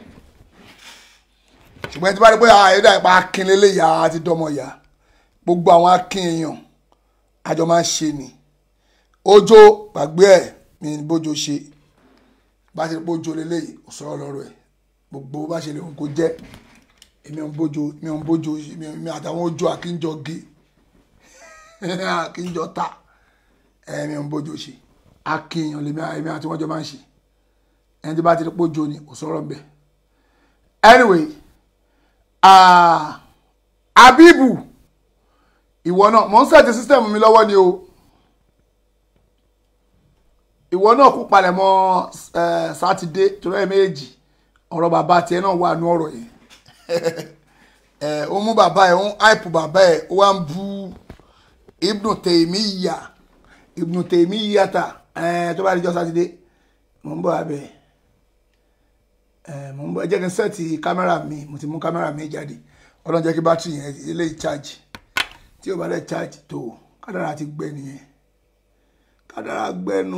ṣùgbọ́n ẹni tí bá rí pé àyẹ̀dá ìpa akin lélẹ̀ yá àti dọ́mọ yá gbogbo àwọn akin èèyàn àjọ máa ń ṣe ni ojo gbàgbé ẹ̀ mi ní bójú ṣe bá ṣe bójú lélẹ́yìí kò sọ̀rọ̀ lọ́rọ̀ ẹ̀ gbogbo bá ṣe lè hùn kó jẹ́ èmi ò ń bójú mi ò ń bójú mi àtàwọn ojú àkínjọ gé àkínjọ ta èmi ò ń bójú ṣe akínyàn lèmi èmi àti wọn jọ máa ń ṣe ẹni tí bá ti rí pójú ni kò sọ̀rọ̀ ń bẹ̀ anyway ah, abibu ìwọ náà mò ń sẹ́ẹ̀tì sísítẹ̀mù mi lọ́wọ́ ni o ìwọ náà kú palẹ̀ mọ́ sátidé torí ẹ̀ méjì ọ̀rọ̀ bàbá tiẹ̀ náà wà ní ọ̀rọ̀ yẹn ẹ̀ ó mú bàbá ẹ̀ ó ń áìpù bàbá ẹ̀ ó wá ń bú Ibnu Taymiya Ibnu Taymiya ta ẹ̀ tó bá di jọ́ sátidé mò ń bọ̀ abẹ́ ẹ̀ mò ń bọ̀ ẹ jẹ́ kí n sẹ́ẹ̀tì kámẹ́rà mi mo ti mú kámẹ́rà mi jáde ọlọ́run jẹ́ kí bátìrì yẹn eléyìí charge tí o bá dẹ̀ charge tó kádàrá ti gbẹ nìyẹn kádàrá gbẹnu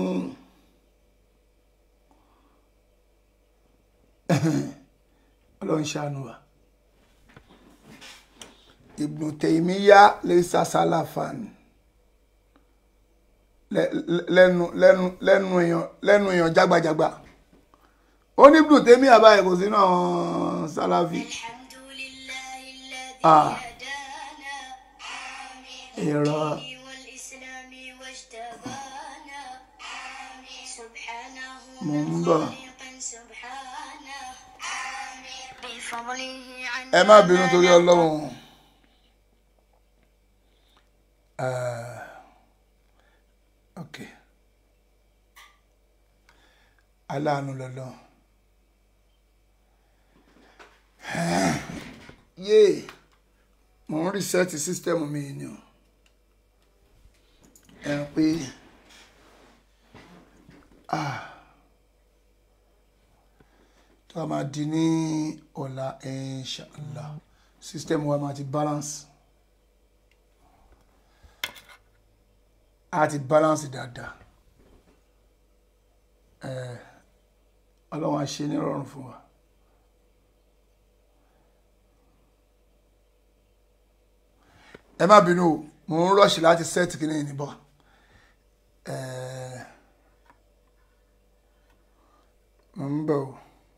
ọlọ́run ṣàánú wa Ibnu Taymiya laysa salafan lẹ́nu lẹ́nu lẹ́nu èèyàn lẹ́nu èèyàn jágbajàgba ó ní Ibnu Taymiya báyìí kò sínú àwọn sálàfí ah irọ́ mo ń bọ̀ ẹ má bínú torí ọlọ́run Ah, ok aláàánú lọ́lọ́ yéè mo ń rìsẹ́ẹ̀tì sísítẹ́mù mi ni o ẹ pé ah tó a máa di ní ọ̀la inshallah sísítẹ́mù wa máa ti balance a ti balance dáadáa ẹ ọlọ́run á ṣe nírọ̀rùn fún wa. ẹ má bínú o mo ń rọ̀ṣì láti sẹ́ẹ̀tì kìíní níbọ̀ mo ń bọ̀ o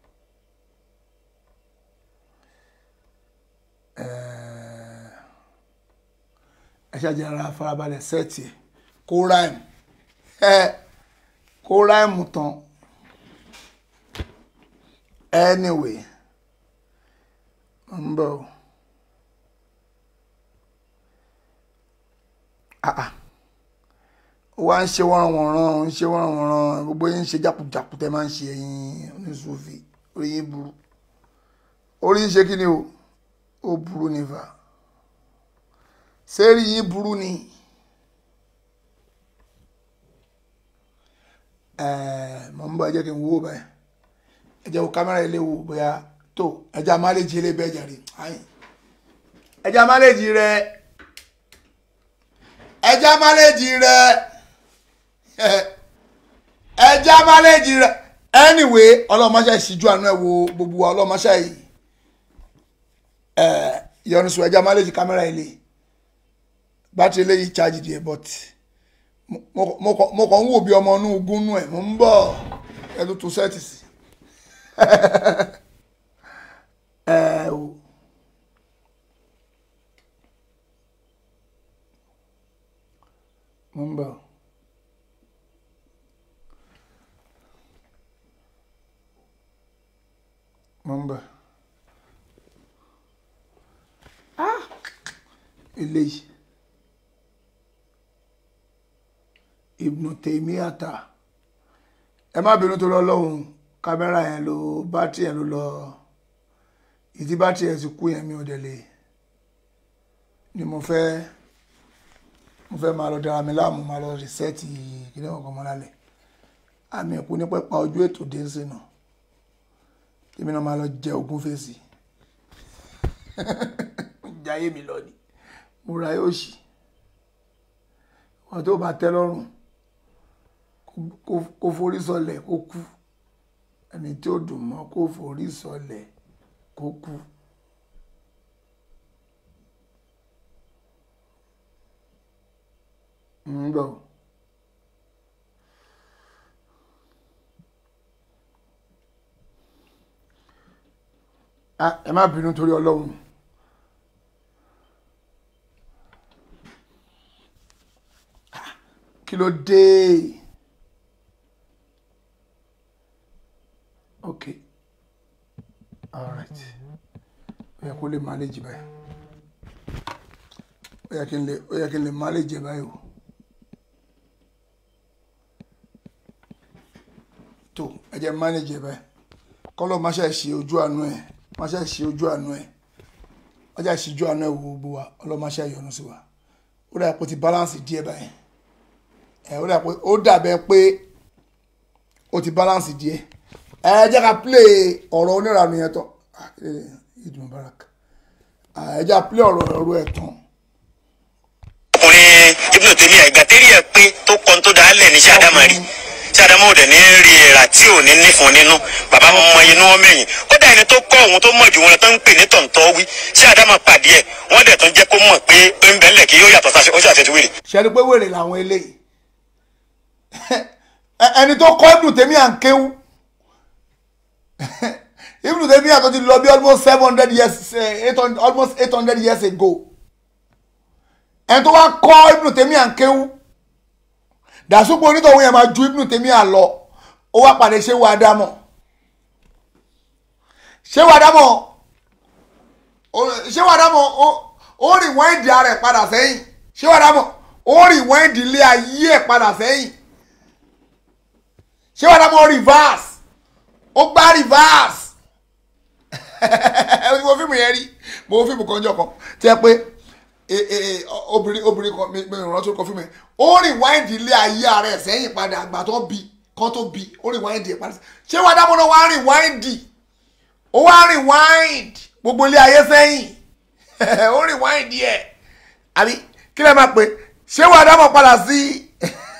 ẹ ṣáàjì ara farabalẹ̀ sẹ́ẹ̀tì ẹ̀ kó ráìmù ẹ kó ráìmù tán anyway mo ń bọ̀ o. ah ó wá ń ṣe wọ́nranwọ̀nran ó ń ṣe wọ́nranwọ̀nran gbogbo yín ń ṣe jákujàku tẹ́ máa ń ṣe ẹ̀yin oníṣòfì orí yín burú orí yín ṣe kí ni o ó burú ní fa sẹ́rí yín burú ni mọ̀ ń bọ̀ ẹ jẹ́ kí n wo báyìí ẹ jẹ́ wo kámẹ́rà ilé wo bóyá tó ẹ jẹ́ àmàlẹ́jì ilé bẹ́ẹ̀ jàre ẹ jẹ́ àmàlẹ́jì rẹ̀ ẹja máléjì rẹ ẹja máléjì rẹ anyway ọlọmọṣẹ ìṣíjú àánú ẹ wo gbogbo wa ọlọmọṣẹ yìí ẹ yọnusu ẹja máléjì kámẹ́rà ilé bátìrì eléyìí charge díẹ̀ but mo kàn ń wò bí ọmọ inú gúnnú ẹ mo ń bọ̀ ẹ tó tún sẹ́ẹ̀tì sí ẹ o. mo ń bọ̀ mo ń bọ̀ ah eléyìí Ibnu Taymiyata ẹ má bínú tó lọ lọ́hùn kámẹ́rà yẹn ló bátìrì yẹn ló lọ ìdí bátìrì yẹn ti kú yẹn mi ò dẹ̀ lè ni mo fẹ́ mo fẹ́ máa lọ dára mi láàmú máa lọ rìsẹ́ẹ̀tì kíní ọ̀kan mọ́ lálẹ́ àmì ẹ̀kú ní pẹ́pà ojú ètò dé ń sínú tèmi náà máa lọ jẹ ogún fèsì jayé mi lọ ni mo ra yóò ṣì wọn tó bá tẹ́ lọ́rùn kó forí sọlẹ̀ kó kú ẹni tí ó dùn mọ́ kó forí sọlẹ̀ kó kú. ń bọ̀ Ah, ẹ má bínú torí ọlọ́run Ah, kí ló dé ok alright ó yẹ kó lè manage báyìí ó yẹ kí n lè ó yẹ kí n lè manage báyìí o tó ẹ jẹ́ manage báyìí kọ́lọ́ máa ṣe ṣe ojú àánú ẹ̀ máa ṣe ṣe ojú àánú ẹ̀ máa ṣe ṣe ojú àánú ẹ̀ wo gbogbo wa ọlọ́run máa ṣe yọ́nú sí wa ó dà pé ó ti balance díẹ̀ báyìí ẹ̀ ó dà pé ó dàbẹ̀ pé ó ti balance díẹ̀ ẹ jẹ́ ká play ọ̀rọ̀ onírànú yẹn tán Ah, eh, Eid Mubarak Ah, ẹ jẹ́ ká play ọ̀rọ̀ ọ̀rọ̀ ẹ̀ tán ọkùnrin ibùdó tèmi àìgbà tẹ́lẹ̀ ẹ̀ pé tó kọ́ tó dáa lẹ̀ ní sàdámà rí sàdámà ò dẹ̀ ní rí ẹ̀rà tí ò ní nífun nínú bàbá wọn mọ inú wọn mẹ́yìn kódà ẹni tó kọ́ òun tó mọ̀ jù wọn lọ tó ń pè ní tọ̀ǹtọ̀ wí sàdámà pàdé ẹ̀ wọ́n dẹ̀ tún jẹ́ kó mọ̀ pé ó ń bẹ́ńlẹ̀ kí yóò yàtọ̀ sáṣẹ ó ṣàṣẹ ti wèrè. ṣẹ́ni pé wèrè làwọn eléyìí Ẹ- ẹni tó kọ́ ibùdó tèmi à ń kéwú ibùdó tèmi à tó ti lọ bí almost seven hundred years eh, eight hundred almost eight hundred years ago ẹni tó wá kọ́ ibùdó tèmi à ń kéwú dàsúpọ̀ onítọ̀hún yẹn máa ju ibùdó tèmi à lọ ó wá pàdé ṣé wàá dámọ̀ ṣé wàá dámọ̀ ó- ṣé wàá dámọ̀ ó- ó rìn wọ́n ìdí ara ẹ̀ padà sẹ́yìn ṣé wàá dámọ̀ ó rìn wọ́n ìdí ilé ayé ẹ̀ padà sẹ́yìn ṣé wàá dámọ̀ reverse ó gbá reverse mo fíìmù yẹn rí mo fíìmù kan jọ kan tí ẹ pé e- e- e, obìnrin obìnrin kan mi mi rántí orúkọ fíìmù yẹn ó rìn wọ́n ìdí ilé ayé ara ẹ̀ sẹ́yìn padà àgbà tó bí kan tó bí ó rìn wọ́n ìdí ẹ̀ padà sẹ́yìn ṣé wàá dámọ̀ náà wàá rìn wọ́n ìdí ó wá rewind gbogbo ilé ayé sẹ́yìn ó rewind ẹ̀ àbí kí lè máa pè ṣé wàá dámọ̀ padà sí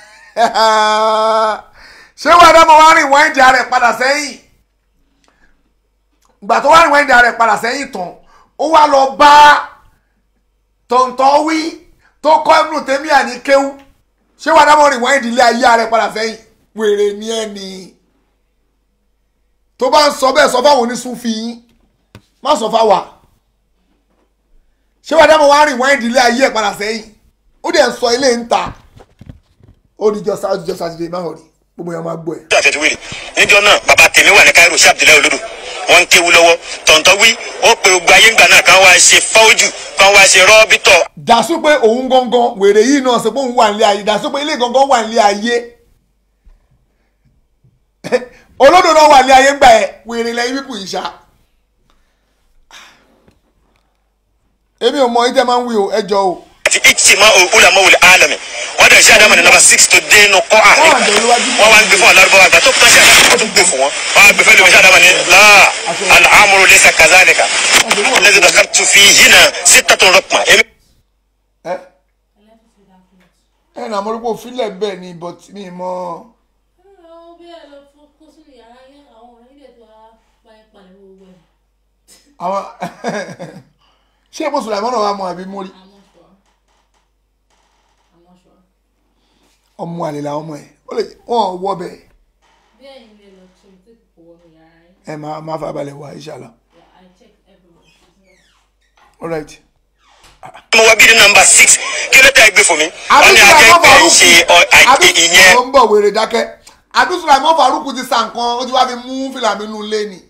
ṣé wàá dámọ̀ wá rewind ara ẹ̀ padà sẹ́yìn ìgbà tó wá rewind ara ẹ̀ padà sẹ́yìn tán ó wá lọ bá tọ̀ntọ̀ wí tó kọ́ ẹ̀bùn tẹ́mí àní kéwú ṣé wàá dámọ̀ rewind ilé ayé ara ẹ̀ padà sẹ́yìn wèrè ni ẹ̀ ni tó bá ń sọ bẹ́ẹ̀ sọ fáwọn onísúnfì yín má sọ fáwa ṣé wàá dámọ̀ wá rìn wáyé ìdílé ayé ẹ̀ padà sẹ́yìn ó dẹ̀ ń sọ ilé ń ta ó di jọ sáà jọ sátidé má hàn rí gbogbo yẹn máa gbọ́ ẹ̀. ṣàṣẹ ti wèrè níjọ náà bàbá tèmi wà ní Cairo sí Abdullahi olódò wọn ń kéwu lọ́wọ́ tọ̀ǹtọ̀ wí ó pe gbogbo ayé ńgbà náà kàn wá ṣe fọ́ọ̀jù kàn wá ṣe rọ́bìtọ̀ dàsú pé òun gangan wèrè yìí náà sọ pé òun wà nílé ayé dàsú pé ilé gangan wà nílé ayé olódò náà wà nílé ayé ńgbà ẹ wèrè lẹ́yìn pípù yìí ṣá. èmi ò mọ ìtẹ́ máa ń wí o ẹ jọ o. àti ìtìmá ulama wòle alami wọn dẹ̀ ṣe àdámọ̀ ní nọ́mbà six tó dé inú kọ́ àárín wọn wá ń gbé fún alárúbáwá àgbà tó kàn ṣe àdámọ̀ tó gbé fún wọn wọn á gbé fẹ́ lómi ṣe àdámọ̀ ní láà alhamdu laysa kazalika lẹ́sìn dàkà tù fi yìnyín sítàtún rọ̀pọ̀ èmi. ẹ ẹ nà mo rí pé òfin lẹ̀ bẹ́ẹ̀ ni but mi mọ. àwọn ṣé mo sùn láìmọ́ náà wà mọ́ àbí mo rí. ọmọ àlè làwọn ọmọ ẹ ó lè wọn wọ bẹ́ẹ̀ ẹ máa máa fà balẹ̀ wá inshallah. all right. mo wá bí ní nọ́mbà six kí ló tẹ̀ gbé fún mi wọn ní akẹ́kẹ́ ń ṣe ọ- àì- ìyẹn ó ń bọ̀ wèrè dákẹ́ àbísùn àìmọ́ faruku ti sa nǹkan ó ti wá fi mú fìlà mi nù lé ni.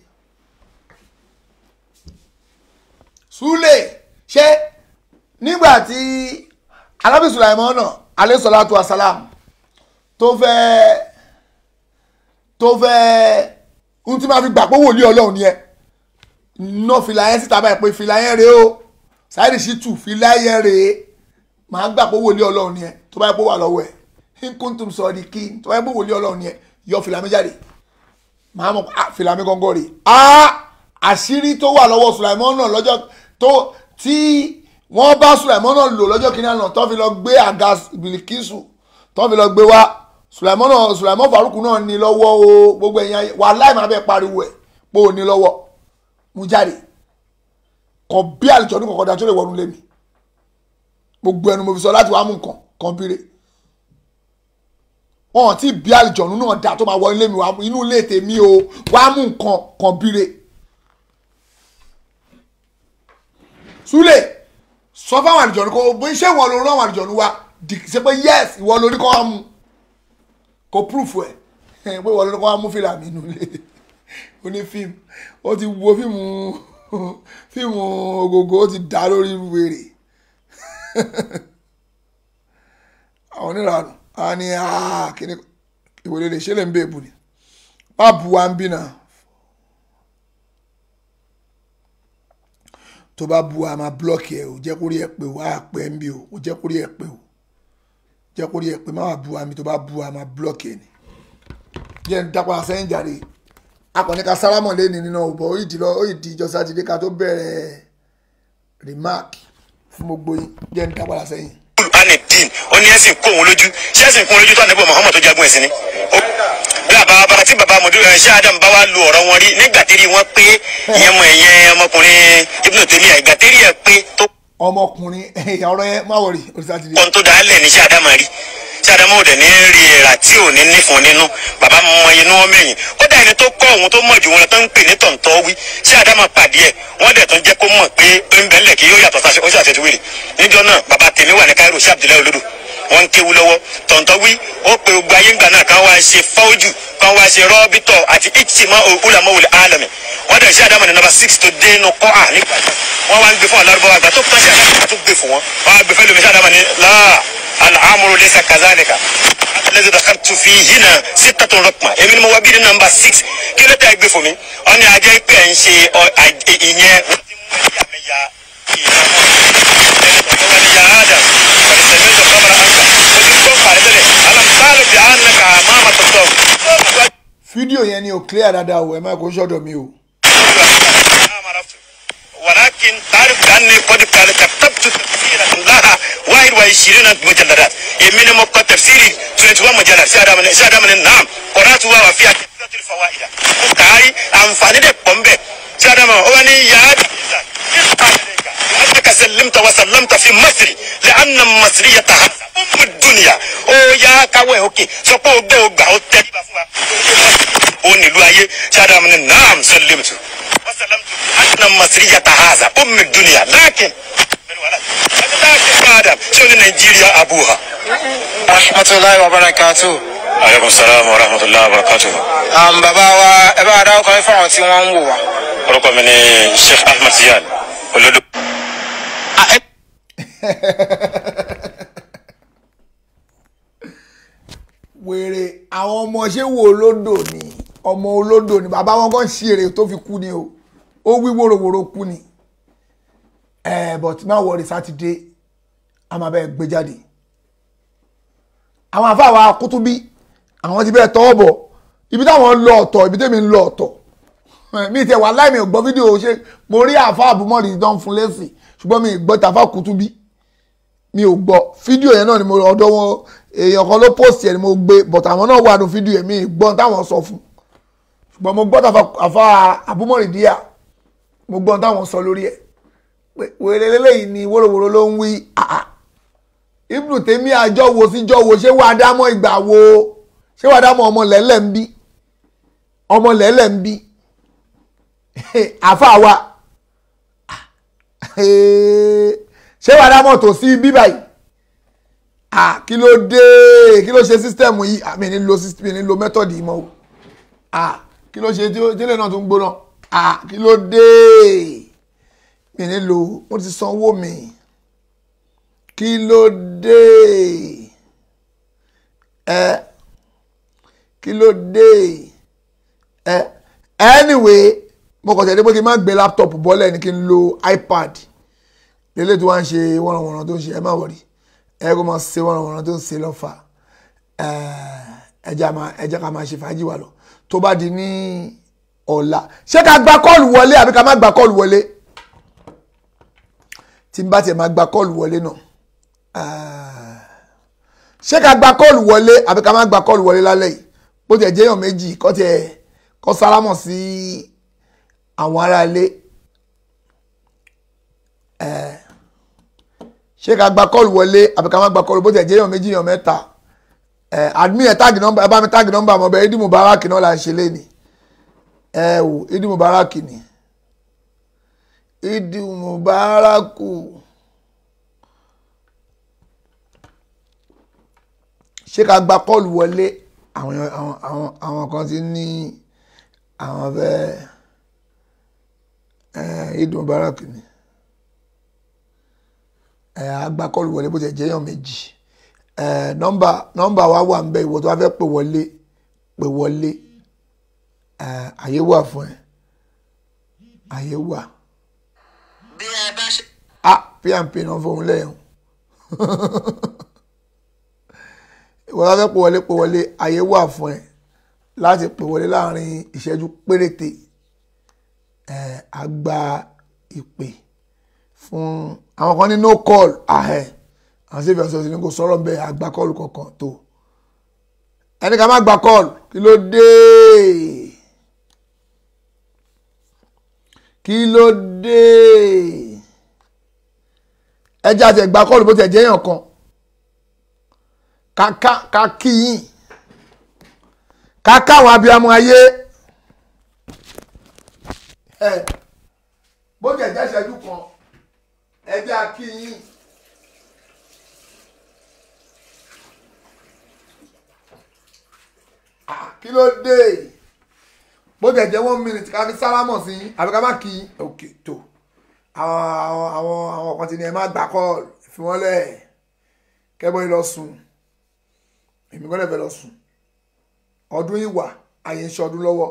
Súlè ṣé nígbà tí alábì Sùlàìmọ́ náà alẹ́sọ̀látù asálàm tó fẹ́ tó fẹ́ ohun tí máa fi gbà pé wòlíì ọlọ́run ni ẹ ná fìlà yẹn síta báyìí pé fìlà yẹn rèé o Saheed Shittu fìlà yẹn rèé màá gbà pé wòlíì ọlọ́run ni ẹ tó bá yẹ pé wà lọ́wọ́ ẹ nkuntum sọ di kí tó bá yẹ pé wòlíì ọlọ́run ni ẹ yọ fìlà mi jáde màá mọ̀ ah fìlà mi gángan rèé ah àṣírí tó wà lọ́wọ́ Sùlàìmọ́ náà lọ́jọ́ tó tí wọ́n bá Sùlàìmọ́ náà lò lọ́jọ́ kìíní àná tó fi lọ gbé àga Bìlìkísù tó fi lọ gbé wá Sùlàìmọ́ náà Sùlàìmọ́ Fàrúkù náà ní lọ́wọ́ o gbogbo ẹ̀yìn ayé wà láì máa bẹ́ẹ̀ pariwo ẹ̀ pé ò ní lọ́wọ́ mú jáde kàn bí àlùjọ ní kọ̀kọ́ da tó lè wọnú lé mi gbogbo ẹnu mo fi sọ láti wá mú nǹkan kan bíire wọn ò tí bí àlùjọ náà dà tó máa wọ ilé mi wá inú ilé tèmi o wá mú nǹkan kan bíire súlẹ̀ sọ fáwọn àlùjọ̀nù kó bó iṣẹ́ ìwọ ló rán àwọn àlùjọ̀nù wa dì- ṣe pé yes ìwọ ló ní kó wá mú kó proof ẹ̀ pé ìwọ ló ní kó wá mú fìlà mi nulẹ̀ ó ní fíìmù ó ti wo fíìmù fíìmù ògògó ó ti dá lórí wèrè àwọn oníranù á ní "Ah, kíní ìwòlè lè ṣe lè ń bè bù ni má bu wa ń bí náà tó bá bu wa máa blọọkì ẹ o jẹ́ kó rí ẹ pé o á pẹ́ ń bí o o jẹ́ kó rí ẹ pé o jẹ́ kó rí ẹ pé má wà bu wa mi tó bá bu wa máa blọọkì ẹ ni jẹ́ ń dápọ̀ sẹ́yìn jàre akọni ka sálámọ̀ lẹ́ni nínú ọ̀bọ̀ ó yìí di lọ ó yìí di ìjọ sátidé ká tó bẹ̀rẹ̀ remark fún gbogbo yín jẹ́ ń dápọ̀ sẹ́yìn. anidin ó ní ẹ̀sìn kó òun lójú ṣé ẹ̀sìn kó òun lójú tó ànábì Muhammad tó jagun ẹ̀sìn ni. Ó- bí bàbá bàbá tí bàbá mọ̀dúró ẹ̀ ṣé Adam bá wá lu ọ̀rọ̀ wọn rí nígbà tí rí wọn pé ìyẹn mọ ẹ̀yẹ ọmọkùnrin Ibn Taymiyyah ìgbà tí rí ẹ̀ pé tó ọmọkùnrin ẹ̀yà ọ̀rọ̀ yẹn má wọ̀rì orí sátidé. ohun tó dálẹ̀ ní ṣé Adam rí ṣé Adam ò dẹ̀ ní rí ẹ̀rà tí ò ní nífun nínú bàbá mọ inú wọn mẹ́yìn kódà ẹni tó kọ́ òun tó mọ̀ jù wọn lọ tó ń pè ní tọ̀ǹtọ̀ wí ṣé Adam pàdé ẹ̀ wọ́n dẹ̀ tún jẹ́ kó mọ̀ pé ń bẹ́lẹ̀ kí yóò yàtọ̀ sáṣẹ ó ṣàṣẹ ti wèrè níjọ́ náà bàbá tèmi wà ní Cairo sí Abdullahi Olodo wọ́n ń kéwu lọ́wọ́ tọ̀ǹtọ̀ wí ó pe gbogbo ayé ńgbà náà kan wá ṣe fọ́ọ̀jù kan wá ṣe rọ́bítọ̀ àti ìtìmọ̀ ulamawul alami wọ́n dẹ̀ ṣe Adam ní nọ́mbà six tó dé inú kọ́ à nígbà yẹn wọ́n wá ń gbé fún alárúbọ̀ àgbà tó tán ṣe Adam tó gbé fún wọn wọ́n á gbé fẹ́ lómi ṣe Adam ní láà alhamdu laysa kazalika alladhi dakhaltu fihina sittatun raqma èmi ni mo wá bí ní nọ́mbà six kí ló tẹ́ gbé fún mi ọ ní ajẹ́ pé ẹ̀ ń ṣe ọ- à- ìyẹn wọ́n ti mú ẹ̀yàmẹ̀yà fídíò yẹn ni ò clear dáadáa o ẹ má kó sọ́dọ̀ mi o. ولكن تعرف بأني قد قد كتبت تفسيرا لها 21 مجلدات يمين مكة تفسيري 21 مجلد سادة من سادة من نعم قرأتها وفيها كثرة الفوائد مكاري أنفاني دي بومبي سادة من أولي يا أنك سلمت وسلمت في مصر لأن المصرية هذا أم الدنيا أو يا كاوي أوكي سوكو أوغبا أوغبا أو تريبا فوا أو نلو أيه سادة من نعم سلمت وسلمت أن المصرية هذا أم الدنيا لكن لكن آدم شو نيجيريا أبوها rahmatulahi wa barakatu. عليكم السلام ورحمة الله وبركاته Um, bàbá wa ẹ bá wa dáwọ́ kan fáwọn tí wọ́n ń wò wá. orúkọ mi ni Sheikh Ahmed Ziyad olódò. wèrè àwọn ọmọ ṣé wo olódò ni ọmọ olódò ni bàbá wọn kàn ṣe èrè tó fi kú ni o ó wí wòròwòrò kú ni ẹ but má wọrí sátidé a máa bẹ gbé jáde àwọn afáwa kútúbí àwọn ti bẹ́ẹ̀ tọwọ́ bọ̀ ibi táwọn ń lọ ọ̀tọ̀ ibi tẹ́mi ń lọ ọ̀tọ̀ mi tẹ wà láì mi ò gbọ́ fídíò ṣe mo rí àfa àbúmọ̀rì tó ń fún lẹ́sìn ṣùgbọ́n mi ì gbọ́ tàfà kútúbí mi ò gbọ́ fídíò yẹn náà ni mo ọ̀dọ̀ wọn èèyàn kan ló post yẹn ni mo gbé but àwọn náà wà ní fídíò yẹn mi ì gbọ́ táwọn sọ fún ṣùgbọ́n mo gbọ́ tàfà àfa àbúmọ̀rì díà mo gbọ́ táwọn sọ lórí ẹ̀ pé wèrè lélẹ́yìn ni wóróworó ló ń wí àà ibùdó tèmi àjọ wo síjọ wo ṣé wàá dámọ̀ ìgbà wo ṣé wàá dámọ̀ ọmọ lẹ́lẹ̀ ń bí ọmọ lẹ́lẹ̀ ń bí àfa wa ṣé wàá dámọ̀ tó sí bí báyìí ah kí ló dé kí ló ṣe sísítẹ́ẹ̀mù yìí ah mi ní lo mi ní lo mẹ́tọ̀dì yìí mọ́ o ah kí ló ṣe tí ó tílé náà tún gbóná ah kí ló dé mi ní lo mo ti sanwó mi kí ló dé ẹ kí ló dé ẹ anyway mo kàn tẹ̀lé pé kí n má gbé laptop bọ́lẹ̀ ni kí n lo ipad lélẹ̀ tí wọ́n ń ṣe wọ́nranwọ̀nran tó ń ṣe ẹ má wọ̀rí ẹ kó máa ṣe wọ́nranwọ̀nran tó ń ṣe lọ́fà ẹ jẹ́ ká máa ṣe fàájì wà lọ tó bá di ní ọ̀la ṣé ká gba kọ́ọ̀lù wọlé àbí ká má gba kọ́ọ̀lù wọlé tí n bá tiẹ̀ máa gba kọ́ọ̀lù wọlé náà ṣé ká gba kọ́ọ̀lù wọlé àbí ká má gba kọ́ọ̀lù wọlé lálẹ́ yìí bó tiẹ̀ jẹ́ èèyàn méjì kọ́ tiẹ̀ kọ́ sálámọ̀ sí àwọn ará ilé ṣé ká gba kọ́ọ̀lù wọlé àbí ká má gba kọ́ọ̀lù bó tiẹ̀ jẹ́ èèyàn méjì èèyàn mẹ́ta admin ẹ̀ táàgì nọ́mbà ẹ bá mi táàgì nọ́mbà mọ́ bẹ́ẹ̀ Idi Mubarak náà là ń ṣe léni ẹ wò Idi Mubarak ni Idi Mubaraku ṣé ká gba kọ́ọ̀lù wọlé àwọn àwọn àwọn àwọn kan ti ní àwọn fẹ́ ẹ̀ Idi Mubarak ni ẹ̀ á gba kọ́ọ̀lù wọlé bó ti jẹ́ èèyàn méjì ẹ̀ nọ́mbà nọ́mbà wa wà ń bẹ ìwọ tó wá fẹ́ pè wọlé pè wọlé ẹ̀ àyè wà fún ẹ àyè wà bí ẹ bá ṣe. ah pmp náà fóun lẹ́yìn ìwọ tó fẹ́ pè wọlé pè wọlé àyè wà fún ẹ láti pè wọlé láàrin ìṣẹ́jú péréte ẹ̀ á gba ìpè fún àwọn kan ní no call ahẹ́ àwọn sí ìfẹsọ̀ sí ni kò sọ̀rọ̀ bẹ́ẹ̀ àgbà kọ́ọ̀lù kankan tó ẹni ká má gba kọ́ọ̀lù kí ló dé kí ló dé ẹjẹ́ àti ẹ̀gbà kọ́ọ̀lù bó ti ẹ̀jẹ̀ èèyàn kan kàkà kàkìyìn kàkà àwọn abiyamọ ayé ẹ bó ti ẹ̀jẹ̀ ìṣẹ́jú kan ẹjẹ́ àkìyìn. kí ló dé bó tẹ̀ jẹ́ one minute ká fi sálámọ̀ sí àbí ká má kí ok tó àwọn àwọn àwọn kan ti ní ẹ má gbà kọ́ fi wọ́n lẹ̀ kẹ́bọ́ yìí lọ sùn èmi gbọ́dọ̀ fẹ́ lọ sùn ọdún ìwà ayé ń ṣọdún lọ́wọ́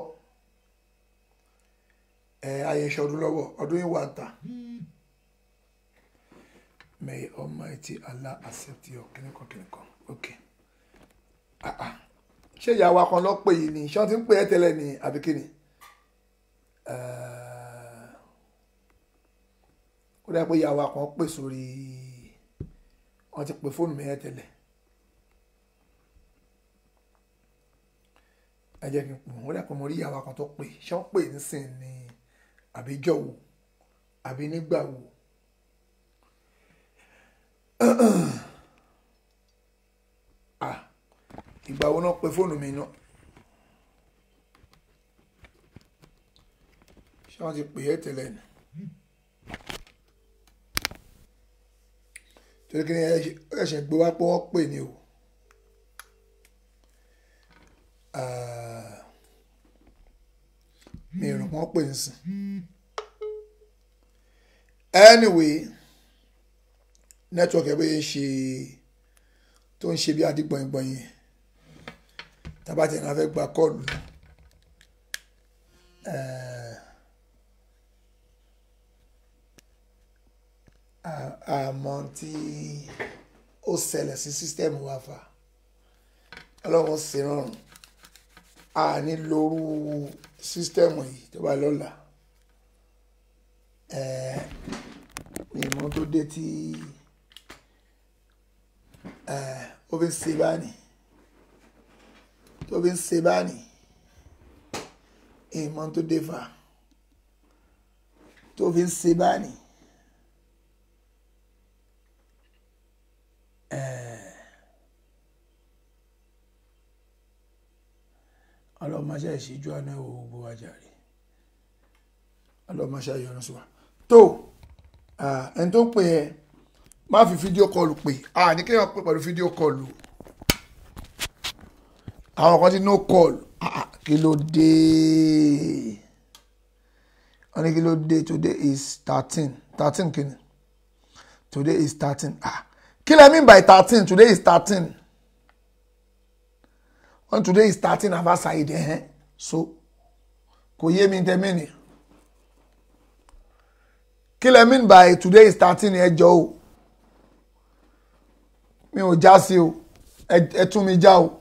ẹ ayé ń ṣọdún lọ́wọ́ ọdún ìwà ń ta may almighty allah accept your kìnìkan kìnìkan ok ah ah ṣé ìyàwó akọ lọ pè yìí ni ṣé wọn ti ń pè é tẹ́lẹ̀ ní àbí kí ni ó dá pé ìyàwó akọ pè sórí wọn ti pè fóònù mi ẹ tẹ́lẹ̀ ẹ jẹ́ kí n pò ó dá pé mo rí ìyàwó akọ tó pè ṣé wọn pè nísìn ní àbí jọ̀wọ́ àbí nígbà wo. ah ìgbà wo náà pe fóònù mi náà ṣé wọ́n ti pè é tẹ́lẹ̀ ni torí kí ni ẹ̀ṣẹ̀ gbé wá pé wọ́n pè ní o mi rò wọ́n pè nísìn anyway network ẹ̀ bóyá ṣe tó ń ṣe bí adigbọ̀ngbọ̀n yẹn tabati náà fẹ́ gba kọ́ọ̀lù àmọ́ tí ó ṣẹlẹ̀ sí sísítẹ́ẹ̀mù wa fà ọlọ́run ṣe rọrùn a ní lóru sísítẹ́ẹ̀mù yìí tó bá lọ́la ìmọ̀ tó dé tí ó fi ń ṣe báyìí tó fi ń ṣe báyìí ìmọ̀ tó dé fà tó fi ń ṣe báyìí ọlọ́mọṣẹ́ ìṣíjú àná ìwò gbogbo ajáre ọlọ́mọṣẹ́ ìyọnu sí wa tó ẹni tó ń pè ẹ má fi fídíò kọlù pè ní kéèyàn pè pẹ̀lú fídíò kọlù àwọn kan ti no call kí ló dé wọ́n ní kí ló dé today is thirteen thirteen kí ni today is thirteen kí lẹ mean by thirteen today is thirteen wọ́n today is thirteen avasaid ẹ̀hẹ́n so kò yé mi tẹ́mí ni kí lẹ mean by today is thirteen ẹ jọ o mi ò já sí o ẹ tún mi já o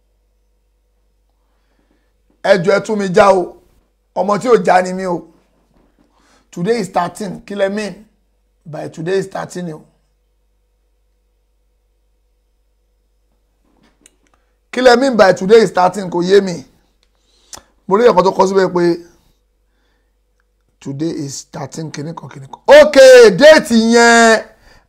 ẹjọ ẹ tún mi já o ọmọ tí ò já ni mí o today is thirteen kí lẹ mean by today is thirteen o kí lẹ mean by today is thirteen kò yé mi mo rí ẹ̀kọ́ tó kọ síbẹ̀ pé today is thirteen kìnnìkan kìnnìkan ok déètì yẹn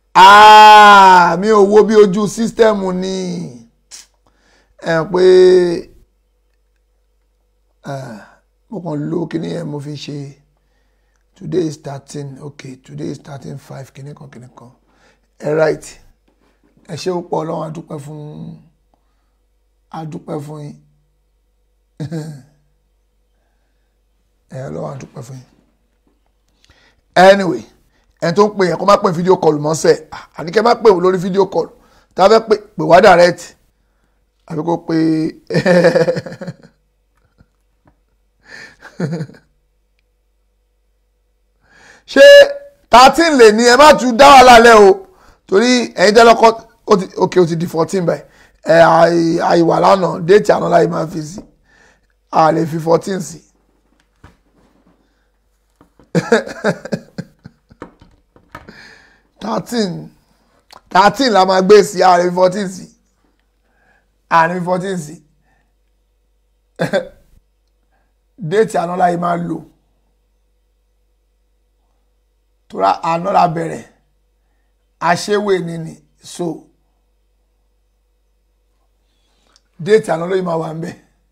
mi ò wo bí ojú sísítẹ́ẹ̀mù ni ẹ̀ pé mo kàn lo kíní yẹn mo fi ṣe today is thirteen okay today is thirteen five kìíní kan kìíní kan ẹ right ẹ ṣé púpọ̀ ọlọ́run adúpẹ́ fún adúpẹ́ fún yín ẹ ọlọ́run adúpẹ́ fún yín anyway ẹni tó ń pè yẹn kó má pè fídíò kọlù mọ́sẹ̀ àníkẹ́ má pè wò lórí fídíò kọlù tá a fẹ́ pè pè wá direct àbí kó pè ṣé thirteen lè ní ẹ má tún dá wà lálẹ́ o torí ẹ̀yin tẹ́ lọ́kọ́ ó ti ok ó ti di fourteen báyìí ẹ àìwà lánàá déètì àná láyé máa fi sí a lè fi fourteen sí. thirteen thirteen la máa gbé sí a lè fi fourteen sí a lè fi fourteen sí déètì àná láyé máa lò tora àná la bẹ̀rẹ̀ aṣẹ́wé ni ni so déètì àná lóyún máa wà ń bẹ̀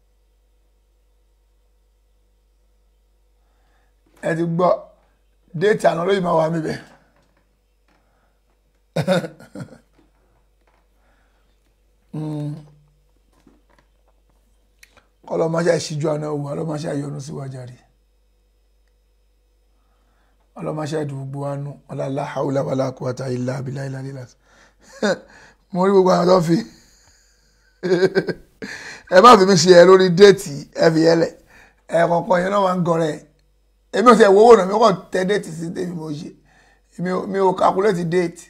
ẹ ti gbọ́ déètì àná lóyún máa wà ń bẹ̀ kọlọmọṣẹ́ ìṣíjú àná òwò ọlọmọṣẹ́ ìyọnu síwájú rí ọlọmọṣẹ́ ìdúgbò wánú ọlọlá haúlá wàlá quwwata illa billahi ilà lílà mo rí gbogbo àwọn tó fi ẹ má fi mi ṣe ẹ lórí déètì ẹ fi yẹlẹ ẹ kọ̀ọ̀kan yẹn náà máa ń gọrẹ èmi ò tẹ wo owó náà mi kò tẹ déètì sí tèmi mo ṣe mi ò calculate déètì.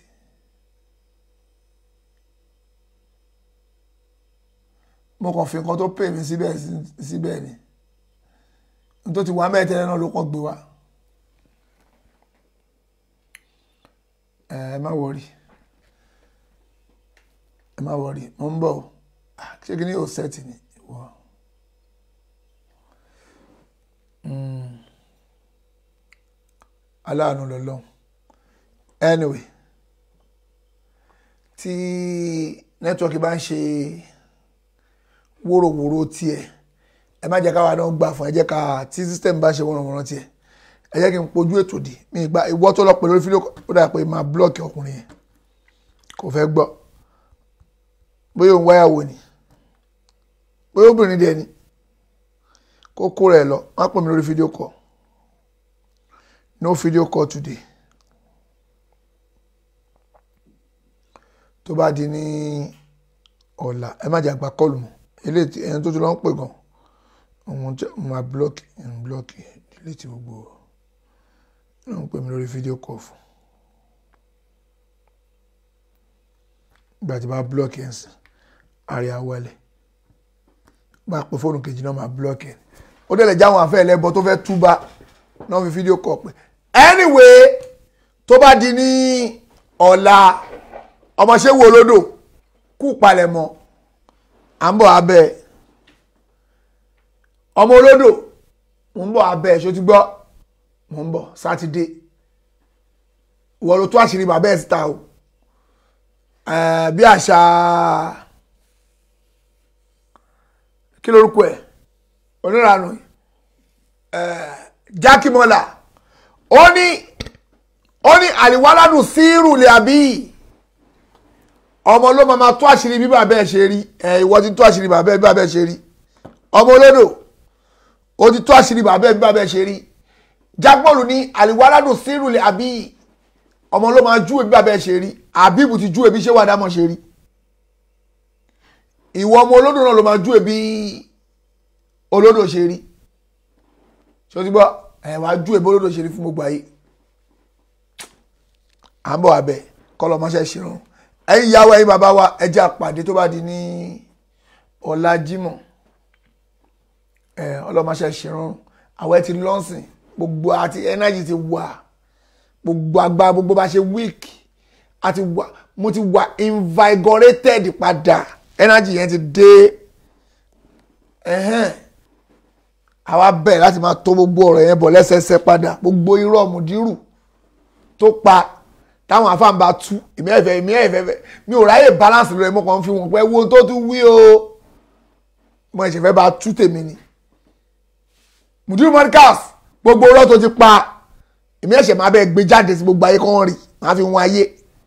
mo kàn fi nǹkan tó pè mí síbẹ̀ síbẹ̀ ni n tó ti wá mẹ́tẹ́lẹ́ náà ló kàn gbé wá ẹ má wọrí ẹ má wọrí mo ń bọ̀ o ṣé kí ni yóò sẹ́ẹ̀tì ni ìwọ aláàánú lọ́lọ́run anyway tí nẹ́tíwọ́kì bá ń ṣe wóróworó tiẹ̀ ẹ má jẹ́ káwa náà gbà fún ẹ jẹ́ ká tí system bá ṣe wọ́nrọ̀wọ́nrọ̀ tiẹ̀ ẹ jẹ́ kí n pojú ètò dì mí ìgbà ìwọ́ tó lọ pè lórí fídíò ó dà pé máa blọ́ọ̀kì ọkùnrin yẹn kò fẹ́ gbọ́ bóyá òun wáyàwó ni bóyá obìnrin dẹ̀ ni kó kó rẹ̀ lọ má pè mí lórí fídíò call no video call today tó bá di ní ọ̀la ẹ má jẹ́ àgbà kọlù mọ́ eléyìí ẹni tó ti lọ ń pè gan òun tí mo máa blọọkì ẹni blọọkì delete gbogbo náà ń pè mí lórí fídíò kọ̀ fún ìgbà tí bá blọọkì ẹ̀ ń sìn àrí awọlẹ̀ bá pè fóònù kejì náà máa blọọkì ẹ̀ ó dẹ̀ lè jáwọn afẹ́ ẹlẹ́bọ tó fẹ́ túbà náà fi fídíò kọ̀ pé anyway tó bá di ní ọ̀la ọmọṣẹ́ wo olódò kú palẹ̀mọ́ à ń bọ̀ abẹ́ ọmọ olódò mò ń bọ̀ abẹ́ ṣó ti gbọ́ mò ń bọ̀ sátidé ìwọ ló tó àṣírí bàbá ẹ̀ síta o bí àṣà kí lorúkọ ẹ̀ onírànù jákèmọ́là ó ní ó ní àlìwáládùn sírù lè àbí ọmọ ló máa tó àṣírí bí bàbá ẹ ṣe rí ẹ ìwọ ti tó àṣírí bàbá ẹ bí bàbá ẹ ṣe rí ọmọ olódò ó ti tó àṣírí bàbá ẹ bí bàbá ẹ ṣe rí jágbọ́ọ̀lù ní àlìwáládùn sírùlẹ̀ àbí ọmọ ló máa júwe bí bàbá ẹ ṣe rí àbíbù ti júwe bí ṣé wàá dámọ̀ ṣe rí ìwọ ọmọ olódò náà ló máa júwe bí olódò ṣe rí ṣé o ti gbọ́ ẹ wàá júwe bí olódò ṣe rí fún gbogbo ayé à ń bọ̀ abẹ kọ́ lọ́mọṣẹ́ ṣe rán ẹ̀yin ìyàwó ẹ̀yin bàbá wa ẹ jẹ́ àpàdé tó bá di ní ọ̀la jímọ̀ ẹ ọlọ́mọṣẹ́ ṣerun àwọn ẹ ti lọ́sìn gbogbo àti energy ti wà gbogbo agbára gbogbo bá ṣe weak àti wà mo ti wà invigorated padà energy yẹn ti dé ẹ̀hẹ́n àwa bẹ̀rẹ̀ láti máa tó gbogbo ọ̀rọ̀ yẹn bọ̀ lẹ́sẹẹsẹ padà gbogbo irọ́ mùdírù tó pa táwọn afáǹbá tú èmi ẹ̀fẹ̀ èmi ẹ̀fẹ̀ mi ò ráyè balance lórí ẹ̀mọ́ kan fi wọ́n pẹ́ wo tó tún wí o mo ẹ̀ṣẹ̀ fẹ́ bá tú tèmi ni Mudiru Markaz gbogbo ọ̀rọ̀ tó ti pa èmi ẹ̀ṣẹ̀ máa bẹ́ẹ̀ gbé jáde sí gbogbo ayé kan rí máa fi wọn ayé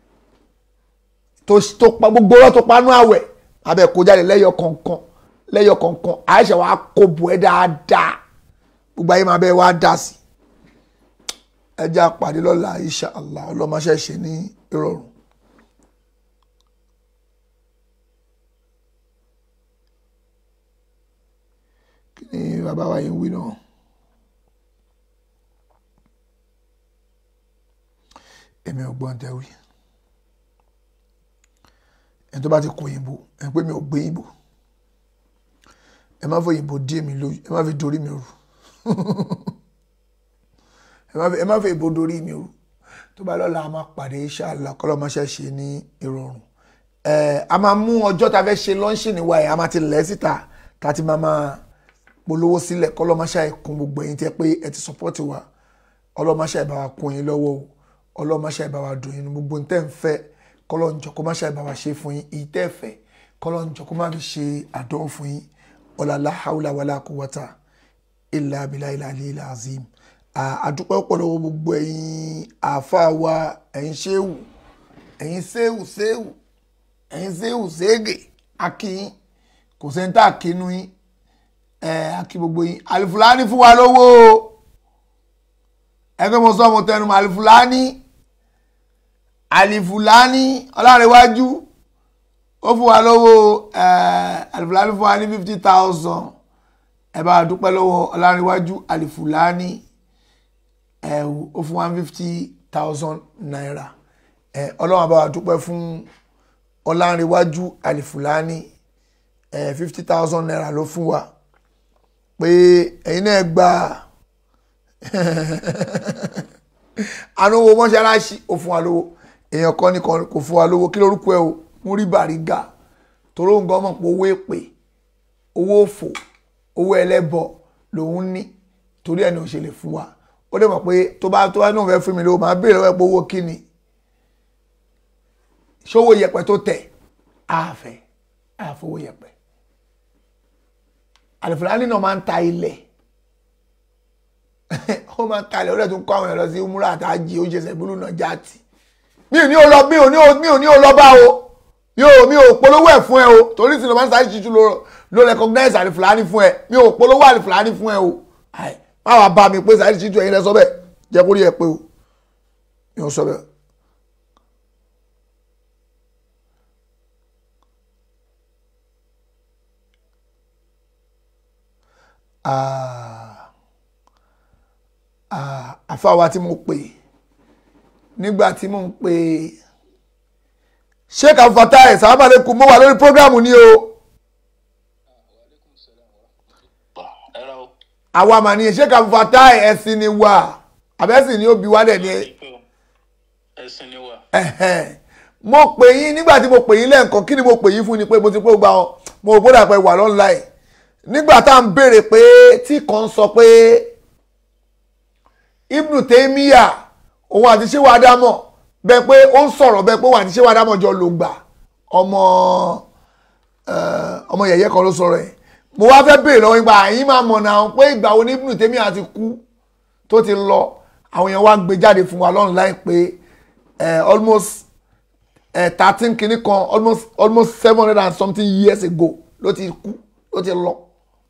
tó tó pa gbogbo ọ̀rọ̀ tó panú àwẹ̀ máa bẹ́ẹ̀ kó jáde lẹ́yọ kọ̀ọ̀kan lẹ́yọ kọ̀ọ̀kan àìṣẹ̀ wàá kó bù ẹ́ dáadáa gbogbo ayé máa bẹ́ẹ̀ wá dá sí ẹ jẹ́ àpàdé lọ́la insha Allah ọlọ́mọṣẹ́ ṣe ní ìrọ̀rùn. kí ni bàbá wa yìí ń wí náà. èmi ò gbọ́n tẹ́wí ẹni tó bá ti kọ òyìnbó ẹni pé mi ò gbé yìnbó ẹ má fi òyìnbó dí èmi lójú ẹ má fi dorí mi rú ẹ má fi ẹ má fi ìbò dorí mi rú tó bá lọ́la a máa pàdé inshallah kọ́lọ́mọṣẹ́ ṣe ní ìrọ̀rùn ẹ a máa mú ọjọ́ ta fẹ́ ṣe lọ́ńṣì níwá ẹ̀ a máa ti lẹ̀ síta ta ti máa máa polówó sílẹ̀ kọ́lọ́mọṣẹ́ ìkún gbogbo ẹ̀yin tẹ́ pé ẹ ti sọpọ́tì wa ọlọ́mọṣẹ́ ìbá wa kún yín lọ́wọ́ o ọlọ́mọṣẹ́ ìbá wa dùn yín ní gbogbo ntẹ́ ń fẹ́ kọ́lọ́njọ kó má ṣe ìbá wa ṣe fún yín èyí tẹ́ fẹ́ kọ́lọ́njọ kó má fi ṣe àdánwò fún yín ọ̀làlá haúlà wàlá quwwata illa billahi al-aliyyil azim àdúpẹ́ ọ̀pọ̀lọpọ̀ gbogbo ẹ̀yin àáfàá wa ẹ̀yin ṣéwù ẹ̀yin ṣéwù ṣéwù ẹ̀yin ṣéwù ṣéègè akíyín kò sẹ́ńtà kínú yín ẹ̀ akí gbogbo yín àlìfúlání fún wa lówó ẹgbẹ́ mo sọ mo tẹnu mọ́ àlìfúlání àlìfúlání ọlárẹ̀wájú ó fún wa lówó àlìfúlání fún wa ní fifty thousand ẹ bá dúpẹ́ lọ́wọ́ ọlárẹ̀wájú àlìfúlání ẹ ó fún wa fifty thousand naira ẹ ọlọ́run àbá wa dúpẹ́ fún ọlárẹ̀wájú àlìfúlání ẹ fifty thousand naira ló fún wa pé ẹ̀yin náà gba àánúwò mọ́ṣáláṣí ó fún wa lówó èèyàn kan ní kò fún wa lówó kí lórúkọ ẹ o mú rí bàrígà torí òun gan mọ̀ pé owó èpè owó òfò owó ẹlẹ́bọ lòun ní torí ẹni ò ṣe lè fún wa ó dẹ̀ mọ̀ pé tó bá tó bá náà fẹ́ fún mi lówó máa béèrè lọ́wọ́ ẹ pé owó kí ni ṣówó yẹpẹ tó tẹ̀ àfẹ́ àfowó yẹpẹ àlùfáàní náà máa ń ta ilẹ̀ ó máa ń kalẹ̀ ó dẹ̀ tún kọ́ àwọn èèyàn lọ sí umura àtàjì ó ṣe sẹ̀búlù náà jáàtì mi ò ní o lọ mi ò ní o mi ò ní o lọ bá o mi ò mi ò polówó ẹ̀ fún ẹ o torí sinimá máa ń sáré ṣíṣú ló ló recognize àlìfúlání fún ẹ mi ò polówó àlìfúlání fún ẹ o má wàá bá mi pé sáré ṣíṣú ẹ̀yin lẹ sọ bẹ́ẹ̀ jẹ́ kó rí ẹ pé o mi ò sọ bẹ́ẹ̀. àfáwa tí mo pè nígbà tí mo ń pè sheik afatai sàmàlẹ́kùn mo wà lórí prógrámù ni o. àwa mà ní sheik afatai ẹ̀sìn ni wà àbẹ́sìn ni ó bí wálẹ̀ ni. ẹ̀sìn ni wà. mo pè yín nígbà tí mo pè yín lẹ́ẹ̀kan kí ni mo pè yín fún ni pé mo ti pé gba ọ mo ò gbọ́dọ̀ pé wà lọ́nláì nígbà tá à ń béèrè pé tí kan sọ pé ibnu tèmíyà òun àti ṣéwà ádámọ̀ bẹ́ẹ̀ pé ó ń sọ̀rọ̀ bẹ́ẹ̀ pé òun àti ṣéwà ádámọ̀ jọ lò gbà ọmọ ọmọ yẹ̀yẹ́ kan ló sọ̀rọ̀ ẹ̀ mo wá fẹ́ béèrè lọ́wọ́ nípa àyín máa mọ̀ náà pé ìgbà wo ní ibnu tèmíyà ti kú tó ti lọ àwọn èèyàn wá gbé jáde fún wa lọ́run láì pé almost thirteen kìíní kan almost almost seven hundred and something years ago ló ti kú ló ti lọ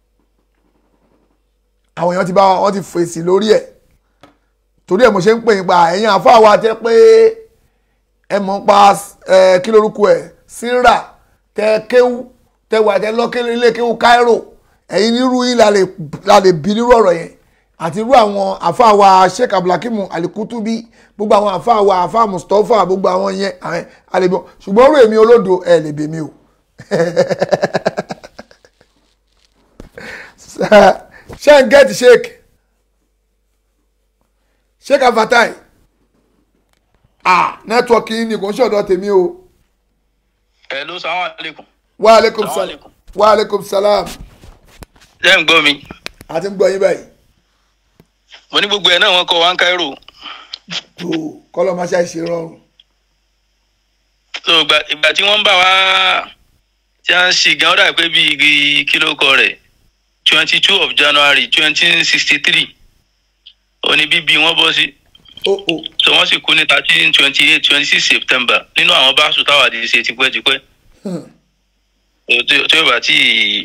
àwọn èèyàn ti bá wọn ti fèsì lórí ẹ̀ torí ẹ̀ mo ṣe ń pè yín pa ẹ̀yin àfáà wa jẹ́ pé ẹ mọ̀ pa ẹ kí lorúkọ ẹ̀ síra tẹ kéwú tẹ wà tẹ lọ́kẹ́lẹ́ ilé kéwú Cairo ẹ̀yin nírú yín la lè bí nírú ọ̀rọ̀ yẹn àti irú àwọn àfáà wa Sheikh Abdulhakeem Alikutubi gbogbo àwọn àfáà wa àfáà Mustapha gbogbo àwọn yẹn àlebí ṣùgbọ́n orú èmi olódo ẹ̀ lè bèmí o ṣé ń gẹ́tì sheik sheik afatai ah nẹ́tíwọ́kì yìí ni kò ń ṣọ̀dọ̀ tèmi o. hello salaam aleykum. wa aleykum salam wa aleykum salam. ṣé ń gbọ́ mi. a ti ń gbọ́ yín báyìí. mo ní gbogbo ẹ̀ náà wọ́n kọ́ wa ń Cairo. tó kọ́lọ́ máa ṣàìṣe rọrùn. so ìgbà tí wọ́n ń bá wa tí a ń ṣì gan ó dà pé bíi kí ló kọ rẹ̀ twenty two of January twenty sixty three òní bíbí wọn bọ́ sí so wọ́n sì kú ní thirteen twenty eight twenty six september nínú àwọn báṣu táwa àti ṣe tipẹ́tipẹ́ tí ó bá tí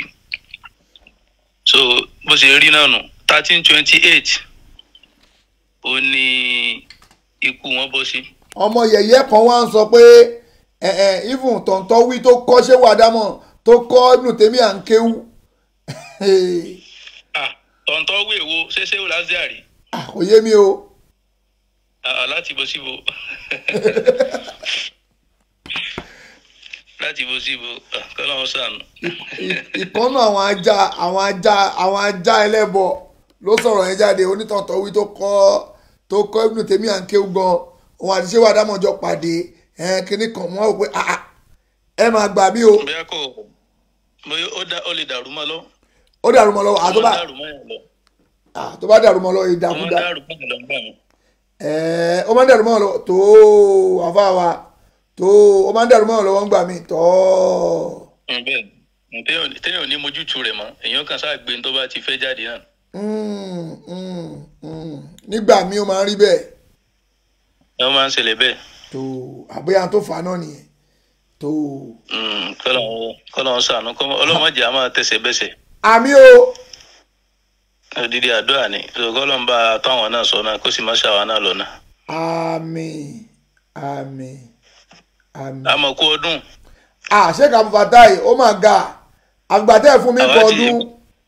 so bó ṣe rí náà nù thirteen twenty eight ó ní ikú wọn bọ́ sí. ọmọ yẹ̀yẹ́ kan wá ń sọ pé ẹ ẹ even tọ̀ntọ̀ wí tó kọ́ ṣé wàdámọ̀ tó kọ́ ibùdó tèmi à ń kéwú. tọ̀ntọ̀ wí èwo ṣẹṣẹ́ wò lásìárì. kò yé mi o. láti bó síbo láti bó síbo kọ́lá wọn sànù. ìkọ́nù àwọn ajá àwọn ajá àwọn ajá ẹlẹ́bọ ló sọ̀rọ̀ yẹn jáde onítọ̀ntọ̀ wí tó kọ́ tó kọ́ ibùdó tèmi à ń kéwú gan òun àti ṣé wàdámọ̀ jọ pàdé kínní kan wọ́n wò pé ẹ máa gbà mí o. bóyá kò bóyá ó lè dàrú mọ́ lọ. ó dàrú mọ́ lọ àtọ́bà tó bá dàrú mọ́ lọ ìdàkúdà ó máa ń dàrú mọ́ lọ tó àfa wa tó ó máa ń dàrú mọ́ lọ wọ́n gbà mí tọ́. bẹ́ẹ̀ téèyàn ò ní mójútu rẹ̀ mọ́ èèyàn kan sáà gbé tó bá ti fẹ́ jáde náà. nígbà míì ó máa ń rí bẹ́ẹ̀. ẹ máa ń ṣẹlẹ̀ bẹ́ẹ̀ tó àbóyá tó fà náà nìyẹn tó. kọ́lọ́ ń sànú ọlọ́mọdé a máa tẹsẹ̀ bẹ́sẹ̀. àmì o. odidi àdúrà ni kọ́lọ́ ń bá a tó àwọn náà sọ náà kó sì má ṣàwọn náà lọ́nà. àmì àmì àmì. àmọ̀ kú ọdún. àṣé kàmú fatai ó mà ga àgbàtẹ́ fún mi kọ ọdún.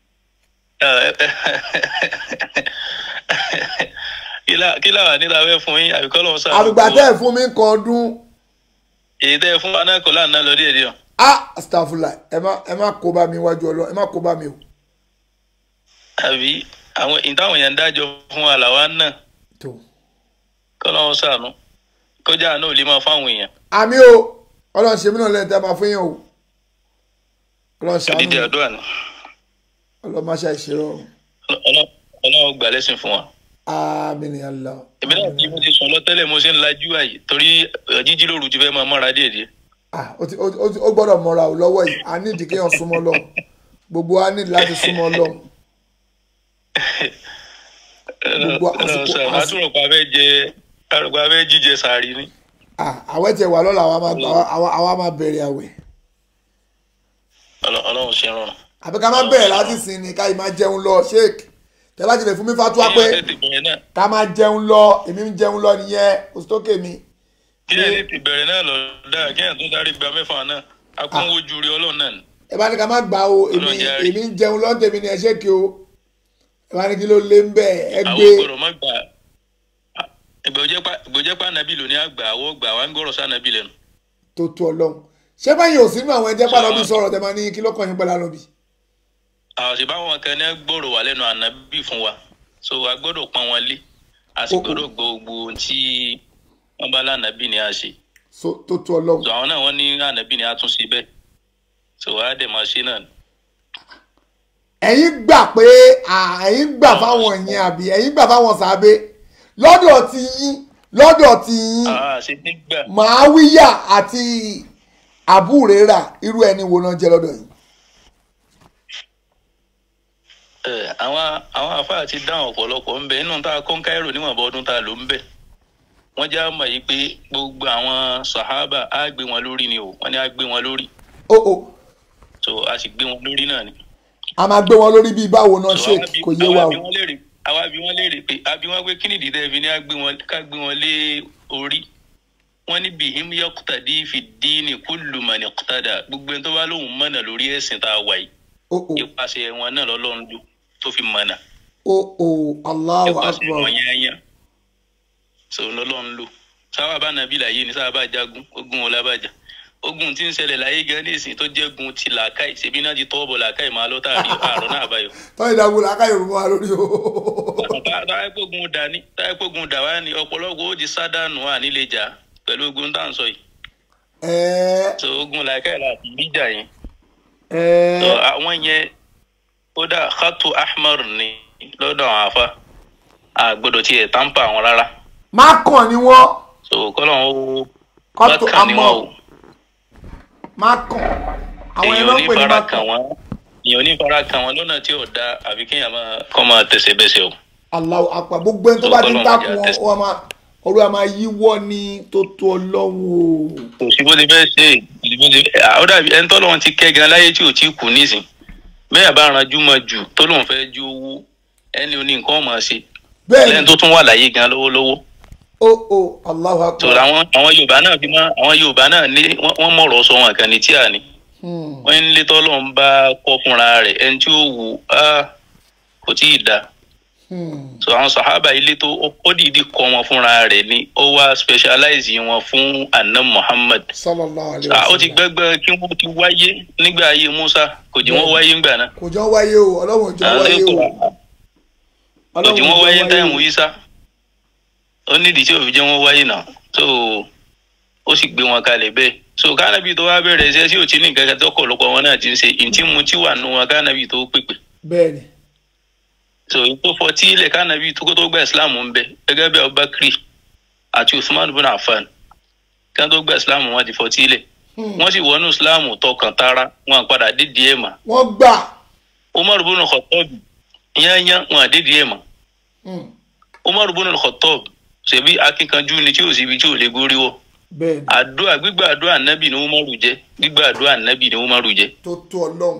kí làwọn nílà fẹ́ fún yín àbíkọ́ lọ́wọ́ sáà. àgbà tẹ́ ẹ̀ fún mi ń kan ọdún. èyí tẹ́ ẹ fún wa náà kọ́ láàánú lọ díẹ̀ díẹ̀. a astafula ẹ má ẹ má kó bá mi wájú ọlọ ẹ má kó bá mi o. àbí àwọn ìtàwọn yẹn ń dájọ́ fún wa làwa náà. tó. kọ́ lọ́wọ́ sànú kọjá náà ò lè máa fáwọn èèyàn. àmì o ọlọ́run ṣe mí náà lẹ́yìn tí a máa fún yẹn o. ọlọ́run ṣàánú odidi àdúrà ni. ọlọ́run má ṣe àìṣerọ́. ọlọ́run gbà lẹ́sìn fún wa àmín ya Allah. èmi náà tí mo ti sùn lọ tẹ́lẹ̀ mo ṣe ń lajú àyè torí jíjí lóru ti fẹ́ máa mọ́ra díẹ̀ díẹ̀. ó gbọ́dọ̀ mọ́ra ò lọ́wọ́ yìí a ní ìdíkẹ́ yàn súnmọ́ lọ gbogbo wa ní láti súnmọ́ lọ. gbogbo àsìkò àsìkò. àtúrọ̀pá fẹ́ jẹ àrùpá fẹ́ jíjẹ sàárì ni. àwẹ̀ tẹ wà lọ́la àwa máa bẹ̀rẹ̀ àwẹ̀. ọlọ́run ṣe rọrùn. àbí ká má bẹ̀rẹ̀ láti sìn ní ká yìí máa jẹun lọ sheik tẹ́lá ti lè fún mi fatuwa pé ká máa jẹun lọ èmi ń jẹun lọ nìyẹn oṣù tó kè mí. kí ẹ ti bẹ̀rẹ̀ náà lọ dáa kí ẹ tún sáré gba mẹ́fà náà akúnwójú rí ọlọ́run náà ni. ẹ bá ní ká má gbà o èmi èmi ń jẹun lọ tèmi ni ẹ ṣe kí o ẹ bá ní kí ló lé ń bẹ ẹ gbé. àwọn gbọ́dọ̀ má gbà ìgbòjẹ́ pa nàbí lónìí àgbà àwọ̀ gbà wá ń gbọ́rọ̀ sá nàbí lẹ́nu. tó tó ọlọ́run ṣé báyìí ò sínú àwọn ẹjẹ́ pàdánù sọ̀rọ̀ tẹ máa ní kí ló kàn yín pẹ̀lú àlọ́bì. àwọn sì báwọn kan ní gbọ́rọ̀ wà lẹ́nu ànábì fún wa so a gbọ́dọ̀ pọ́n wọn lé a sì gbọ́dọ̀ gbọ́ gbogbo ohun tí wọ́n bá lánàbí ni a ṣe. so tó tó ọlọ́run. so àwọn náà wọ́n ní ànábì ni a tún ṣe bẹ́ẹ̀ so wàá dẹ̀ máa ṣe náà. ẹ̀yin gbà pé ẹ̀yin gbà fáwọn ẹ̀yin àbí ẹ̀yin gbà fáwọn sàbẹ̀ lọ́dọ̀ ti yín lọ́dọ̀ ti yín màáwíyà àti àbúrẹ́rà irú ẹni wo náà jẹ́ lọ́dọ̀ yìí. àwọn àwọn afáà ti dáhùn ọ̀pọ̀lọpọ̀ ń bẹ inú tá a kọ́ ń káírò níwọ̀nba ọdún tá a lò ń bẹ wọ́n já mọ̀ yìí pé gbogbo àwọn sàhábà á gbé wọn lórí ni o wọ́n ní á gbé wọn lórí. o o. so a sì gbé wọn lórí náà ni. a máa gbé wọn lórí bíi báwo náà ṣe kò yé wa o. àwa bí wọ́n léèrè pé àbí wọ́n gbé kí nìdí tẹ́ fi ní ká gbé wọn lé orí wọ́n ní bihim yaqtadi fi dini kullu man iqtada gbogbo ẹni tó bá lóun mọ̀nà lórí ẹ̀sìn tá a wà yìí ipasẹ̀ wọn náà lọ́lọ́run lò tó fi mọ̀nà. o o Allahu akbar. ipasẹ̀ wọn yányá so lọ́lọ́run lò sábà bá nàbí láyé ni sábà bá jagun ogun wọn lábàjá ogun tí ń ṣẹlẹ̀ láyé gan ní ìsìn tó jẹ́ gun ti làákàyè ṣèbí náà ti tọ́ bọ̀ làákàyè máa lọ tààrí àrùn náà àbáyọ. tọ́ ìdàgbò làákàyè rò wá lórí o. táyà gbógun dà ní táyà gbógun dà wá ní ọ̀pọ̀lọpọ̀ ó di sádànù à nílé jà pẹ̀lú ogun tá à ń sọ yìí. so ogun làákàyè láti bíjà yẹn so àwọn yẹn ó dà khatu ahmar ni lọ́dọ̀ àwọn afa àgbọ́dọ̀ tiẹ̀ tampa àwọn rárá. má kàn ní wọ́n. so kọ́lọ̀ ó khatu má kàn ní wọ́n o. má kàn àwọn èèyàn ẹ̀rọ ò ní pè ní má fara kàn. kàn wọ́n èèyàn ò ní fara kàn wọ́n lọ́nà tí ò da àbí kéèyàn máa kọ́ máa tẹ̀sẹ̀ bẹ́sẹ̀ o. Allahu akbar gbogbo ẹni tó bá ti ń takùn wọn wọn máa ọ̀rọ̀ a máa yíwọ́ ní tó tó ọlọ́run o. kò sí bó ti fẹ́ ṣe kò sí bó ti fẹ́ ó dàbí ẹni tọ́lọ́run ti kẹ́ gan láyé tí ò tí kù nísìn bẹ́ẹ̀ bá ranjú mọ́ jù tó lóun fẹ́ ju owó ẹni oní nǹkan ọmọ ṣe lẹ́yìn tó tún wà láyé gan lọ́wọ́lọ́wọ́. ó ó Allahu Akbar. tó àwọn àwọn Yorùbá náà fi mọ́ àwọn Yorùbá náà ní wọ́n mọ̀rọ̀ sọ wọn kan ní tíà ni wọ́n ń lé tọ́lọ́run bá kọ́ fúnra rẹ̀ ẹni tí ó wù á kò tí ì dáa so àwọn sahaba ilé tó ó dìídì kọ wọn fúnra rẹ̀ ni ó wá specialize wọn fún anna muhammad sallallahu alayhi wa sallam. ó ti gbẹgbẹ kí wọn ti wáyé nígbà ayé musa kò jẹ́ wọn wáyé ńgbà náà. kò jọ wáyé o ọlọ́run jọ wáyé o. kò jẹ́ wọn wáyé táìmù isa ó nídìí tí òfin jẹ́ wọn wáyé náà so ó sì gbé wọn kalẹ̀ bẹ́ẹ̀ so kánábì tó wá bẹ̀rẹ̀ ṣe sí òtí ní nǹkan kan tó kọ̀lọ́kọ̀ wọn náà ti ń ṣe ìtí mu tí wà nù wọn kánábì tó pèpè. bẹ́ẹ̀ni so tó fọtí ilẹ̀ kánàbí tó kó tó gba islam ń bẹ gẹ́gẹ́ bí abubakar àti usman bin afan kí wọ́n tó gba islam wọn ti fọtí ilẹ̀ wọ́n sì wọnú islam tọkàn tara wọn padà dídì ẹ̀ mà. wọ́n gbà. umar bin khattab yányán wọn àdídì ẹ̀ mà. umar bin khattab ṣebí akínkanjú ni tí ò síbi tí ò lè gorí wọ. àdúrà gbígbà àdúrà ànábì ni umaru jẹ gbígbà àdúrà ànábì ni umaru jẹ. tó tó ọlọ́run.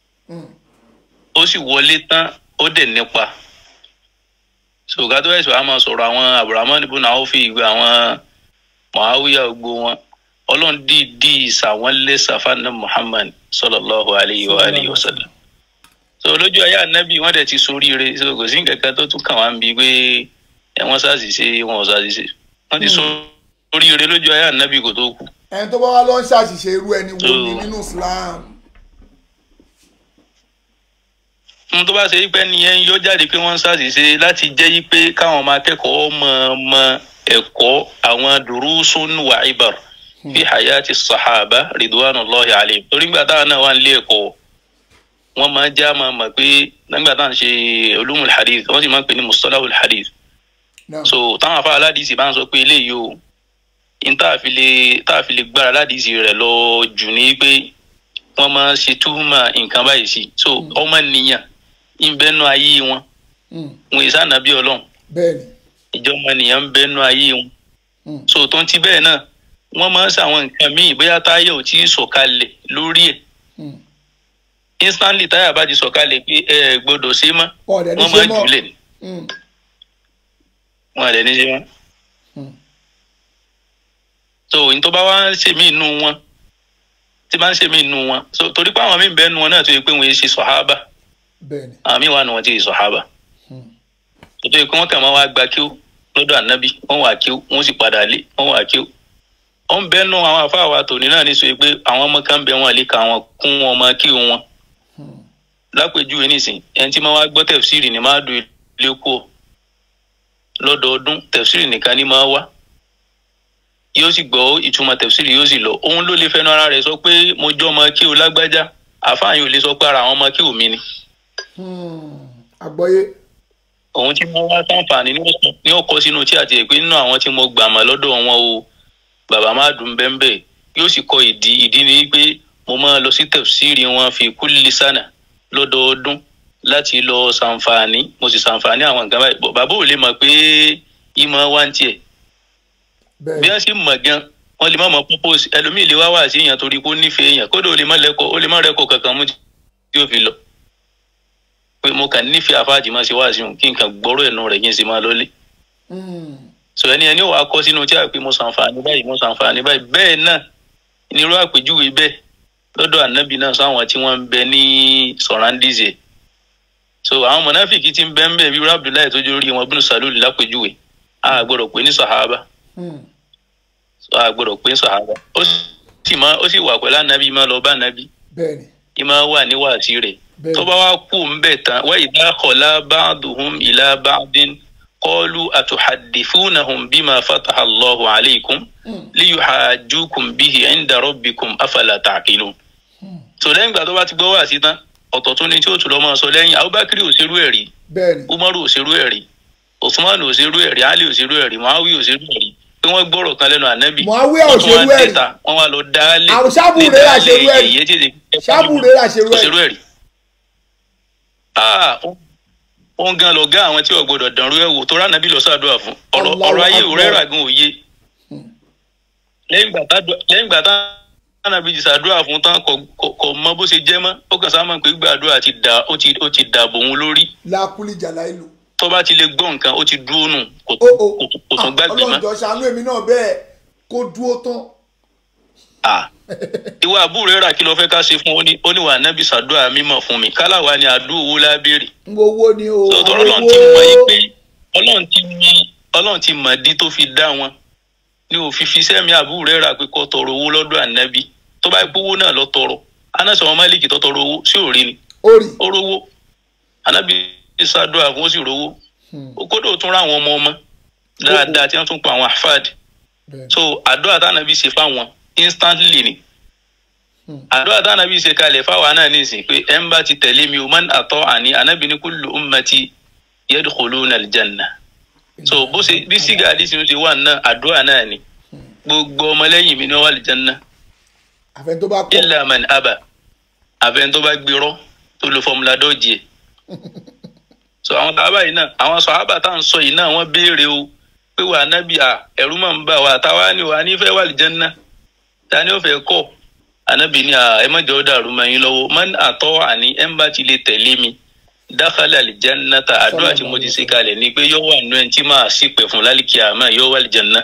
ó sì wọlé tán ó dẹ̀ nípa sọ̀gá tó ẹ̀sọ́ a máa sọ̀rọ̀ àwọn abdulrahman ibùnà áwòfin ìgbé àwọn muawiya gbogbo wọn ọlọ́run dídí ìsàwọn lẹ́sà fana muhammad sallallahu alayhi wa alayhi wa sallam so lójú ayé anabi wọn dẹ̀ ti soríire so kò sí nǹkan kan tó tún kàn wá ń bi pé ẹ wọ́n ṣàṣìṣe wọn ò ṣàṣìṣe wọ́n ti soríire lójú ayé anabi kò tó kù. ẹni tó bá wá lọ ń ṣàṣìṣe irú ẹni wo ni nínú islam. ohun tó bá ṣe pé nìyẹn yọ jáde pé wọ́n ń ṣàṣìṣe láti jẹ́ pé káwọn ọmọ akẹ́kọ̀ọ́ mọ̀ mọ̀ ẹ̀kọ́ àwọn durusun wa ibar fi hayati sahaba ridwanullahi alayhim torí nígbà táwọn náà wà nílé ẹ̀kọ́ wọ́n máa já máa mọ̀ pé nígbà táwọn ṣe ulumul hadith wọ́n sì máa ń pè ní mustalahul hadith so táwọn afá aládìsí bá ń sọ pé eléyìí o n tá a fi lè tá a fi lè gbára aládìsí rẹ̀ lọ jù ní pé wọ́n máa ṣe túmọ̀ nǹkan báyìí sí so ọmọ nìyàn ìbẹ́nu ayé wọn wọn ìsá nàbí ọlọ́run ìjọba nìyẹn ń bẹ́nu ayé wọn so tó ń ti bẹ́ẹ̀ náà wọ́n máa ń ṣàwọn nǹkan míì bóyá táyà ò tí ì sọ̀kalẹ̀ lórí ẹ̀ instantly táyà bá ti sọ̀kalẹ̀ pé ẹ gbọ́dọ̀ ṣe mọ́ wọ́n máa jùlẹ̀ ni wọ́n àdẹ̀ ní ṣe mọ́ so òyìn tó bá wá ń ṣe mí inú wọn tí bá ń ṣe mí inú wọn so torí pé àwọn míì bẹ́ẹ̀ nu wọn náà tó yẹ pé wọ́n yé ṣe sọ̀hábà àmì wà nù wọn ti sọ̀hábà tòtò yìí pé wọ́n kàn máa wá gba kíó lọ́dọ̀ ànábì wọ́n wà kíó wọ́n sì padà lé wọ́n wà kíó. ó ń bẹ́ẹ̀ nù àwọn afá wa tòní náà ní sọ pé àwọn ọmọ kan bẹ wọn lè ka wọn kún wọn ọmọ kíó wọn. lápèjúwe nísìn ẹni tí máa wá gbọ́ tẹ̀fsírì ni máa do ilé kú ọ lọ́dọọdún tẹ̀fsírì nìkan ni máa wá yóò sì gbọ́ ìtumọ̀ tẹ̀fsírì yóò sì lọ òun ló lè fẹnu ara rẹ̀ sọ pé mo jọ́ ọmọ kíó lágbájá àfáàyàn ò lè sọ pé ara àwọn ọmọ kíó mi ni àgbọ́yé. òun tí wọ́n wá sáǹfààní ní ọkọ̀ sínú tí àti ẹ̀pẹ́ nínú àwọn tí mo gbà mọ́ lọ́dọ̀ wọn o bàbá má dùn bẹ́ẹ̀ yóò sì kọ ìdí ìdí ni pé mo máa lọ sí tẹ̀síìrì wọn fi kulli sana lọ́dọọdún láti lọ sàǹfààní mo sì sàǹfààní àwọn nǹkan báyìí bàbá ò lè mọ̀ pé ìmọ̀ wá ń tiẹ̀ bí wọ́n sì mọ̀ gan wọ́n lè má mọ̀ purpose ẹlòmíì lè wá wá sí èèyàn torí kó nífẹ̀ẹ́ èèyàn kódà ó lè má lẹ́kọ̀ọ́ ó lè má rẹ́kọ̀ọ́ kankan mú tí ó fi lọ pé mo kàn nífẹ̀ẹ́ afáàjì máa ṣe wá sí òun kí n kàn gbọ́rọ̀ ẹ̀nu rẹ̀ kí n sì máa lọ́lé. sọ ẹni ẹni wàá kọ́ sínú tí a pé mo sàǹfààní báyìí mo sàǹfààní báyìí bẹ́ẹ̀ náà nírú àpèjúwe bẹ́ẹ̀ lọ́dọ̀ ànábì náà sáwọn tí wọ́n ń bẹ ní sọ̀rándìzẹ̀. so àwọn mọ̀náfìkì ti ń bẹ́ ń bẹ̀ bí abdullahi tó jórí wọn bínú sàlúùlì lápèjúwe a gbọ́dọ̀ pé ní sàhábà a gbọ́dọ̀ pé ní sàhábà ó sì wà pẹ̀lú ànábì máa lọ bá ànábì ìmáa wà níwáàtí rẹ̀ tó bá wá kú ń bẹ̀ tán wa idha khala ba'duhum ila ba'din qalu atuhaddithunahum bima fataha Allahu alaykum liyuhajjukum bihi 'inda rabbikum afala ta'qilun. tó lẹ́yìn ìgbà tó bá ti gbọ́ wá sí tán ọ̀tọ̀ tó ní tí ó tún lọ́ máa sọ lẹ́yìn Abubakar òṣèrú ẹ̀rí Umaru òṣèrú ẹ̀rí Usman òṣèrú ẹ̀rí Ali òṣèrú ẹ̀rí Muawiya òṣèrú ẹ̀rí pé wọ́n gbọ́rọ̀ kan lẹ́nu ànábì Muawiya òṣèrú ẹ̀rí wọ́n wá lọ dálé àwọn sábùrè àṣèrú ẹ̀rí sábùrè àṣèrú ẹ̀rí òun gan lọ gá àwọn tí ò gbọdọ̀ dànrú ẹ̀ wò tó rà nàbí lọ sàdúrà fún ọ̀rọ̀ ọ̀rọ̀ ayé òrẹ́ rà gan òye lẹ́yìn ìgbà tá lẹ́yìn ìgbà tá nàbí ti sàdúrà fún tán kò kò- kò mọ bó ṣe jẹ́ mọ́ ó kàn sáà mọ̀ pé gbàdúrà ti dà ó ti ó ti dàbò òun lórí lákúlì jàlá ìlú. tó bá ti lè gbọ́ nǹkan ó ti dúró nù kò kò kò tún gbàgbé mọ́. ọlọ́njọ́ ṣàánú èmi náà bẹ́ẹ̀ kó dúró tán. Ah. ìwà àbúrò rẹ̀ rà kí ló fẹ́ ká ṣe fún ó ní ó ní wà nábì sàdúrà mímọ̀ fún mi kálàwá ni àdúrà owó lábẹ́rẹ̀ ń wo owó ni o. tọ́tọ́ àwọn ọlọ́run ti mọ̀ yí owó. pé ọlọ́run ti mọ̀ ọlọ́run ti mọ̀ dí tó fi dá wọn ní òfin fi sẹ́mi àbúrò rẹ̀ rà pé kó tọrọ owó lọ́dọ̀ ànábì tó bá gbé owó náà lọ tọrọ anásọ ọmọ máàlìkì tó tọrọ owó sí òrí ni ó rówó ànábì sàdúrà fún ó sì rówó ó kódò tún rá àwọn ọmọ ọmọ dáadáa tí wọ́n tún pa àwọn àfáàdì so àdúrà tánàbí ṣe fáwọn instantly ni àdúrà tánàbí ṣe kalẹ̀ fáwọn náà nísìnyí pé ẹ̀ ń bá ti tẹ̀lé mi o man àtọ́ àní ànábì ní kullu ummati yadkhuluna aljanna so bó ṣe bí sígá àdìsí ló ṣe wà náà àdúrà náà ni gbogbo ọmọlẹ́yìn mi ní wọ́n wà aljanna àfẹn tó bá kọ. illa man aba àfẹn tó bá gbérọ́ tó lo fọmùlà dọ́ọ̀jì ẹ̀ so àwọn sàhábà yìí náà àwọn sàhábà tá à ń sọ yìí náà wọ́n béèrè o pé wà nábì à ẹ̀rú máa ń bà wá táwa ni wà ní fẹ́ wà aljanna ta ni ó fẹ́ kọ́ ànábì ni à ẹ má jẹ́ ó dàrú mọ́ yín lọ́wọ́ man àtọ́ àní ẹ̀ ń bá ti lè tẹ̀lé mi dákàlà àlìjánnáta àdúrà tí mo ti ṣe kalẹ̀ ni pé yóò wà nínú ẹni tí máa sì pẹ̀ fún lálìkí àmọ́ yóò wà àlìjánná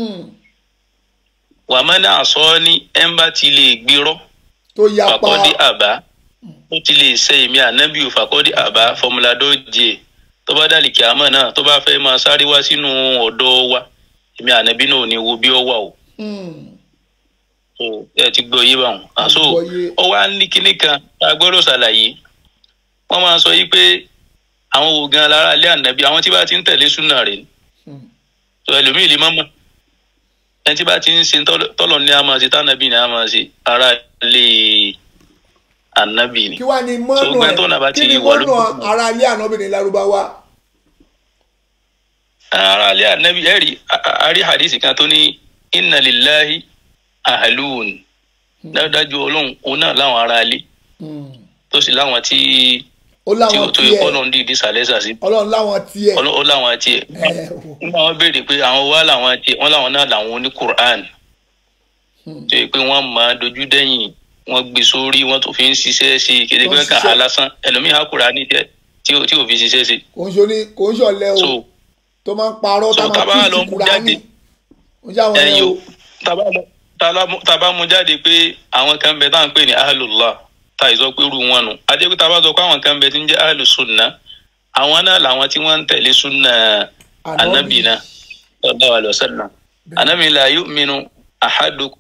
wà má ní àsọ ní ẹ̀ ń bá ti lè gbérọ́ tó yapa fàkọ́dé àbá ó ti lè ṣe èmi ànábì ò fàkọ́dé àbá fọmùlà dọ́jì tó bá dàlìkí àmọ́ náà tó bá fẹ́ máa sáré wá sínú ọ̀dọ́ wa èmi ànábì náà ò ní wo bí ó wà o so ẹ ti gbọ́ yé báwọn àṣọ ó wá ní kinní kan tá a gbọ́dọ̀ ṣàlàyé wọ́n máa sọ yìí pé àwọn wo gan lára ilé ànábì àwọn tí bá ti ń tẹ̀lé súnà rẹ̀ ni so ẹlòmíì lè má mọ̀ ẹni tí bá ti ń ṣe tọ́lọ̀- tọ́lọ̀ ní a máa ṣe tánàbì ní a máa ṣe ara ilé ànábì ni kí wàá ní so mọ́nà gbẹ́ tó nà bá ẹ̀ kí ti ni wà lójú mọ́nà ara ilé ànábìnrin lárúbáwá. ara ilé ànábì ẹ rí a- a- a rí hadisi kan tó ní inna lillahi ahalun dájúdájú ọlọ́run òun náà láwọn ará ilé tó sì láwọn tí ó tí láwọn ó tó tiẹ̀ ọlọ́run dìídì sàlẹ́sà sí ọlọ́run láwọn tiẹ̀. Ọlọ́- ó láwọn tiẹ̀ nígbà wọn béèrè pé àwọn wá làwọn tiẹ̀ wọn làwọn náà làwọn oní quran tó yẹ pé wọ́n máa dojú dẹ́yìn wọ́n gbé sórí wọ́n tó fi ń ṣiṣẹ́ sí i kéde pé Wọ́n kàn ṣiṣẹ́. án lásán ẹlòmíì á kúra ní tiẹ̀ tí ò tí ò fi ṣiṣẹ́ sí i. kò ń ṣe kò ń ṣọlẹ o so tó máa ń parọ́ so tá tá a bá máa lọ tún mú ìtura jáde ní. ó ṣe àwọn ẹyin ẹ̀ o o. tá a bá lọ- tá a lá- tá a bá mú jáde pé àwọn kan bẹ tá à ń pè ní ahlullah tá a sọ pé irú wọn nù adé pé tá a bá sọ pé àwọn kan bẹ tí ń jẹ́ ahlusunna àwọn náà làwọn tí wọ́n ń tẹ̀lé sunna anabi náà sallallahu alaihi wasallam anabi la yu'minu ahadukum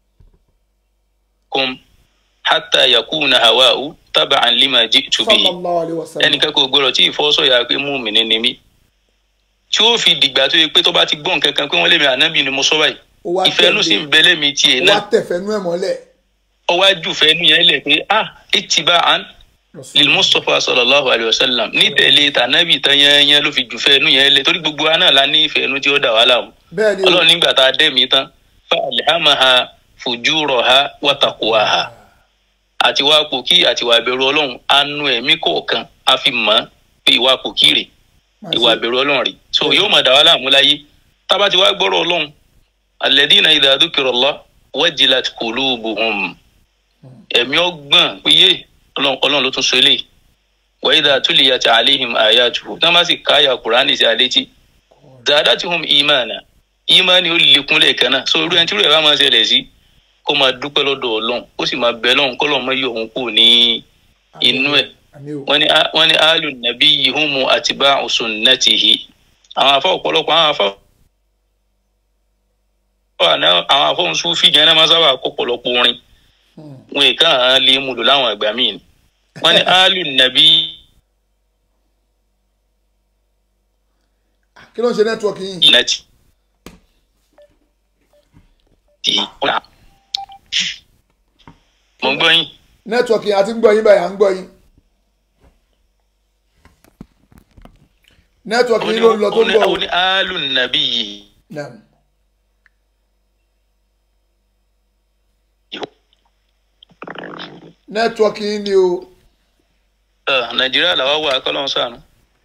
hatta yakuna hawa'u taba'an lima ji'tu bihi sallallahu alayhi wa sallam. ẹnìkan kò gbọdọ̀ tí ìfọwọ́sọ̀yà pé mùmínì ni mí tí ó fi dìgbà tó yẹ pé tó bá ti gbọ́ nǹkan kan pé wọ́n lé mi ànábì ni mo sọ báyìí ó wá ìfẹ́ inú sì ń bẹ lẹ́mi tiẹ̀ ó náà wá tẹ̀fẹ́nú ẹ̀ mọ́lẹ̀. ọwájú fẹ́nu yẹn lẹ̀ pé ah ìtìbá an lil mustapha sallallahu alayhi wa sallam ní tẹ̀lé tànàbì tán yẹn ló fi jù fẹ́nu yẹn lẹ̀ torí gbogbo wa náà la ní ìfẹ́ inú tí ó dà wá láàmú bẹ́ẹ̀ ni o ọlọ́run nígbà tá a dẹ́mi tán fa alhamaha fujuraha wa taqwaha àti wá pòkí àti wà bẹ̀rù ọlọ́run anu ẹ̀mí kọ̀ọ̀kan a fi mọ̀ ọ́n pé ìwà pòkí rè ìwà bẹ̀rù ọlọ́run rè so yóò máa dà wá láàmú láyé tába ti wá gbọ́rọ̀ ọlọ́run alladhina idha dhukirallah wajilat qulubuhum ẹ̀mí ọgbọ́n pé yé ọlọ́run ọlọ́run ló tún sọ eléyìí wa idha tuliyat alaihim ayatuhu tí wọ́n bá sì káyà kùránì sí alétí zadatuhum imana imani ó lékún lẹ́ẹ̀kan náà so irú ẹni tí irú ẹ̀ bá máa ṣẹlẹ̀ sí kó máa dúpẹ́ lọ́dọ̀ ọlọ́run ó sì máa bẹ lọ́run kọ́lọ́ mọ́ yọ òun kù ní inú ẹ̀ wọ́n ní a- wọ́n ní alu nàbí yìí humu àtibá sunnatihi àwọn afọ ọ̀pọ̀lọpọ̀ àwọn afọ àwọn afọ nsúfì jẹ́ náà máa sábà kó pọ̀lọpọ̀ orin wọn ì kàn án lè mú lò láwọn àgbà míì ni wọ́n ní alu nàbí kí ló ń ṣe nẹ́tíwọ̀kì yìí. nati ti ọ̀nà mo ń gbọ́ yín. nẹ́tíwọ̀kì yìí àti ń gbọ́ yín báyìí à ń gbọ́ yín. nẹ́tíwọ̀kì yìí ló ń lọ tó ń bọ̀ o. ó ní alu nàbí yìí. Naam. nẹ́tíwọ̀kì yìí ni o. Ẹ, nàìjíríà làwa wà kọ́lọ́n sànù.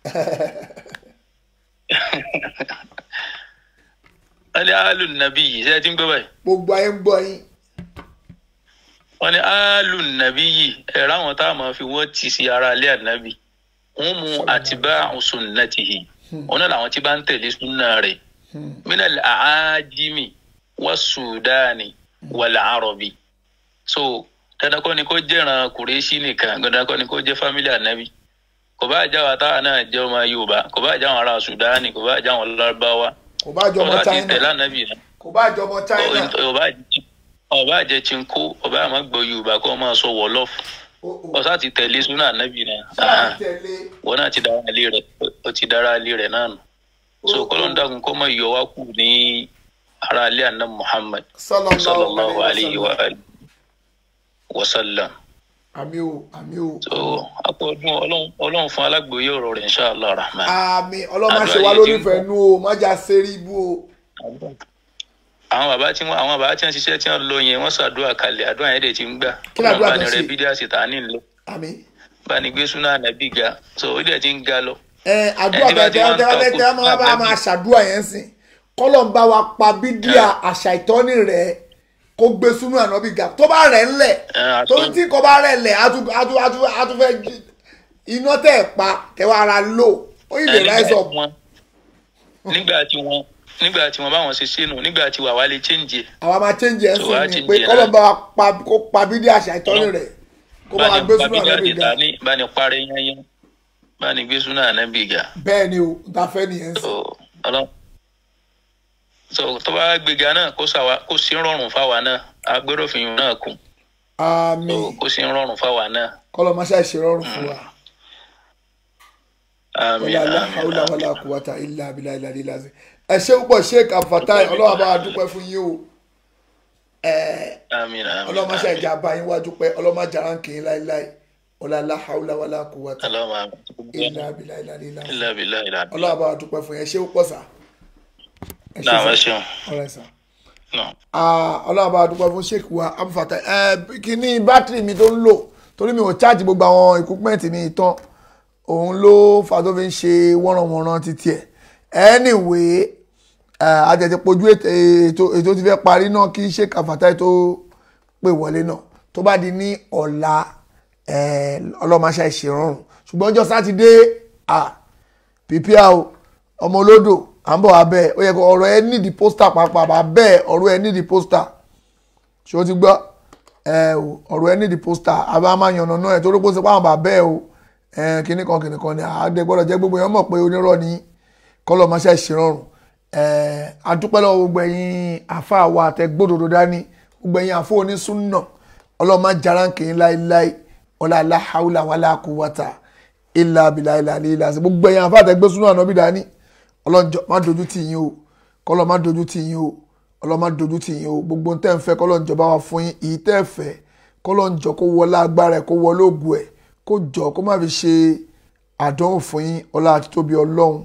wọ́n ní alu nàbí yìí ṣé ẹ ti ń gbọ́ báyìí. gbogbo ayé ń gbọ́ yín. wọ́n ní alu nàbí yìí ẹ̀rọ àwọn tá a máa fi wọ́n tì sí ara ilé ànábì wọ́n mú àtibá sunnatihi wọn náà làwọn tí bá ń tẹ̀lé sunna rẹ̀ minal aajimi wa sudani wal arabi so dandan kọ́ ni kó jẹ́ràn kùrẹ́sì nìkan dandan kọ́ ni kó jẹ́ fámílì ànábì kò bá àjà wa táwa náà jẹ́ ọmọ yorùbá kò bá àjà àwọn ará sudani kò bá àjà àwọn lárúbáwá kò bá jọ ọmọ tẹ̀lé china ànábì náà kò bá jọ ọmọ china ọba ọba àjẹ chinko ọba àmọ́ gbọ́ yorùbá kó máa sọ wọlọfù ọsà ti tẹ̀lé súnà ànábì náà sáà tẹ̀lé wọn náà ti dára ilé rẹ̀ ó ti dára ilé rẹ̀ náà nù so kọlọ́n dàgùn kó má yọ wá kù ní ara ilé àná muhammad sallallahu sallallahu alayhi alayhi wa wa alihi wa sallam àmì o àmì o so akọọdún ọlọ́run ọlọ́run fún alágbèéyé ọ̀rọ̀ rẹ̀ inshallah rahman àmì ọlọ́mọ ṣe Àdúrà wá yìí lórí ti ń ìfẹ́ nú o má jà sẹ́rí ibú o àwọn bàbá tí wọn àwọn bàbá tí wọn ṣiṣẹ́ tí wọn lọ yẹn wọn ṣàdúrà kalẹ̀ àdúrà yẹn dẹ̀ ti ń gbà Kí ni àdúrà bá tó ní ṣe? rẹ bídíà sì tà ní lọ àmì. bá ní gbé súnà ànábì ga so ó dẹ̀ ti ń ga lọ ẹ àdúrà Ẹni bá ti tẹ wá ń tẹ tẹ takò tẹ máa bá ànábì. máa ṣàdúrà yẹn sìn kọ́lọ̀ ń bá wa pa bídíà àṣà ìtọ́ni rẹ̀ kó gbé súnú ànábì ga tó bá rẹ̀ ńlẹ̀ Ẹ, àtọ́- torí tí kò bá rẹ̀ ńlẹ̀ á tún á tún á tún á tún fẹ́ jí- iná tẹ̀ pa kẹwàá ara lò ó yìí lè Ẹ, rise nígbà up tí wọn- nígbà tí wọn nígbà tí wọn báwọn ṣe sínú nígbà tí wàá wá lè change ẹ̀. àwa máa change ẹ̀ So, wá sìn ni change pé ẹ̀ kọ́lọ̀ náà. ń bá wa pa kó pa bídíà àṣà ìtọ́ni rẹ̀ kó bá wa gbé súnú báni ànábì ga ní báni parẹ́ yányán báni gbé súnà ànábì ga bẹ́ẹ̀ ni o n ta fẹ́ nìyẹn sìn so ọlọ́run so tó bá gbéga náà kó sàwa kó sí rọrùn fáwa náà agbéròfin náà kù àmì so kó sí rọrùn fáwa náà kọ́lọ̀ máa ṣàìṣe rọrùn fún wa. àmín wala la àmín hawla àmín. wala quwwata illa billahi ilà lílà sí. ẹ ṣé púpọ̀ sheik afatai ọlọ́wà bá wa dúpẹ́ fún yín o àmín àmín ọlọ́mọ ṣe ìjà bá yín wá dúpẹ́ ọlọ́mọ jàrá ń kì í láíláí wala la hawla wala quwwata Allahumma àmín. illa billahi ilà lílà sí. illa billahi ìlànà. ọlọ́wà bá wa dúpẹ́ fún yín ẹ ṣé púpọ̀ sà. ẹ ṣé náà sà. ẹ ṣeun ọ̀rẹ́ sà. náà. Ah, ọlọ́run bá wa dúpẹ́ fún sheik wa abufatai ẹ kíní bátìrì mi tó ń lò torí mi ò cháàjì gbogbo àwọn ìkúpẹ́ǹtì mi tán òun ló fa tó fi ń ṣe wọ́nranwọ̀nran títí ẹ̀ anyway àtẹ̀tẹ̀ pojú ètò ètò ti fẹ́ parí náà kí sheik abufatai tó pè wọlé náà tó bá di ní ọ̀la eh, ọlọ́mọṣẹ́ ìṣèrọ̀rùn ṣùgbọ́n ọjọ́ sátidé ah, pípíà o ọmọ olódò à ń bọ̀ wá bẹ́ẹ̀ ó yẹ kó ọ̀rọ̀ ẹ nídìí pósítà pàápàá bá bẹ́ẹ̀ ọ̀rọ̀ ẹ nídìí pósítà ṣé o ti gbọ́ ẹ o ọ̀rọ̀ ẹ nídìí pósítà àbá máa yànnà náà ẹ̀ torí pé ó ṣe pàwọn bá bẹ́ẹ̀ o ẹ kíní kan kíní kan ni àádé gbọ́dọ̀ jẹ́ gbogbo yẹn mọ̀ pé onírọ̀ ní kọ́lọ̀ máa ṣe ìṣèrọ̀rùn ẹ adúpẹ́ lọ́wọ́ gbogbo ẹ̀yin àfa wa àtẹ gbódòdó dání gbogbo ẹ̀yin àfọ onísúnnà ọlọ́run má jara ń kì í láíláí ọlá aláhàúlà wàlá kúwàtà ilà abilà ilà ilà sí gbogbo ẹ̀yin àfa àtẹ gbé súnà ànábì dání ọlọ́njọ́ má dojú tì yín o kọ́lọ́ má dojú tì yín o ọlọ́ má dojú tì yín o gbogbo ń tẹ́ ń fẹ́ kọ́lọ́njọ́ bá wa fún yín èyí tẹ́ ẹ fẹ́ kọ́lọ́njọ́ kó wọlé agbára ẹ̀ kó wọlé ògùn ẹ̀ kó jọ kó má fi ṣe àdánwò fún yín ọlá àti tóbi ọlọ́run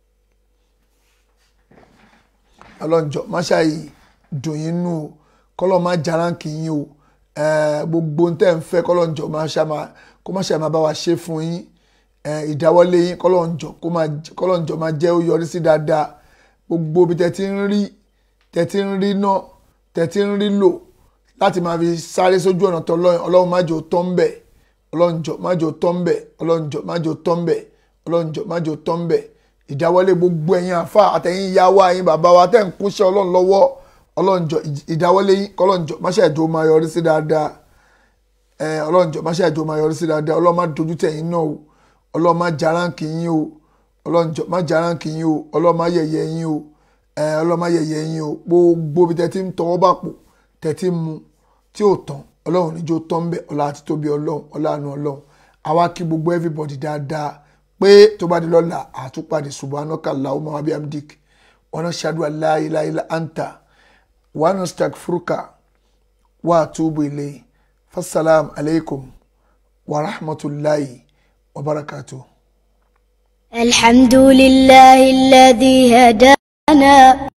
ọlọ́njọ́ má ṣàyè dùn yín nù o kọ́lọ́ má jaránkì yín o eh, gbogbo ń tẹ́ ń fẹ́ kọ́lọ́njọ́ má ṣàmà kó má ṣàmà bá wa ṣe fún yín eh, ìdáwọ́lé yín kọ́lọ́njọ́ kó má kọ́lọ́njọ́ má jẹ́ ó yọrí sí dáadáa gbogbo bí tẹ́ ti ń rí tẹ́ ti ń rí náà tẹ́ ti ń rí lò láti máa fi sáré sójú ọ̀nà tó lọ́yìn ọlọ́run má jò tọ́ ń bẹ̀ ọlọ́njọ́ má jò tọ́ ń bẹ̀ ọlọ́njọ́ má jò tọ́ ń bẹ̀ ọlọ́njọ́ má jò tọ́ ń bẹ̀ ìdáwọ́lé gbogbo ẹ̀yin àfa àtẹ̀yìn ìyá wa ẹ̀yin bàbá wa tẹ̀ ń kúnṣẹ́ ọlọ́run lọ́wọ́ ọlọ́njọ́ ìdáwọ́lé yín kọ́lọ́njọ́ má ṣe àjò máa yọrí sí dáadáa ẹ ọlọ́njọ́ má ṣe àjò máa yọrí sí dáadáa ọlọ́run má dojú tẹ̀yìn náà o ọlọ́run má jaránkì yín o ọlọ́njọ́ má jaránkì yín o ọlọ́run má yẹ̀yẹ́ yín o ẹ ọlọ́run má yẹ̀yẹ́ yín o gbogbo bí tẹ́tí ń tọwọ́ bá pò tẹ́tí ń mu tí ò tán ọlọ́run níjó tán bẹ́ẹ̀ ọlá àti tóbi ọlọ́run ọlànà ọlọ́run àwa kí gbogbo everybody dáadáa pé tó bá di lọ́la àtúpàdé subhanaka allahumma wa bihamdik wa nashhadu an la ilaha illa anta wa nastaghfiruka wa atubu ilayk fasalam alaykum wa rahmatulahi wa barakatuh. الحمد لله الذي هدانا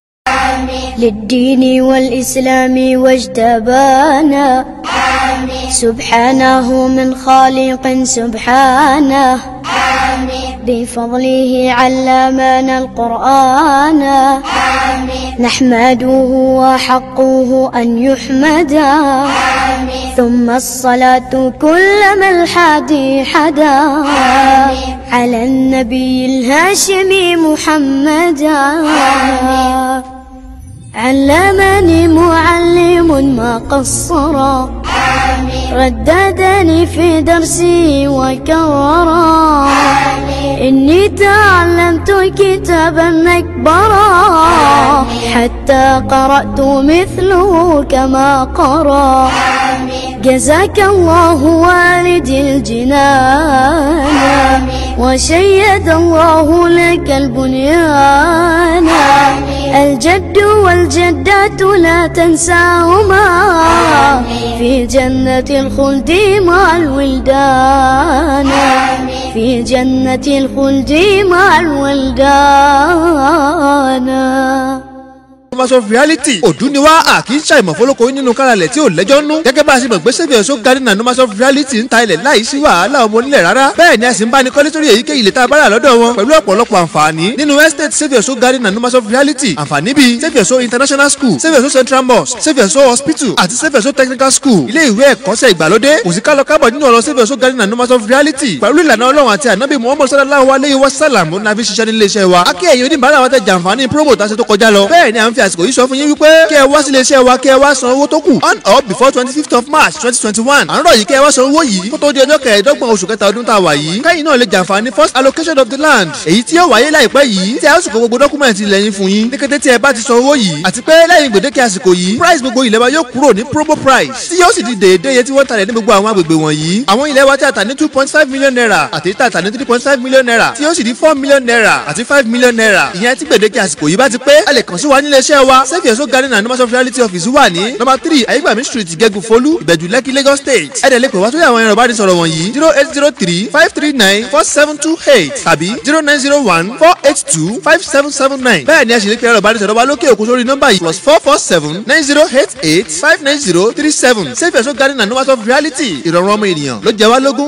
للدين والإسلام واجتبانا سبحانه من خالق سبحانه بفضله علمنا القرآن آمين نحمده وحقه أن يحمد آمين ثم الصلاة كلما الحادي حدا آمين على النبي الهاشمي محمدا آمين علمني معلم ما قصرا رددني في درسي وكررا إني تعلمت كتابا مكبرا حتى قرأت مثله كما قرأ جزاك الله والدي الجنان وشيد الله لك البنيان الجد والجدات لا تنساهما في جنة الخلد مع الولدان في جنة الخلد مع الولدان Numbers of reality òdú ni wá a kì í ṣàìmọ̀ fọlọ́kọ nínú káralẹ̀ tí ò lẹ́jọ́ nú. gẹ́gẹ́ bá a ṣe mọ̀ pé sẹ́fì ọ̀ṣọ́ garden and numbers of reality ń ta ilẹ̀ láì sí wàhálà ọmọ onílẹ̀ rárá. bẹ́ẹ̀ ni a sì ń bá ní kọ́lé sórí èyíkéyìí ilẹ̀ tá a bá rà lọ́dọ̀ wọn pẹ̀lú ọ̀pọ̀lọpọ̀ àǹfààní. nínú estate sẹ́fì ọ̀ṣọ́ garden and numbers of reality àǹfààní bíi sẹ́fì ọ̀ṣọ́ international school sẹ́fì ọ̀ṣọ́ central mosque sẹ́fì ọ̀ṣọ́ hospital àti sẹ́fì ọ̀ṣọ́ technical school ilé ìwé ẹ̀kọ́ṣẹ́ ìgbàlódé kò sí kálọ kábọ̀ nínú ọ̀rọ̀ sẹ́fì ọ̀ṣọ́ garden and numbers of reality pẹ̀lú ìlànà ọlọ́run àti ànábì muhammad sallallahu alayhi wa sallam ó nàfi ṣiṣẹ́ nílé iṣẹ́ wa. akẹ́ ẹ̀yin oníbàárà wa tẹ jàǹfààní promo tá a ṣe tó kọjá lọ. bẹ́ẹ̀ ni à ń fi àsìkò yìí sọ fún yín wípé kí ẹ wá sílé iṣẹ́ wa kí ẹ wá san owó tó kù on or before twenty fifth of march twenty twenty one à ń rọ̀ yìí kí ẹ wá san owó yìí kó tó di ọjọ́ kẹẹ̀ẹ́dọ́gbọ̀n oṣù kẹta ọdún tá a wà yìí kẹ́yìn náà lè jàǹfààní first allocation of the land èyí tí yóò wáyé láìpẹ́ yìí tí a ó sì kó gbogbo dọ́kúmẹ̀ntì ilẹ̀ yín fún yín ní kété tí ẹ bá ti san owó yìí àti pé lẹ́yìn gbèdéke àsìkò yìí price gbogbo ilẹ̀ wa yóò kúrò ní promo price tí yóò sì di déédéé iye tí wọ́n talẹ̀ ní gbogbo àwọn agbègbè wọ̀nyí àwọn ilẹ̀ wa tí a tà ní two point five million naira àti tí a tà ní three point five million naira tí yóò sì di four million naira àti five million naira ìyẹn tí gbèdéke àsìkò yìí bá ti pé ẹ lè kàn sí wa nílé iṣẹ́ wa sẹ́fì ẹ̀sọ́ garden and numbers of reality office wà ní number three ayégbàmí street gẹ́gù folú ìbẹ̀jú lẹ́kì lagos state ẹ̀dẹ̀ lè pè wá sórí àwọn ẹ̀rọ ìbánisọ̀rọ̀ wọ̀nyí zero eight zero three five three nine four seven two eight tàbí zero nine zero one four eight two five seven seven nine bẹ́ẹ̀ ni ẹ sì lè pe ẹ̀rọ ìbánisọ̀rọ̀ wa lókè òkun sórí nọ́mbà yìí plus four four seven nine zero eight eight five nine zero three seven sẹ́fì ẹ̀sọ́ garden and numbers of reality ìrọ̀rùn ọmọ ènìyàn ló jẹ wá lógún.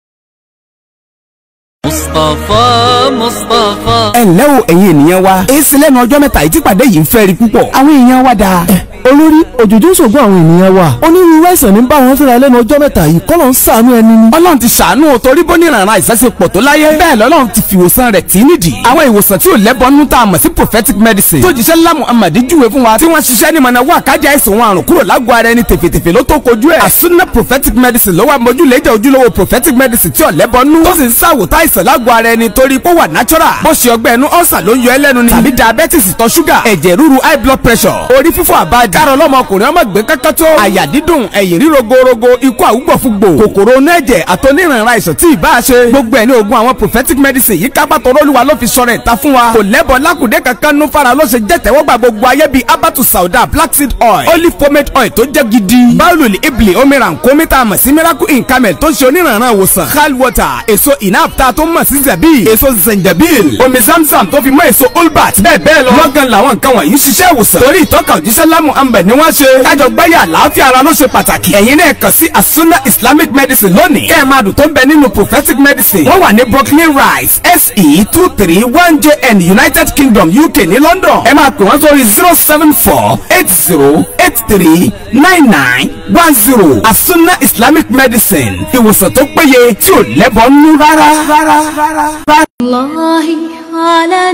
مصطفى مصطفى ẹ ǹlẹ́ o ẹ̀yin ènìyàn wa èsì lẹ́nu ọjọ́ mẹ́ta yìí tí pàdé yìí ń fẹ́ rí púpọ̀ àwọn èèyàn wa dáa. olórí òjòjò ń ṣògùn àwọn ènìyàn wa onírúurú àìsàn ní bá wọn fẹ́ra lẹ́nu ọjọ́ mẹ́ta yìí kọ́ ló ń ṣàánú ẹni ni. ọlọ́run ti ṣàánú o torí bó ní ìrànràn àìsàn ṣe pọ̀ tó láyé bẹ́ẹ̀ lọ́lọ́run ti fi ìwòsàn rẹ̀ tì í nídìí. àwọn ìwòsàn tí ò lẹ́bọnú tá a mọ̀ sí prophetic medicine tó jíṣẹ́ ńlá muhammad júwe fún wa tí wọ́n ṣiṣẹ́ ní mọ̀nà wà kájà àìsàn wọn àrùn kúrò lágọ̀ọ́ ara ẹni tèfètèfè ló tó kojú ẹ̀. àsúná prophetic medicine ló wà mójúlé jẹ́ ojúlówó prophetic medicine tí ò lẹ́bọnú tó sì ń ṣàwòtá àìsàn lágọ̀ọ́ ara ẹni torí pé ó wà natural bó ṣe ọgbẹ́ ẹnu ọ̀sà ló ń yọ ẹlẹ́nu ni tàbí diabetes ìtọ̀ ṣúgà ẹ̀jẹ̀ ríru high blood pressure orí fífọ́ àbájá kárọ̀ lọ́mọkùnrin ọmọ gbé kankan tó àyà dídùn ẹ̀yìn ríro gorogo ikú àwùgbọ̀fúgbò kòkòrò onú ẹ̀jẹ̀ àtọ́nírànra àìsàn tí ìbá ṣe gbogbo ẹ̀ ní oògùn àwọn prophetic medicine yìí kápá tọrọ olúwa ló fi sọ̀rọ̀ ìta fún wa kò lẹ́bọ̀ lákùdé kankan nú fara ló ṣe jẹ́ tẹ́wọ́gbà gbogbo ayé bíi abatu sauda black seed oil olive pomade oil tó jẹ́ gidi báwùlì ibli omira nkómítà àmọ̀ sí miracle in camel tó ń ṣe onírànra ìwòsàn hal water èso inapta tó mọ̀ sí zabi èso zenjabil omi zamzam tó fi mọ́ èso olbat bẹ́ẹ̀ bẹ́ẹ̀ lọ. lọ́gán làwọn nǹkan wọ̀nyí ṣiṣẹ́ ìwòsàn torí ìtọ́ka òjíṣẹ́ lámù ambẹ̀ ni wọ́n ṣe kájọ gbáyà àlàáfíà ara ló ṣe pàtàkì. ẹ̀yin náà kàn sí asuna islamic medicine lónìí. kẹ́ ẹ̀ máa dùn tó ń bẹ nínú prophetic medicine. wọ́n wà ní brooklyn rise se two three one jn united kingdom uk ní london. ẹ máa pè wọ́n sórí zero seven four eight zero eight three nine nine one zero asuna islamic medicine ìwòsàn tó péye tí ò lẹ́bọ̀ nú rárá. rárá rárá. الله على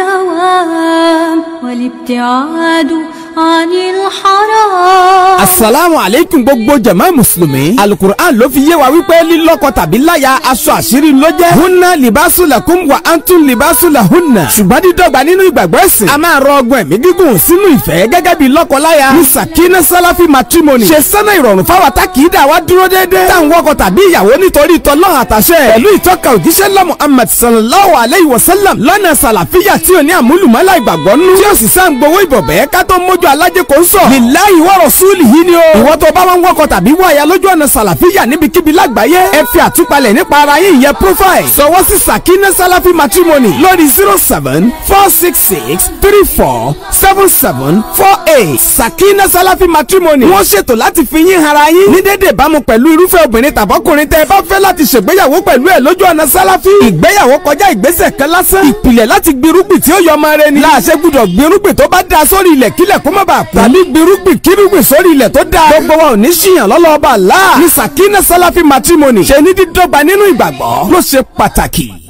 الدوام والابتعاد عن الحرام asalaamu aleykum gbogbo jama musulumi alukur'an ló fi yé wa wípé lílọ́kọ tàbí láya aṣọ àṣírí ló jẹ́ hunna libasu lakum wa antum libasu lahunna ṣùgbọ́n dídọ́gba nínú ìgbàgbọ́ ẹ̀sìn a máa rọ ọgbọ́n ẹ̀mí gígùn sínú ìfẹ́ gẹ́gẹ́ bí lọ́kọ-láya ní sakina salafi matrimony ṣe sẹ́nà ìrọ̀rùn fáwọn takìídà wa dúró déédéé táwọn wọkọ tàbí ìyàwó nítorí tọ́lọ́ àtàṣẹ pẹ̀lú ìtọ́ka òjíṣẹ́ lọ́ muhammad sallallahu alayhi wa sallam lọ́nà sàlàfíà tí ò ní àmúlùmọ́lá ìgbàgbọ́ nú tí ó sì sáà ń gbowó ìbọ̀bẹ́ ká tó mójú alájẹ kò ń sọ. lílá lillahi wa rasulihi ni o. ìwọ tó bá wọn wọkọ̀ tàbí wọ àyà lójú ọ̀nà sàlàfíà níbikíbi lágbàáyé ẹ fi àtúpalẹ̀ nípa ara yín ìyẹn profile sọwọ́ sí sakina salafi matrimony lórí zero seven four six six three four seven seven four eight sakina salafi matrimony wọ́n ṣètò láti fi yín hara yín ní dédé ìbámu pẹ̀lú irúfẹ́ obìnrin tàbọ́kùnrin tẹ́ ẹ bá fẹ́ láti ṣègbéyàwó pẹ̀lú ẹ̀ lójú ọ̀nà sáláfí. ìgbéyàwó kọjá ìgbésẹ̀ kan lásán. ìpìlẹ̀ láti gbirúgbìn tí ó yọ ọmọ rẹ ni. láàṣẹ gbúdọ̀ gbirúgbìn tó bá da sórí ilẹ̀ kílẹ̀ kó má bàa kú. tàbí gbirúgbìn kírúgbìn sórí ilẹ̀ tó da. gbogbo wa ò ní ṣìyàn lọ́lọ́ọ̀bà láà. ní sakina salafi matrimony ṣe ní dídọ́gba nínú ìgbàgbọ́ ló ṣe pàtàkì.